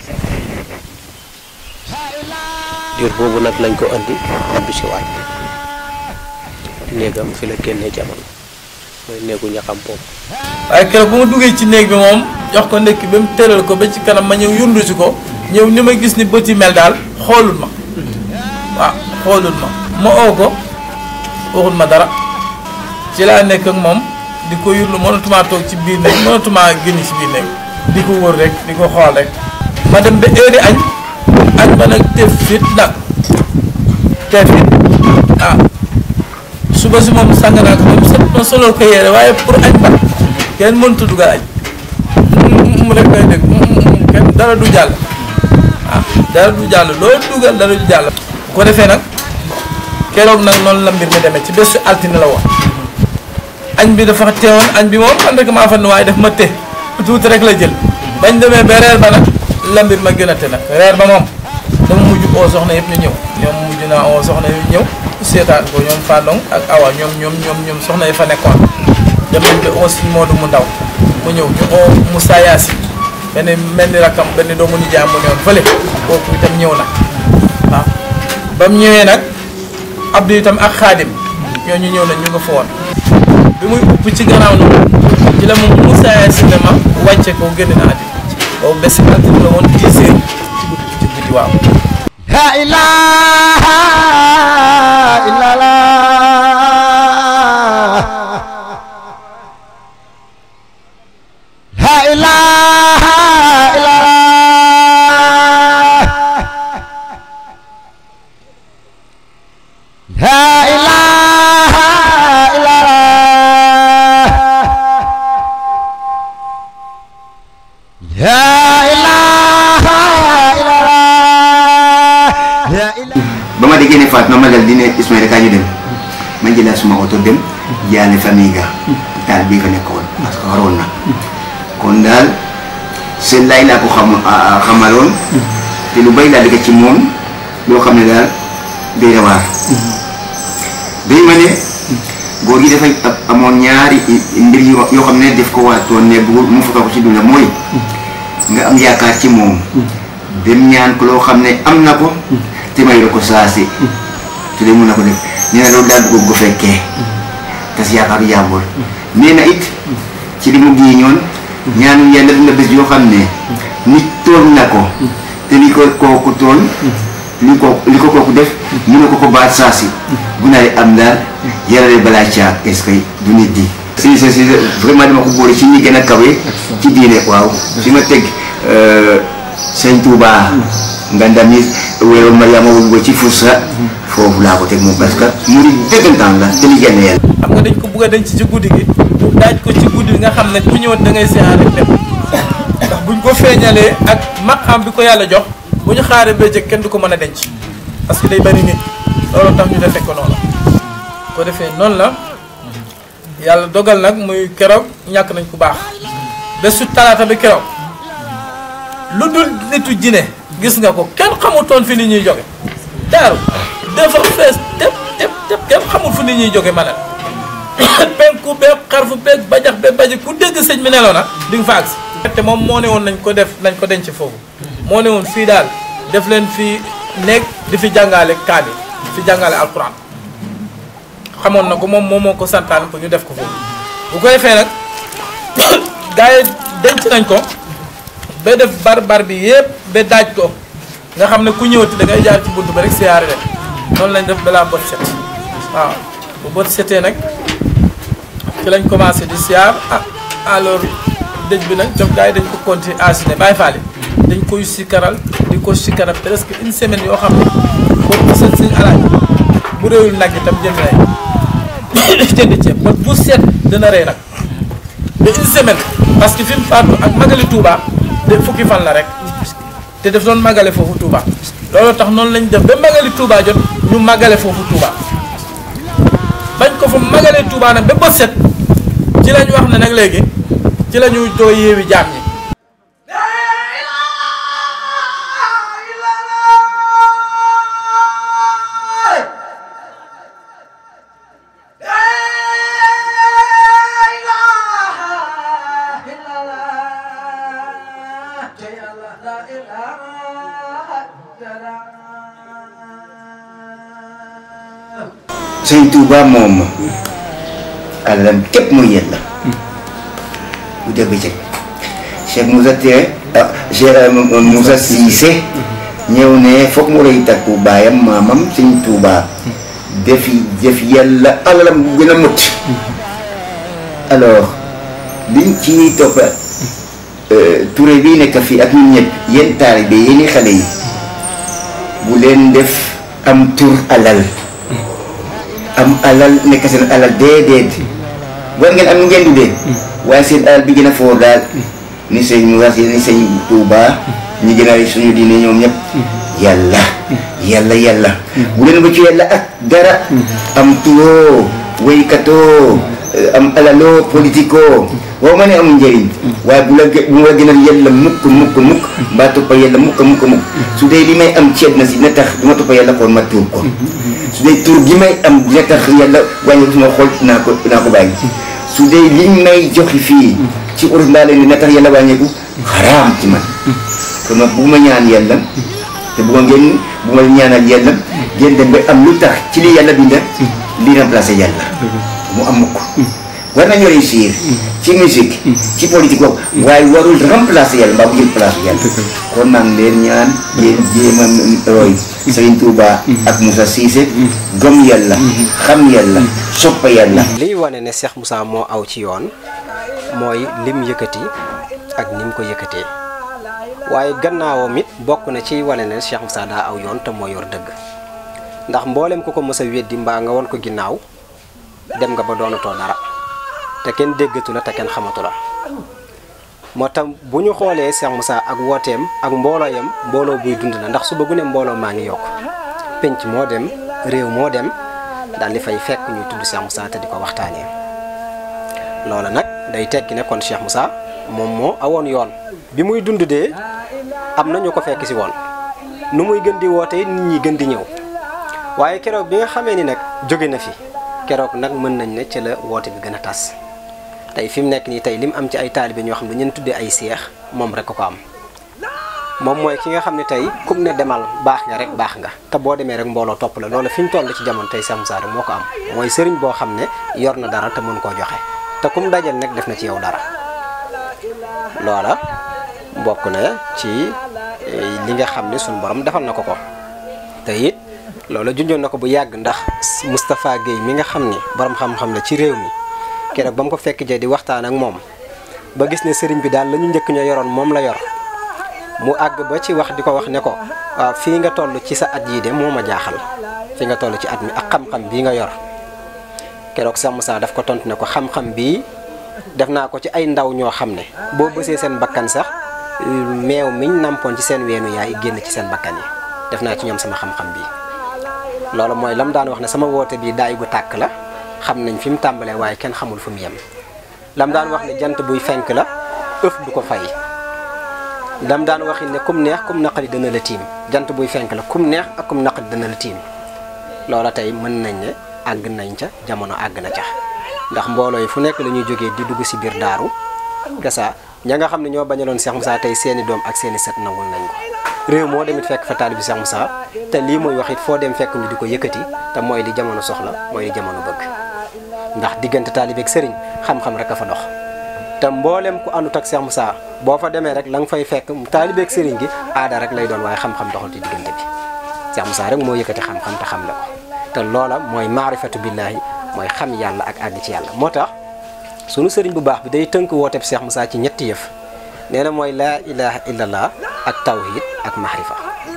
diir boobu nag lañ ko andi ubbi si waat néegam fi la génnee jamono mooy néegu ñaxam boobu waaye keroog bu ma duggee ci néeg bi moom jox ko ndekki ba mu tëral ko ba ci kanam ma ñëw yundu si ko ñëw ni ma gis ni bët yi mel daal xoolul ma waaw xoolul ma ma oo ko waxul ma dara ci laa nekk ak moom di ko yurlu mënatumaa toog ci biir néeg mënatumaa génn ci biir néeg di ko wër rek di ko xool rek ma dem ba heure añ añ ba nag tef fit nag tef fit ah suba si moom sàng naa ko moom set ma solol ko yére waaye pour añ ba kenn mënut a dugal añ mu rek koy dégg kenn dara du jàll ah dara du jàll loo dugal dara du jàll bu ko defee nag keroog nag noonu la mbir mi demee ci bésu altine la woon añ bi dafa teewoon añ bi moom man rek maa fa ne waaye daf ma te tuuti rek la jël bañ demee ba reer ba nag la mbir ma gën a te nag reer ba moom dama mujj oo soxna yëpp ñu ñëw ñoom mujj naa oo soxna yëpp ñëw seetaan ko ñoom Fandong ak Awa ñoom ñoom ñoom ñoom soxna yi fa nekkoon dem nañ ba oo si Moodu mu ndaw mu ñëw ñu oo Moussa Yassi benn mel ni rakam benn doomu nijaay mu newoon fële kooku itam ñëw na waaw ba mu ñëwee nag Abdou itam ak Xaadim ñooñu ñëw nañ ñu nga fa woon bi muy upp ci gannaaw noonu ci la moom Moussa Yassi ne ma wàcce ko génn na àddina boobu bés altine la woon 10 heures ci guddi ci guddi waaw La ilaha illallah La ilaha illallah La ilaha illallah La ilaha illallah ba ma déggee ne faat na ma dal di ne Ismaïla kaa ñu dem ma jëlaat suma oto dem jaale famille ga daal bii fa nekkoon parce que waroon na kon daal seen laay laa ko xam xamaloon te lu bay laa dëgg ci moom loo xam ne daal day na waar dañ ma ne góor gi dafay amoon ñaari mbir yoo yoo xam ne def ko waatoon ne bu mu foto ko ci dunda mooy nga am yaakaar ci moom dem ñaan ko loo xam ne am na ko te may la ko saasi te de mun na ko def nee na loolu daal bëgg ko fekkee tas yaakaaru jàmbur nee na it ci li mu giiñoon ñaanu yàlla dina bés yoo xam ne nit tooñ na ko te li ko kooku tooñ li ko li ko kooku def mu ne ko ko baat saasi bu naree am daal yarale balaa caa est-ce que du nit di si si si vraiment dama ko boole ci ñi gën a kawe ci diine waaw fi ma teg sëñ Touba nga ndami weeru Mariama wul ci Foussa foofu laa ko teg moom parce que mu di dëggantaan la te li génn yàlla xam nga dañ ko bugg a denc ci guddi gi mu daaj ko ci guddi gi nga xam ne ku ñëwoon da ngay siyaare rek dem ndax buñ ko feeñalee ak maqam bi ko yàlla jox bu ñu xaaree bëccëg kenn du ko mën a denc parce que day bari nit loolu tax ñu defee ko noonu ko defee noonu la yàlla dogal nag muy keroog ñàkk nañ ku baax bésu talaata bi keroog lu dul nitu jine gis nga ko kenn xamutoon fi nit ñuy jóge daaru dafa fees tëb tëb tëb kenn xamul fu nit ñuy jóge ma ne penku beeg xarfu beeg bajax beeg bajax ku dégg sëñ bi neloo na di nga fa agsi te moom moo ne woon nañ ko def nañ ko denc foofu moo ne woon fii daal def leen fi nekk di fi jàngale kaani fi jàngale alquran xamoon na ko moom moom moo ko santaan pour ñu def ko foofu bu ko defee nag gars yi denc nañ ko ba def bar bar bi yëpp ba daaj ko nga xam ne ku ñëwati da ngay jaar ci bunt ba rek siyaare leen noonu lañ def balaa bët set waaw bu bët setee nag ci lañ commencé di siyaar ah alors dëj bi nag jox gars yi dañ ko continuer asine bàyyi faale dañ koy sikaral di ko sikaral presque une semaine yoo xam ne boobu seen seen alaaj bu réewul nag itam jënd nay jënd ceeb ba bu set dina rey nag ba une semaine parce que fi mu faatu ak magali Touba de fukki fan la rek te daf doon magale foofu Touba loolu tax noonu lañ def ba magali Touba jot ñu magale foofu Touba bañ ko fa magale Touba nag ba bët set ci lañ wax ne nag léegi ci la ñu doo yeewi jaam ñi sëñ Touba moom alalam képp mooy yàlla bu dee bëccëg Cheikh Moussa Tere ah Cheikh Moussa Cissé ñëw ne foog mu rëy takku baayam maamam sëñ Touba defi def yàlla alalam bu gën a mut alors liñ ci topp Touré bii nekk fii ak ñun ñëpp yéen taalibe yéen xale yi bu leen def am tur alal am alal nekk seen alal déedéet war ngeen am nu ngeen dundee waaye seen alal bi gën a foor daal ni sëñ Moussa ni sëñ Touba ñi gën a suñu diine ñoom ñëpp yàlla yàlla yàlla bu leen ba ci yàlla ak dara am turoo waykatoo am alaloo politiko waaw ma ne amul njëriñ waaye bu la bu ma la gënal yàlla mukk mukk mukk mbaa toppa yàlla mukk mukk mukk su dee li may am ceeb na si dina tax du ma toppa yàlla kon ma tuur ko su dee tur gi may am dina tax yàlla wàññi suma xool naa ko naa ko bàyyi su dee liñ may joxi fii ci urus mbaa leen dina tax yàlla wàññeeku xaraam ci man kon nag bu ma ñaan yàlla te bu ma ngeen bu ma ñaanal yàlla ngeen dem ba am lu tax ci li yàlla binda li remplacé yàlla mu am mukk war nañu réussir ci musique ci politique boobu waaye warul remplacer yàlla mbaa bu jël place yàlla kon maa ngi leen ñaan ngeen jéem a roy Serigne Touba ak Moussa Cissé gëm yàlla xam yàlla soppa yàlla liy wane ne Cheikh Moussa moo aw ci yoon mooy lim yëkkati ak ni mu ko yëkkatee waaye gannaawam it bokk na ci wane ne Cheikh Moussa daa aw yoon te moo yor dëgg ndax mboolem ku ko mës a weddi mbaa nga won ko ginnaaw dem nga ba doonatoo dara te kenn déggatu la te kenn xamatu la moo tax bu ñu xoolee Cheikh Moussa ak wooteem ak mbooloo yam mbooloo buy dund la ndax suba gu ne mbooloo maa ngi yokk penc moo dem réew moo dem daal di fay fekk ñuy tudd Cheikh Moussa te di ko waxtaanee loola nag day tekki ne kon Cheikh Moussa moom moo awoon yoon bi muy dund dee am na ñu ko fekk si woon nu muy gën di woote nit ñi gën di ñëw waaye keroog bi nga xamee ni nag jóge na fi keroog nag mën nañ ne ci la woote bi gën a tas tey fi mu nekk nii tey li mu am ci ay taalibe ñoo xam ne ñeen tuddee ay seex moom rek ko ko am moom mooy ki nga xam ne tey kum ne demal baax nga rek baax nga te boo demee rek mbooloo topp la loolu fi ñu toll ci jamono tey Cheikh Moussa rek moo ko am mooy sëriñ boo xam ne yor na dara te mën koo joxe te kum dajal nag def na ci yow dara loola bokk na ci li nga xam ne suñu borom defal na ko ko te it loola junjoon na ko bu yàgg ndax Moustapha Guèye mi nga xam ni borom xam-xam la ci réew mi keroog ba mu ko fekk jee di waxtaan ak moom ba gis ne sëriñ bi daal la ñu njëkk ñoo yoroon moom la yor mu àgg ba ci wax di ko wax ne ko waaw fii nga toll ci sa at yii de moo ma jaaxal fii nga toll ci at mi ak xam-xam bii nga yor keroog Cheikh Moussa daf ko tontu ne ko xam-xam bii def naa ko ci ay ndaw ñoo xam ne boo bësee seen bakkan sax meew miñ nampoon ci seen weenu yaay génn ci seen bakkan yi def naa ci ñoom sama xam-xam bii loolu mooy lam daan wax ne sama woote bii daay gu tàkk la xam nañ fi mu tàmbalee waaye kenn xamul fu mu yem lam daan wax ne jant buy fenk la ëf du ko fay lam daan waxi ne kum neex kum naqari dana la tiim jant buy fenk la kum neex ak kum naqari dana la tiim loola tey mën nañ ne àgg nañ ca jamono àgg na ca ndax mbooloo yi fu nekk la ñuy jógee di dugg si biir daaru gasa ña nga xam ne ñoo bañaloon Cheikh Moussa tey seeni doom ak seeni sët nangul nañ ko réew moo demit fekk fa taalibi Cheikh Moussa te lii mooy wax it foo dem fekk ñu di ko yëkkati te mooy li jamono soxla mooy li jamono bëgg ndax diggante taalibe ak sëriñ xam-xam rek a fa dox te mboolem ku àndut ak Cheikh Moussa boo fa demee rek la nga fay fekk taalibe ak sëriñ gi aada rek lay doon waaye xam-xam doxul ci diggante bi Cheikh Moussa rek moo yëkkati xam-xam te xam la ko te loola mooy maarifatu billaahi mooy xam yàlla ak àgg ci yàlla moo tax sunu sëriñ bu baax bi day tënk wooteeb Cheikh Moussa ci ñetti yëf nee na mooy laa ilaha illallah ak tawhid ak mahrifa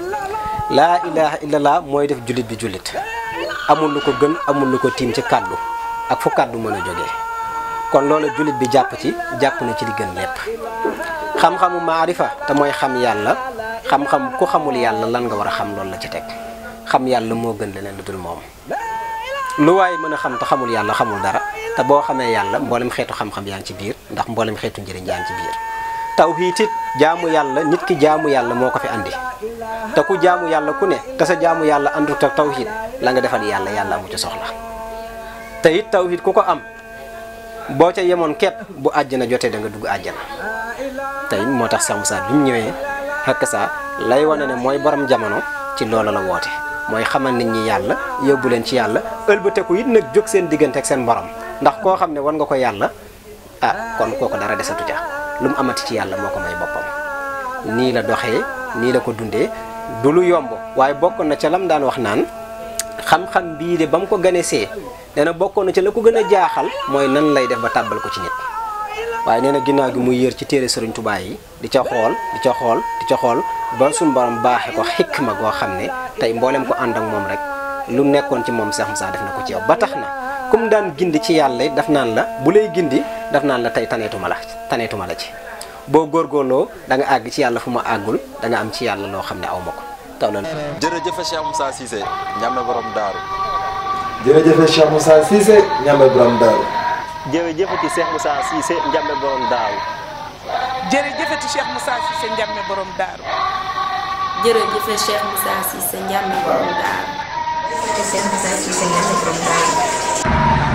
laa ilaha illallah mooy def jullit bi jullit amul lu ko gën amul lu ko tiim ci kàddu ak fu kàddu mën a jógee kon loolu jullit bi jàpp ci jàpp na ci li gën lépp xam-xamu maarifa te mooy xam yàlla xam-xam ku xamul yàlla lan nga war a xam loolu la ci teg xam yàlla moo gën leneen lu dul moom lu waaye mën a xam te xamul yàlla xamul dara te boo xamee yàlla mboolem xeetu xam-xam yaa ngi ci biir ndax mboolem xeetu njëriñ yaa ngi ci biir tawhiid it jaamu yàlla nit ki jaamu yàlla moo ko fi andi te ku jaamu yàlla ku ne te sa jaamu yàlla andut ak tawhiid la nga defal yàlla yàlla amu ci soxla te it tawhiid ku ko am boo ca yemoon képp bu àjjana jotee da nga dugg àjjana tey moo tax Cheikh Moussa bi mu ñëwee xakk saa lay wane ne mooy borom jamono ci loola la woote mooy xamal nit ñi yàlla yóbbu leen ci yàlla ëlbateku it nag jóg seen diggante ak seen borom ndax koo xam ne wan nga ko yàlla ah kon kooko dara desatu ca lu mu amati ci yàlla moo ko may boppam nii la doxee nii la ko dundee du lu yomb waaye bokk na ca lam daan wax naan xam-xam bii de ba mu ko ganesee nee na bokkoon na ca la ko gën a jaaxal mooy nan lay def ba tàbbal ko ci nit waaye nee na ginnaaw gi muy yër ci téere sëriñ Tuubaa yi di ca xool di ca xool di ca xool ba suñu borom baaxe ko xikma goo xam ne tey mboolem ko ànd ak moom rek lu nekkoon ci moom Cheikh Moussa def na ko ci yow ba tax na comme daan gindi ci yàlla it daf naan la bu lay gindi daf naan la tey taneetuma la taneetuma la ci boo góorgóorloo da nga àgg ci yàlla fu ma àggul da nga am ci yàlla loo xam ne aw ma ko taw la jërëjëf Cheikh Moussa Cissé ñame borom daaru jërëjëf Cheikh Moussa Cissé ñame borom daaru jërëjëfati Cheikh Moussa Cissé njàmbe borom daaru jërëjëfati Cheikh Moussa Cissé njàmme borom daaru jërëjëf Cheikh Moussa Cissé njàmme borom daaru jërëjëf Cheikh Moussa Cissé njàmme borom daaru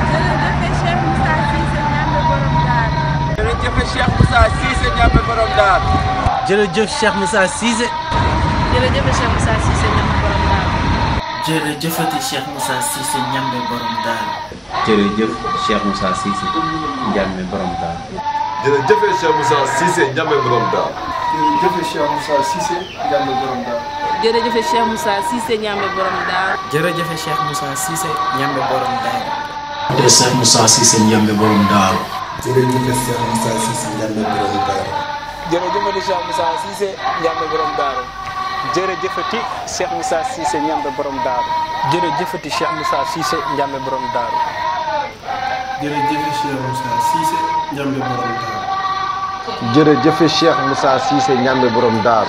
jërëjëf Cheikh Moussa Cissé ñame borom daaru jërëjëf Cheikh Moussa Cissé jërëjëf Cheikh Moussa Cissé njàmme borom daaru jërëjëfati Cheikh Moussa Cissé njàmbe borom daaru jërëjëf Cheikh Moussa Cissé njàmme borom daaru jërëjëf Cheikh Moussa Cissé njàmbe borom daaru jërëjëf Cheikh Moussa Cissé njàmbe borom daaru jërëjëf Cheikh Moussa Cissé njàmbe borom daaru jërëjëf Cheikh Moussa Cissé njàmbe borom daaru jërëjëf Cheikh Moussa Cissé njàmbe borom daaru jërëjëf Cheikh Moussa Cissé njàmbe borom daaru jërëjëfati Cheikh Moussa Cissé njàmbe borom daaru jërëjëfati Cheikh Moussa Cissé njàmbe borom daaru jërëjëfati Cheikh Moussa Cissé njàmbe borom daaru jërëjëf Cheikh Moussa Cissé njàmbe borom daaru jërëjëf Cheikh Moussa Cissé njàmbe borom daaru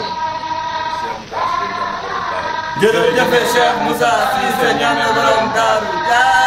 jërëjëf Cheikh Moussa Cissé ñame borom daaru